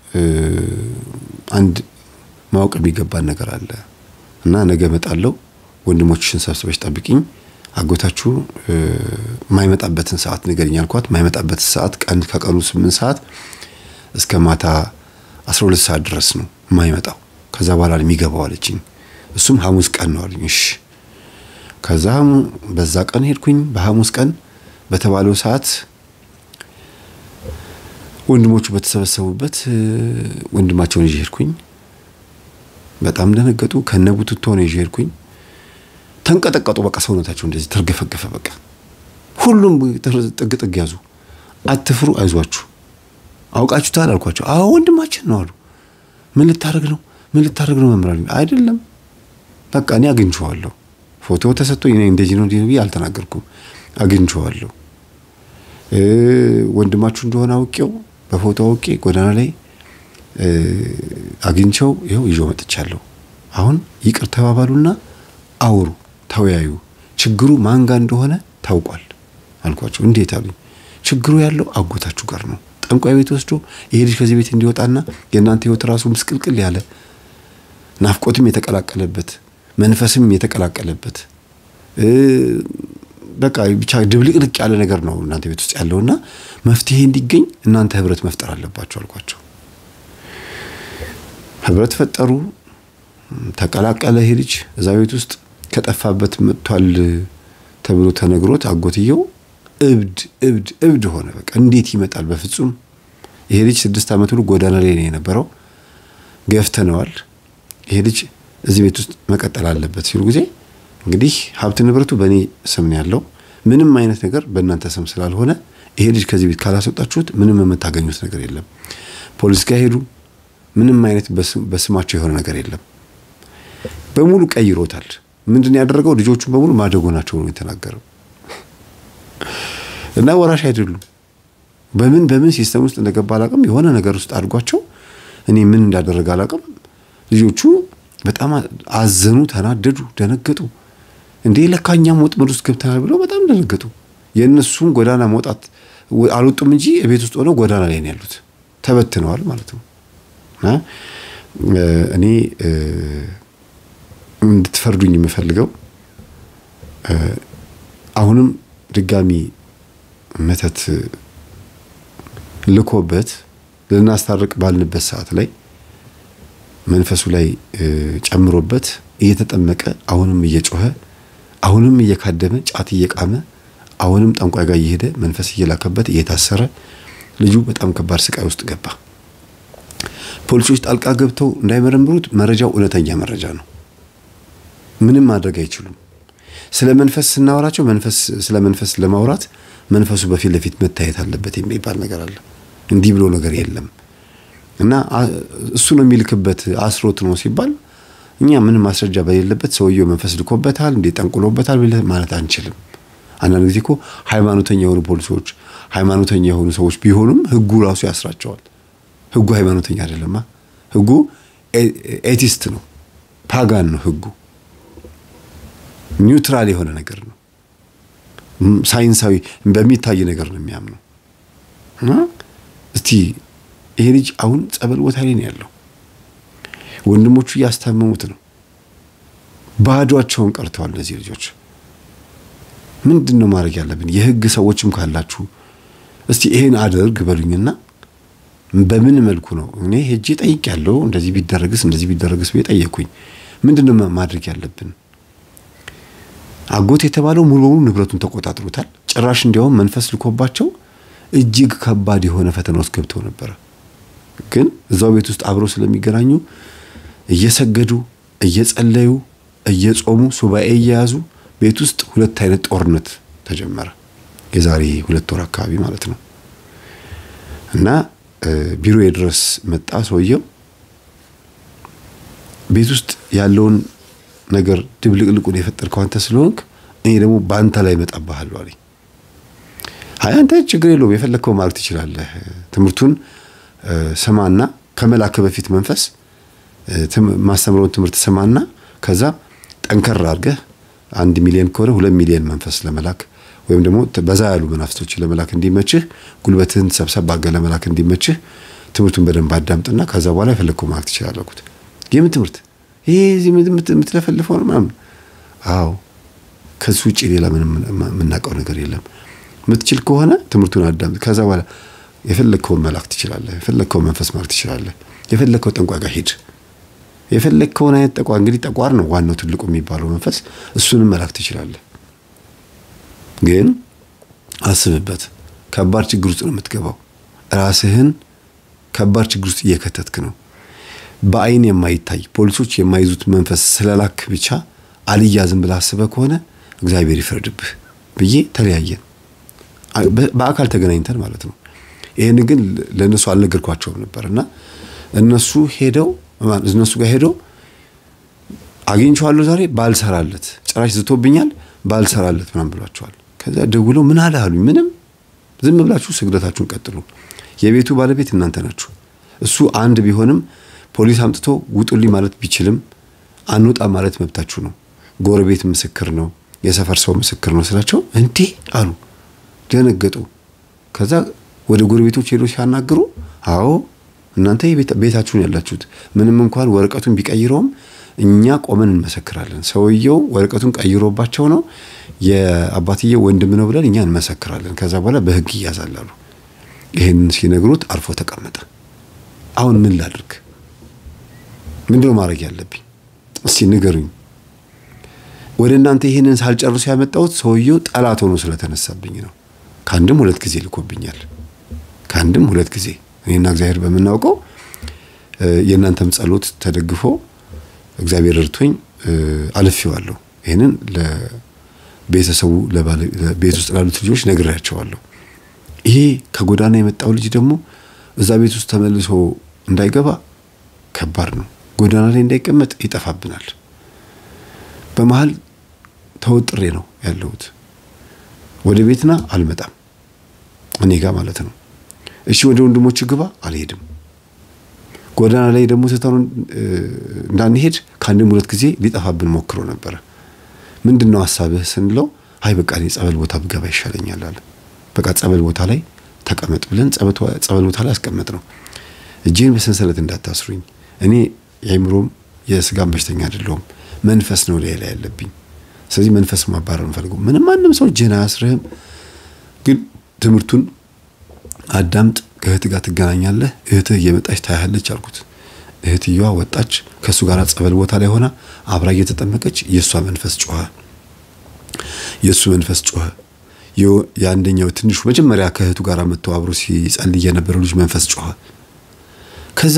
Speaker 1: አንድ ማወቅ የሚገባን ነገር አለ እና ነገ እመጣለሁ፣ ወንድሞችሽን ሰብስበሽ ጠብቂኝ፣ አጎታችሁ የማይመጣበትን ሰዓት ንገሪኝ አልኳት። የማይመጣበትን ሰዓት ቀን ከቀኑ ስምንት ሰዓት እስከ ማታ አስራ ሁለት ሰዓት ድረስ ነው የማይመጣው። ከዛ በኋላ የሚገባው አለችኝ። እሱም ሐሙስ ቀን ነው አለኝ። እሺ ከዛ በዛ ቀን ሄድኩኝ። በሐሙስ ቀን በተባለው ሰዓት ወንድሞቹ በተሰበሰቡበት ወንድማቸውን ይዤ ሄድኩኝ። በጣም ደነገጡ። ከነቡትቶ ነው ይዤ ሄድኩኝ። ተንቀጠቀጡ። በቃ ሰውነታቸው እንደዚህ ተርገፈገፈ። በቃ ሁሉም ጥግ ጥግ ያዙ። አትፍሩ፣ አይዟችሁ። አውቃችሁታል አልኳቸው። አዎ ወንድማችን ነው አሉ። ምን ልታደርግ ነው? ምን ልታደርግ ነው መምራል? አይደለም በቃ እኔ አግኝቼዋለሁ። ፎቶ ተሰጥቶኝ እኔ እንደዚህ ነው እንዲህ አልተናገርኩም። አግኝቼዋለሁ። ወንድማችሁ እንደሆነ አውቄው በፎቶ አውቄ ጎዳና ላይ አግኝቸው ይኸው ይዞ መጥቻለሁ። አሁን ይቅር ተባባሉና አውሩ፣ ተወያዩ። ችግሩ ማን ጋር እንደሆነ ታውቋል አልኳቸው። እንዴት አሉኝ። ችግሩ ያለው አጎታችሁ ጋር ነው። ጠንቋይ ቤት ወስዶ ይሄ ልጅ ከዚህ ቤት እንዲወጣና የእናንተ ህይወት ራሱ ምስቅልቅል ያለ ናፍቆትም የተቀላቀለበት መንፈስም የተቀላቀለበት በቃ ብቻ ድብልቅልቅ ያለ ነገር ነው እናንተ ቤት ውስጥ ያለውና መፍትሄ እንዲገኝ እናንተ ህብረት መፍጠር አለባቸው አልኳቸው። ህብረት ፈጠሩ። ተቀላቀለ። ይሄ ልጅ እዛ ቤት ውስጥ ከጠፋበት መጥቷል ተብሎ ተነግሮት አጎትየው እብድ እብድ እብድ ሆነ። በቃ እንዴት ይመጣል? በፍጹም ይሄ ልጅ ስድስት ዓመት ሁሉ ጎዳና ላይ ነው የነበረው። ገፍተነዋል። ይሄ ልጅ እዚህ ቤት ውስጥ መቀጠል አለበት ሲሉ ጊዜ እንግዲህ ሀብት ንብረቱ በእኔ ስም ነው ያለው። ምንም አይነት ነገር በእናንተ ስም ስላልሆነ ይሄ ልጅ ከዚህ ቤት ካላስወጣችሁት ምንም የምታገኙት ነገር የለም። ፖሊስ ጋር ሄዱ። ምንም አይነት በስማቸው የሆነ ነገር የለም። በሙሉ ቀይሮታል። ምንድን ያደረገው ልጆቹን በሙሉ ማደጎ ናቸው ነው የተናገረው። እና ወራሽ አይደሉም። በምን በምን ሲስተም ውስጥ እንደገባ አላውቅም። የሆነ ነገር ውስጥ አድርጓቸው እኔ ምን እንዳደረገ አላውቅም። ልጆቹ በጣም አዘኑ፣ ተናደዱ፣ ደነገጡ። እንዴ ለካ እኛም ወጥመድ ውስጥ ገብተናል ብለው በጣም ደነገጡ። የእነሱን ጎዳና መውጣት አልወጡም እንጂ ቤት ውስጥ ሆነው ጎዳና ላይ ነው ያሉት። ተበትነዋል ማለት ነው። እና እኔ እንድትፈርዱኝ የምፈልገው አሁንም ድጋሚ መተት ልኮበት ልናስታርቅ ባልንበት ሰዓት ላይ መንፈሱ ላይ ጨምሮበት እየተጠመቀ አሁንም እየጮኸ አሁንም እየካደመ ጫት እየቃመ አሁንም ጠንቋይ ጋር እየሄደ መንፈስ እየላከበት እየታሰረ ልጁ በጣም ከባድ ስቃይ ውስጥ ገባ። ፖሊሶች ጣልቃ ገብተው እንዳይመረምሩት መረጃው እውነተኛ መረጃ ነው። ምንም ማድረግ አይችሉም። ስለ መንፈስ ስናወራቸው መንፈስ ስለ መንፈስ ለማውራት መንፈሱ በፊት ለፊት መታየት አለበት የሚባል ነገር አለ። እንዲህ ብሎ ነገር የለም እና እሱ ነው የሚልክበት አስሮት ነው ሲባል እኛ ምንም ማስረጃ በሌለበት ሰውየው መንፈስ ልኮበታል እንዴ ጠንቁሎበታል ማለት አንችልም። አንዳንድ ጊዜ እኮ ሃይማኖተኛ የሆኑ ፖሊሶች ሃይማኖተኛ የሆኑ ሰዎች ቢሆኑም ህጉ ራሱ ያስራቸዋል። ህጉ ሃይማኖተኛ አይደለማ። ህጉ ኤቲስት ነው፣ ፓጋን ነው ህጉ። ኒውትራል የሆነ ነገር ነው። ሳይንሳዊ በሚታይ ነገር ነው የሚያምነው። እና እስቲ ይሄ ልጅ አሁን ጸበል ቦታ ላይ ነው ያለው። ወንድሞቹ እያስታመሙት ነው። ባዷቸውን ቀርተዋል እነዚህ ልጆች። ምንድን ነው ማድረግ ያለብን? የህግ ሰዎችም ካላችሁ እስቲ ይሄን አድርግ በሉኝና በምን መልኩ ነው እኔ ሄጄ ጠይቅ ያለው እንደዚህ ቢደረግስ እንደዚህ ቢደረግስ ብዬ ጠየቅኩኝ። ምንድን ነው ማድረግ ያለብን? አጎት የተባለው ሙሉ በሙሉ ንብረቱን ተቆጣጥሮታል። ጭራሽ እንዲያውም መንፈስ ልኮባቸው እጅግ ከባድ የሆነ ፈተና ውስጥ ገብተው ነበረ። ግን እዛው ቤት ውስጥ አብረው ስለሚገናኙ እየሰገዱ እየጸለዩ እየጾሙ ሱባኤ እየያዙ ቤት ውስጥ ሁለት አይነት ጦርነት ተጀመረ። የዛሬ ሁለት ወር አካባቢ ማለት ነው። እና ቢሮ ድረስ መጣ ሰውየው። ቤት ውስጥ ያለውን ነገር ድብልቅልቁን የፈጠርከው አንተ ስለሆንክ እኔ ደግሞ በአንተ ላይ እመጣብሃለሁ አለኝ። አይ አንተ ችግር የለውም የፈለግከው ማለት ትችላለህ። ትምህርቱን ስማና ከመላክ በፊት መንፈስ ማስተምረውን ትምህርት ስማና ከዛ ጠንከር አድርገህ አንድ ሚሊዮን ከሆነ ሁለት ሚሊዮን መንፈስ ለመላክ ወይም ደግሞ በዛ ያሉ መናፍስቶች ለመላክ እንዲመችህ ጉልበትህን ሰብሰብ አድርገህ ለመላክ እንዲመችህ ትምህርቱን በደንብ አዳምጥና ከዛ በኋላ የፈለግከው ማለት ትችላለህ አልኩት። የምን ትምህርት ይሄ የምትለፈልፈው ነው ምናምን? አዎ ከሱ ውጭ ሌላ ምንም የምናውቀው ነገር የለም። የምትችል ከሆነ ትምህርቱን አዳምጥ። ከዛ በኋላ የፈለግከውን መላክ ትችላለህ። የፈለግከውን መንፈስ ማድረግ ትችላለህ። የፈለግከው ጠንቋይ ጋር ሂድ። የፈለግከውን አይነት ጠቋር እንግዲህ ጠቋር ነው ዋናው ትልቁ የሚባለው መንፈስ፣ እሱንም መላክ ትችላለህ። ግን አስብበት። ከባድ ችግር ውስጥ ነው የምትገባው። ራስህን ከባድ ችግር ውስጥ እየከተትክ ነው። በአይን የማይታይ ፖሊሶች የማይዙት መንፈስ ስለላክ ብቻ አልያዝም ብለህ አስበህ ከሆነ እግዚአብሔር ይፍረድብህ ብዬ ተለያየን። በአካል ተገናኝተን ማለት ነው። ይህን ግን ለእነሱ አልነገርኳቸውም ነበር እና እነሱ ሄደው እነሱ ጋር ሄደው አግኝቼዋለሁ ዛሬ ባልሰራለት ጭራሽ ዝቶብኛል ባልሰራለት ምናምን ብሏቸዋል። ከዛ ደውለው ምን አለ አሉኝ። ምንም ዝም ብላችሁ ስግደታችሁን ቀጥሉ። የቤቱ ባለቤት እናንተ ናችሁ። እሱ አንድ ቢሆንም ፖሊስ አምጥቶ ውጡልኝ ማለት ቢችልም አንውጣ ማለት መብታችሁ ነው። ጎረቤት ምስክር ነው፣ የሰፈር ሰው ምስክር ነው ስላቸው እንዴ አሉ፣ ደነገጡ። ከዛ ወደ ጎረቤቶች ሄዶ ሲያናግሩ አዎ እናንተ ቤታችሁን ያላችሁት ምንም እንኳን ወረቀቱን ቢቀይረውም እኛ ቆመን እንመሰክራለን። ሰውየው ወረቀቱን ቀይሮባቸው ነው የአባትየው ወንድም ነው ብለን እኛ እንመሰክራለን። ከዛ በኋላ በህግ ይያዛላሉ። ይህንን ሲነግሩት አርፎ ተቀመጠ። አሁን ምን ላድርግ? ምንድነው ማድረግ ያለብኝ? እስቲ ንገሩኝ። ወደ እናንተ ይህንን ሳልጨርሱ ያመጣሁት ሰውየው ጠላት ሆኖ ስለተነሳብኝ ነው። ከአንድም ሁለት ጊዜ ልኮብኛል። ከአንድም ሁለት ጊዜ እኔና እግዚአብሔር በምናውቀው የእናንተም ጸሎት ተደግፎ እግዚአብሔር እርቶኝ አልፌዋለሁ። ይህንን ለቤተሰቡ ቤት ውስጥ ላሉት ልጆች ነግሬያቸዋለሁ። ይሄ ከጎዳና የመጣው ልጅ ደግሞ እዛ ቤት ውስጥ ተመልሶ እንዳይገባ ከባድ ነው። ጎዳና ላይ እንዳይቀመጥ ይጠፋብናል። በመሀል ተወጥሬ ነው ያለሁት። ወደ ቤትና አልመጣም እኔ ጋር ማለት ነው። እሺ ወደ ወንድሞች ግባ አልሄድም። ጎዳና ላይ ደግሞ ትተኑ እንዳንሄድ ከአንድም ሁለት ጊዜ ሊጠፋብን ሞክሮ ነበረ። ምንድን ነው ሀሳብህ ስንለው አይ በቃ እኔ ጸበል ቦታ ብገባ ይሻለኛል አለ። በቃ ጸበል ቦታ ላይ ተቀመጥ ብለን ጸበል ቦታ ላይ አስቀመጥ ነው። እጄን በሰንሰለት እንዳታስሩኝ፣ እኔ የአይምሮም የስጋም በሽተኛ አይደለሁም፣ መንፈስ ነው ላይ ላይ ያለብኝ። ስለዚህ መንፈስ ማባረር እንፈልገው። ምንም ማንም ሰው እጅህን አያስርህም፣ ግን ትምህርቱን አዳምጥ። ከእህት ጋር ትገናኛለህ፣ እህትህ እየመጣች ታያለች አልኩት። እህትየዋ ወጣች። ከእሱ ጋር ጸበል ቦታ ላይ ሆና አብራ እየተጠመቀች የእሷ መንፈስ ጮኸ፣ የእሱ መንፈስ ጮኸ። የአንደኛው ትንሹ መጀመሪያ ከእህቱ ጋር መጥቶ አብሮ ሲጸልይ የነበረው ልጅ መንፈስ ጮኸ። ከዛ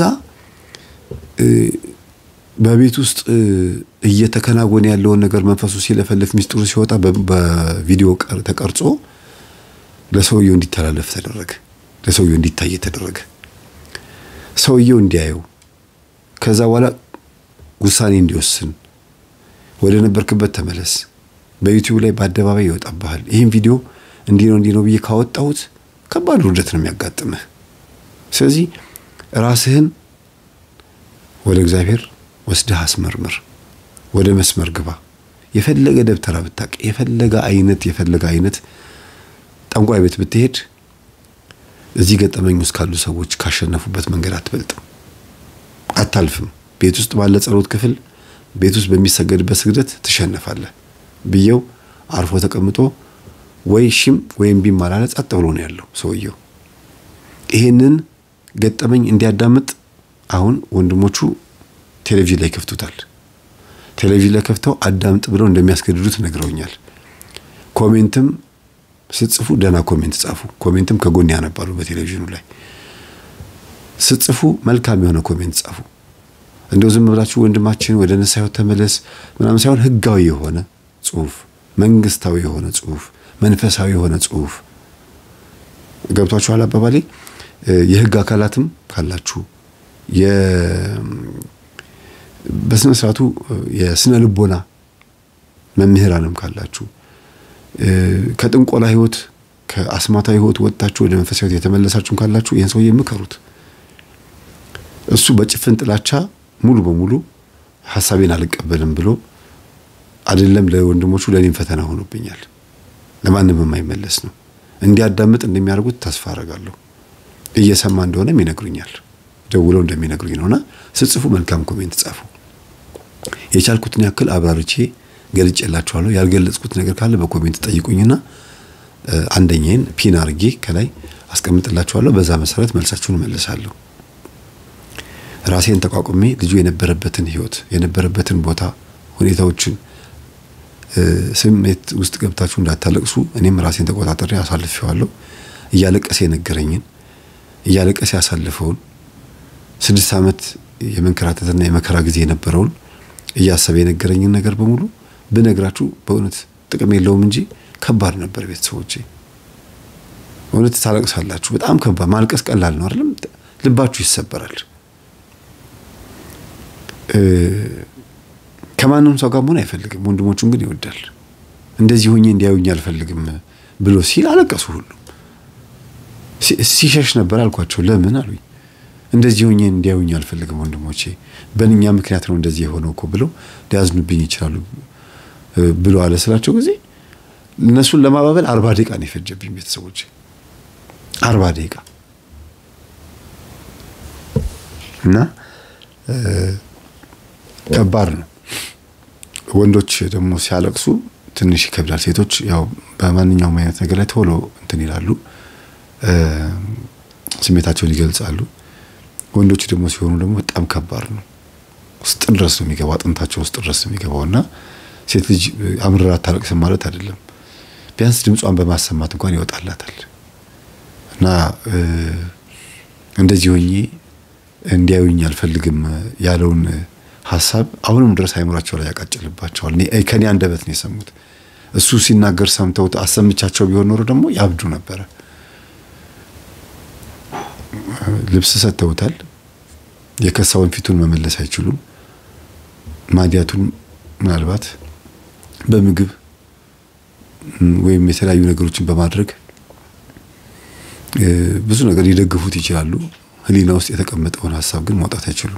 Speaker 1: በቤት ውስጥ እየተከናወነ ያለውን ነገር መንፈሱ ሲለፈልፍ ሚስጥሩ ሲወጣ በቪዲዮ ተቀርጾ ለሰውየው እንዲተላለፍ ተደረገ። ለሰውየው እንዲታይ ተደረገ። ሰውየው እንዲያየው ከዛ በኋላ ውሳኔ እንዲወስን ወደ ነበርክበት ተመለስ። በዩቲዩብ ላይ በአደባባይ ይወጣብሃል። ይህን ቪዲዮ እንዲህ ነው እንዲህ ነው ብዬ ካወጣሁት ከባድ ውርደት ነው የሚያጋጥምህ። ስለዚህ ራስህን ወደ እግዚአብሔር ወስደህ አስመርምር። ወደ መስመር ግባ። የፈለገ ደብተራ ብታቅ፣ የፈለገ አይነት የፈለገ አይነት ጠንቋይ ቤት ብትሄድ እዚህ ገጠመኝ ውስጥ ካሉ ሰዎች ካሸነፉበት መንገድ አትበልጥም፣ አታልፍም። ቤት ውስጥ ባለ ጸሎት ክፍል፣ ቤት ውስጥ በሚሰገድበት ስግደት ትሸነፋለህ ብየው አርፎ ተቀምጦ ወይ ሽም ወይም ቢም አላለ፣ ጸጥ ብሎ ነው ያለው ሰውየው። ይሄንን ገጠመኝ እንዲያዳምጥ አሁን ወንድሞቹ ቴሌቪዥን ላይ ከፍቱታል። ቴሌቪዥን ላይ ከፍተው አዳምጥ ብለው እንደሚያስገድዱት ነግረውኛል። ኮሜንትም ስትጽፉ ደህና ኮሜንት ጻፉ። ኮሜንትም ከጎን ያነባሉ። በቴሌቪዥኑ ላይ ስትጽፉ መልካም የሆነ ኮሜንት ጻፉ። እንደው ዝም ብላችሁ ወንድማችን ወደ ንስሐ ሕይወት ተመለስ ምናምን ሳይሆን ህጋዊ የሆነ ጽሁፍ፣ መንግስታዊ የሆነ ጽሁፍ፣ መንፈሳዊ የሆነ ጽሁፍ ገብቷችኋል አባባሌ። የህግ አካላትም ካላችሁ በስነ ስርዓቱ የስነ ልቦና መምህራንም ካላችሁ ከጥንቆላ ህይወት ከአስማታዊ ህይወት ወጥታችሁ ወደ መንፈሳዊ ህይወት የተመለሳችሁም ካላችሁ ይህን ሰውዬ ምከሩት። እሱ በጭፍን ጥላቻ ሙሉ በሙሉ ሀሳቤን አልቀበልም ብሎ አይደለም ለወንድሞቹ ለእኔም ፈተና ሆኖብኛል። ለማንም የማይመለስ ነው። እንዲያዳምጥ እንደሚያደርጉት ተስፋ አደርጋለሁ። እየሰማ እንደሆነም ይነግሩኛል። ደውለው እንደሚነግሩኝ ነውና ስጽፉ መልካም ኮሜንት ጻፉ። የቻልኩትን ያክል አብራርቼ ገልጬላችኋለሁ። ያልገለጽኩት ነገር ካለ በኮሜንት ጠይቁኝና አንደኛዬን ፒን አርጌ ከላይ አስቀምጥላችኋለሁ። በዛ መሰረት መልሳችሁን መልሳለሁ። ራሴን ተቋቁሜ ልጁ የነበረበትን ህይወት የነበረበትን ቦታ ሁኔታዎችን ስሜት ውስጥ ገብታችሁ እንዳታለቅሱ እኔም ራሴን ተቆጣጠሬ አሳልፌዋለሁ። እያለቀሰ የነገረኝን እያለቀሰ ያሳልፈውን ስድስት ዓመት የመንከራተትና የመከራ ጊዜ የነበረውን እያሰበ የነገረኝን ነገር በሙሉ ብነግራችሁ በእውነት ጥቅም የለውም እንጂ ከባድ ነበር። ቤተሰቦቼ እውነት ታለቅሳላችሁ። በጣም ከባድ ማልቀስ ቀላል ነው አይደለም፣ ልባችሁ ይሰበራል። ከማንም ሰው ጋር መሆን አይፈልግም። ወንድሞቹን ግን ይወዳል። እንደዚህ ሆኜ እንዲያዩኝ አልፈልግም ብሎ ሲል አለቀሱ። ሁሉም ሲሸሽ ነበር አልኳቸው። ለምን አሉኝ። እንደዚህ ሆኜ እንዲያዩኝ አልፈልግም ወንድሞቼ፣ በእኛ ምክንያት ነው እንደዚህ የሆነው እኮ ብለው ሊያዝኑብኝ ይችላሉ ብሎ አለ ስላቸው ጊዜ እነሱን ለማባበል አርባ ደቂቃ ነው የፈጀብኝ ቤተሰቦቼ፣ አርባ ደቂቃ እና ከባድ ነው። ወንዶች ደግሞ ሲያለቅሱ ትንሽ ይከብዳል። ሴቶች ያው በማንኛውም አይነት ነገር ላይ ቶሎ እንትን ይላሉ፣ ስሜታቸውን ይገልጻሉ። ወንዶች ደግሞ ሲሆኑ ደግሞ በጣም ከባድ ነው። ውስጥ ድረስ ነው የሚገባው፣ አጥንታቸው ውስጥ ድረስ ነው የሚገባው እና ሴት ልጅ አምርራ አታለቅስም ማለት አይደለም። ቢያንስ ድምጿን በማሰማት እንኳን ይወጣላታል እና እንደዚህ ሆኜ እንዲያዩኝ አልፈልግም ያለውን ሀሳብ አሁንም ድረስ አይምሯቸው ላይ ያቃጭልባቸዋል። ከኔ አንደበት ነው የሰሙት። እሱ ሲናገር ሰምተውት አሰምቻቸው ቢሆን ኖሮ ደግሞ ያብዱ ነበረ። ልብስ ሰጥተውታል። የከሳውን ፊቱን መመለስ አይችሉም። ማዲያቱን ምናልባት በምግብ ወይም የተለያዩ ነገሮችን በማድረግ ብዙ ነገር ሊደግፉት ይችላሉ። ሕሊና ውስጥ የተቀመጠውን ሀሳብ ግን ማውጣት አይችሉም።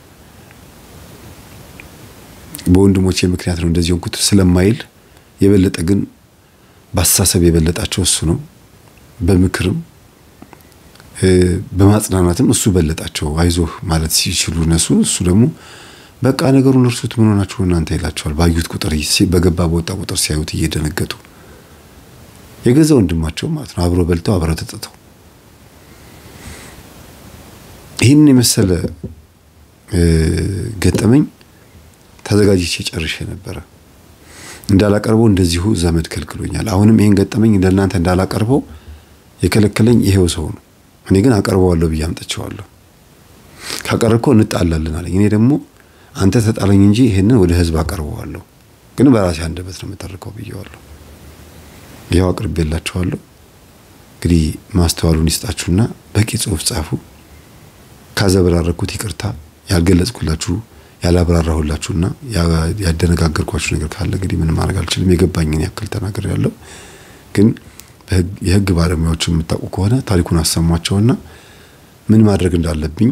Speaker 1: በወንድሞቼ ምክንያት ነው እንደዚህ ሆንኩት ስለማይል የበለጠ ግን በአስተሳሰብ የበለጣቸው እሱ ነው። በምክርም በማጽናናትም እሱ በለጣቸው። አይዞህ ማለት ሲችሉ እነሱ እሱ ደግሞ በቃ ነገሩን እርሱት፣ ምን ሆናችሁ እናንተ ይላቸዋል። ባዩት ቁጥር በገባ በወጣ ቁጥር ሲያዩት እየደነገጡ የገዛ ወንድማቸው ማለት ነው። አብሮ በልተው አብረው ተጠጥተው ይህንን የመሰለ ገጠመኝ ተዘጋጅቼ ጨርሼ ነበረ። እንዳላቀርበው እንደዚሁ ዘመድ ከልክሎኛል። አሁንም ይህን ገጠመኝ እንደናንተ እንዳላቀርበው የከለከለኝ ይሄው ሰው ነው። እኔ ግን አቀርበዋለሁ ብዬ አምጥቼዋለሁ። ካቀረብከው እንጣላለን አለኝ። እኔ ደግሞ አንተ ተጣለኝ እንጂ ይሄንን ወደ ህዝብ አቀርበዋለሁ፣ ግን በራሴ አንደበት ነው የምተርከው ብዬዋለሁ። ይኸው አቅርቤላችኋለሁ። እንግዲህ ማስተዋሉን ይስጣችሁና በቂ ጽሁፍ ጻፉ። ካዘበራረኩት ይቅርታ፣ ያልገለጽኩላችሁ ያላብራራሁላችሁና ያደነጋገርኳችሁ ነገር ካለ እንግዲህ ምንም ማድረግ አልችልም። የገባኝን ያክል ተናገር ያለው ግን የህግ ባለሙያዎች የምታውቁ ከሆነ ታሪኩን አሰሟቸውና ምን ማድረግ እንዳለብኝ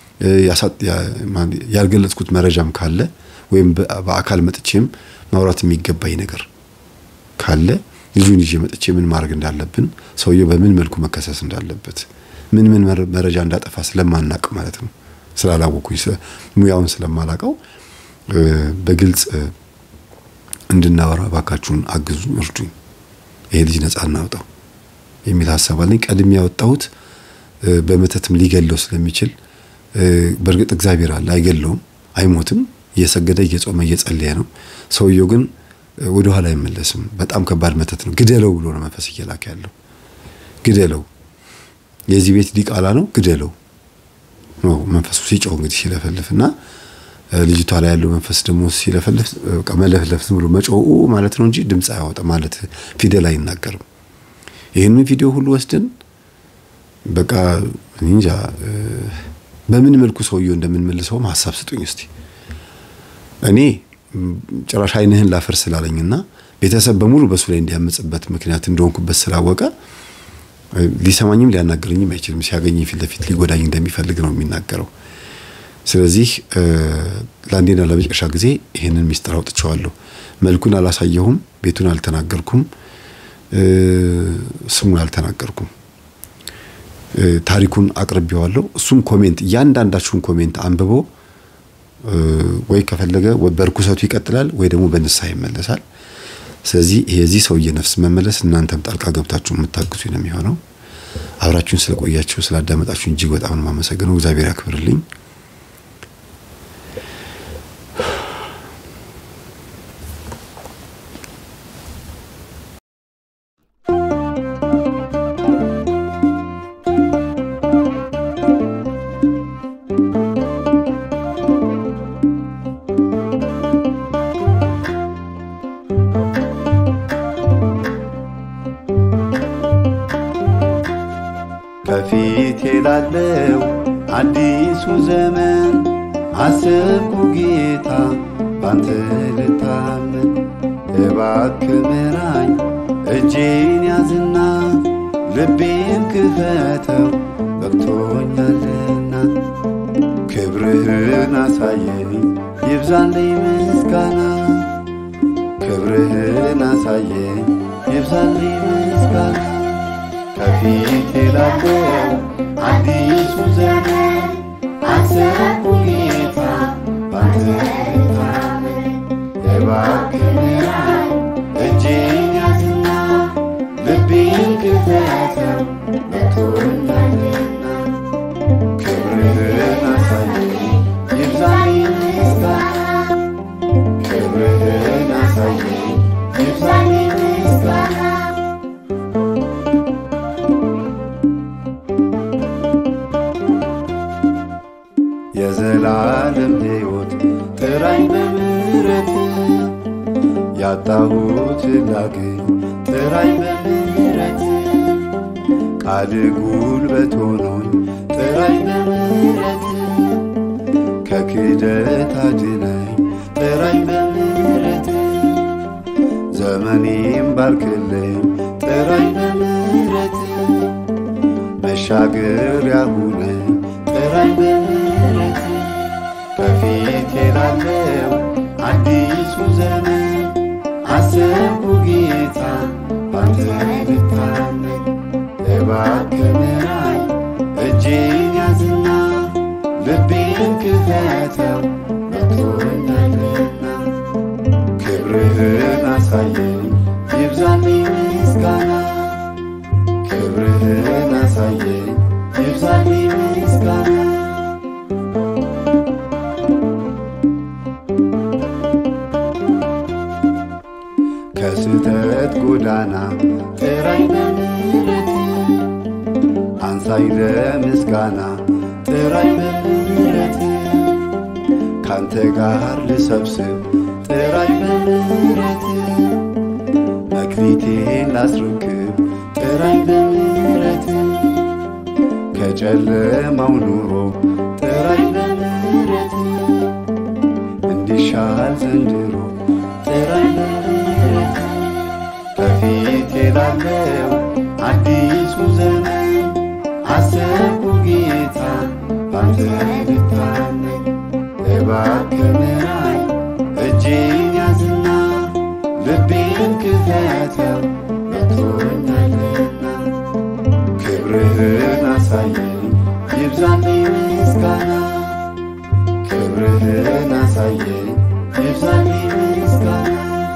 Speaker 1: ያልገለጽኩት መረጃም ካለ ወይም በአካል መጥቼም ማውራት የሚገባኝ ነገር ካለ ልጁን ይዤ መጥቼ ምን ማድረግ እንዳለብን ሰውየው በምን መልኩ መከሰስ እንዳለበት ምን ምን መረጃ እንዳጠፋ ስለማናቅ ማለት ነው ስላላወኩኝ ሙያውን ስለማላቀው በግልጽ እንድናወራ ባካችሁን አግዙ፣ እርዱኝ፣ ይሄ ልጅ ነፃ እናውጣው የሚል ሀሳብ አለኝ። ቀድሜ ያወጣሁት በመተትም ሊገለው ስለሚችል በእርግጥ እግዚአብሔር አለ፣ አይገለውም፣ አይሞትም። እየሰገደ እየጾመ እየጸለየ ነው። ሰውየው ግን ወደ ኋላ አይመለስም። በጣም ከባድ መተት ነው። ግደለው ብሎ ነው መንፈስ እየላከ ያለው። ግደለው፣ የዚህ ቤት ዲቃላ ነው፣ ግደለው ነው መንፈሱ ሲጮህ እንግዲህ ሲለፈልፍ እና ልጅቷ ላይ ያለው መንፈስ ደግሞ ሲለፈልፍ መለፍለፍ ዝም ብሎ መጮህ ማለት ነው እንጂ ድምፅ አያወጣ ማለት ፊደል አይናገርም። ይህንን ቪዲዮ ሁሉ ወስደን በቃ እንጃ በምን መልኩ ሰውየው እንደምንመልሰውም ሀሳብ ስጡኝ እስቲ። እኔ ጭራሽ ዓይንህን ላፈር ስላለኝና ቤተሰብ በሙሉ በሱ ላይ እንዲያመጽበት ምክንያት እንደሆንኩበት ስላወቀ ሊሰማኝም ሊያናገረኝም አይችልም። ሲያገኝ ፊት ለፊት ሊጎዳኝ እንደሚፈልግ ነው የሚናገረው። ስለዚህ ለአንዴና ለመጨረሻ ጊዜ ይህንን ሚስጥር አውጥቼዋለሁ። መልኩን አላሳየሁም፣ ቤቱን አልተናገርኩም፣ ስሙን አልተናገርኩም። ታሪኩን አቅርቤዋለሁ። እሱም ኮሜንት እያንዳንዳችሁን ኮሜንት አንብቦ ወይ ከፈለገ በርኩሰቱ ይቀጥላል ወይ ደግሞ በንስሐ ይመለሳል። ስለዚህ የዚህ ሰውዬ ነፍስ መመለስ እናንተም ጣልቃ ገብታችሁ የምታግዙ ነው የሚሆነው። አብራችሁን ስለቆያችሁ ስላዳመጣችሁ እጅግ በጣም ነው የማመሰግነው። እግዚአብሔር ያክብርልኝ።
Speaker 2: ከፊቴ ላለው አዲሱ ዘመን አሰብኩ ጌታ ባንተ ልታመን፣ እባክህ ምራኝ እጄን ያዝና ልቤን ክፈተው በቅቶኛልና፣ ክብርህን አሳየኝ ይብዛልኝ ምስጋና፣ ክብርህን አሳየኝ ይብዛልኝ ምስጋና ከፊቴ ላለው አዲሱ ዘመን አሰብኩ ጌታ ባንተ ልታመን፣ እባክህ ምራኝ እጄን ያዝና ልቤን ክፈተው በቅቶኛልና፣ ክብርህን አሳየኝ ይብዛልኝ ምስጋና፣ ክብርህን አሳየኝ ይብዛልኝ ምስጋና የዘላለም ሕይወት ጥራኝ በምሕረት ያጣሁት ላግኝ ጥራኝ በምሕረት ቃል ጉልበት ሆኖኝ ጥራኝ እኔም ባርክልኝ ጥራኝ በምሕረት መሻገሪያ ሁነኝ ጥራኝ በምሕረት ከፊቴ ላለው አዲሱ ዘመን አሰብኩ ጌታ ባንተ ልታመን እባክህ ምራኝ እጄን ያዝና ልቤን ክፈተው መጥቶኛልና ክብርህን አሳየኝ ይብዛልኝ ምስጋና ክብርህን አሳየኝ ይብዛልኝ ምስጋና ከስህተት ጎዳና ጥራኝ በምሕረት አንሳኝ ለምስጋና ጥራኝ በምሕረት ካንተ ጋር ልሰብስብ ጥራኝ በምሕረት መክሊቴን ላስረክብ ጥራኝ በምሕረት ከጨለማው ኑሮ ጥራኝ በምሕረት እንዲሻል ዘንድሮ ጥራኝ በምሕረት ከፊቴ ላለው አዲሱ ዘመን አሰብኩ ጌታ ባንተ ልታመን እባክህ ምራኝ እጄን ያዝና ልቤን ክፈተው መጥቶኛልና ክብርህን አሳየኝ ይብዛልኝ ምስጋና ክብርህን አሳየኝ ይብዛልኝ ምስጋና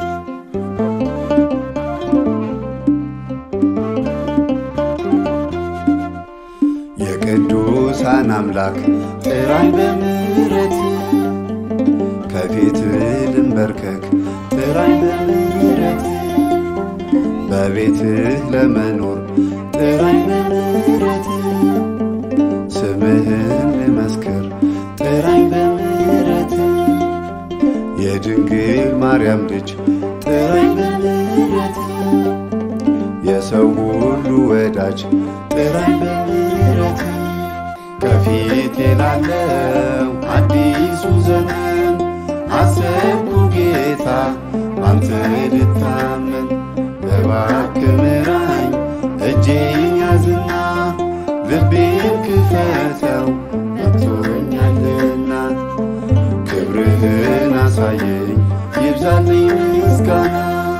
Speaker 2: የቅዱሳን አምላክ ጥራኝ በምሕረት ከፊት ልንበርከክ ጥራኝ በምሕረት በቤትህ ለመኖር ጥራኝ በምሕረት ስምህን ልመስክር ጥራኝ በምሕረት የድንግል ማርያም ልጅ ጥራኝ በምሕረት የሰው ሁሉ ወዳጅ ጥራኝ በምሕረት ከፊቴ ላለው አዲሱ ዘመን አሰብኩ ጌታ ባንተ ልታመን እባክህ ምራኝ እጄን ያዝና ልቤን ክፈተው መጥቶኛልና ክብርህን አሳየኝ ይብዛልኝ ምስጋና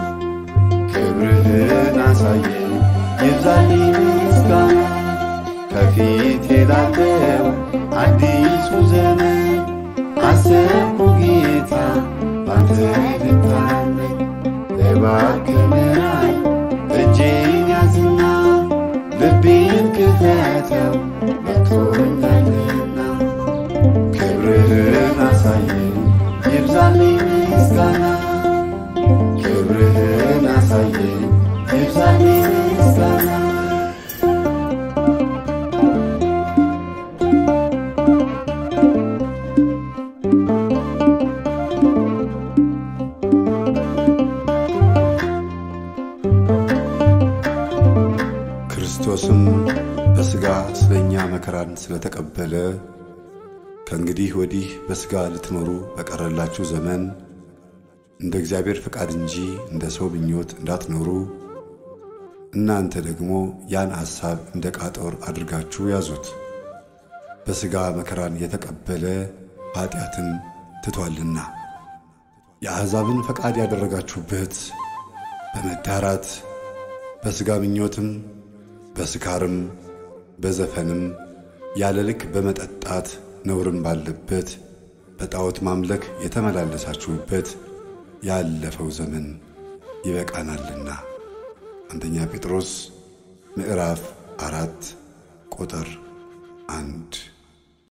Speaker 2: ክብርህን አሳየኝ ይብዛልኝ ምስጋና ከፊቴ ላለው አዲሱ ዘመን አሰብኩ ጌታ ባንተ ልታመን እባክህ ምራኝ እጄን ያዝና ልቤን ክፈተው መጥቶኛልና ክብርህን አሳየኝ ይብዛልኝ ምስጋና ክብርህን አሳየኝ ይብዛልኝ ምስጋና ክርስቶስም በሥጋ ስለኛ መከራን ስለተቀበለ ከእንግዲህ ወዲህ በሥጋ ልትኖሩ በቀረላችሁ ዘመን እንደ እግዚአብሔር ፈቃድ እንጂ እንደ ሰው ምኞት እንዳትኖሩ እናንተ ደግሞ ያን ሐሳብ እንደ ቃጦር አድርጋችሁ ያዙት። በሥጋ መከራን የተቀበለ ኀጢአትን ትቷልና የአሕዛብን ፈቃድ ያደረጋችሁበት በመዳራት በሥጋ ምኞትም በስካርም በዘፈንም ያለ ልክ በመጠጣት ነውርም ባለበት በጣዖት ማምለክ የተመላለሳችሁበት ያለፈው ዘመን ይበቃናልና። አንደኛ ጴጥሮስ ምዕራፍ አራት ቁጥር አንድ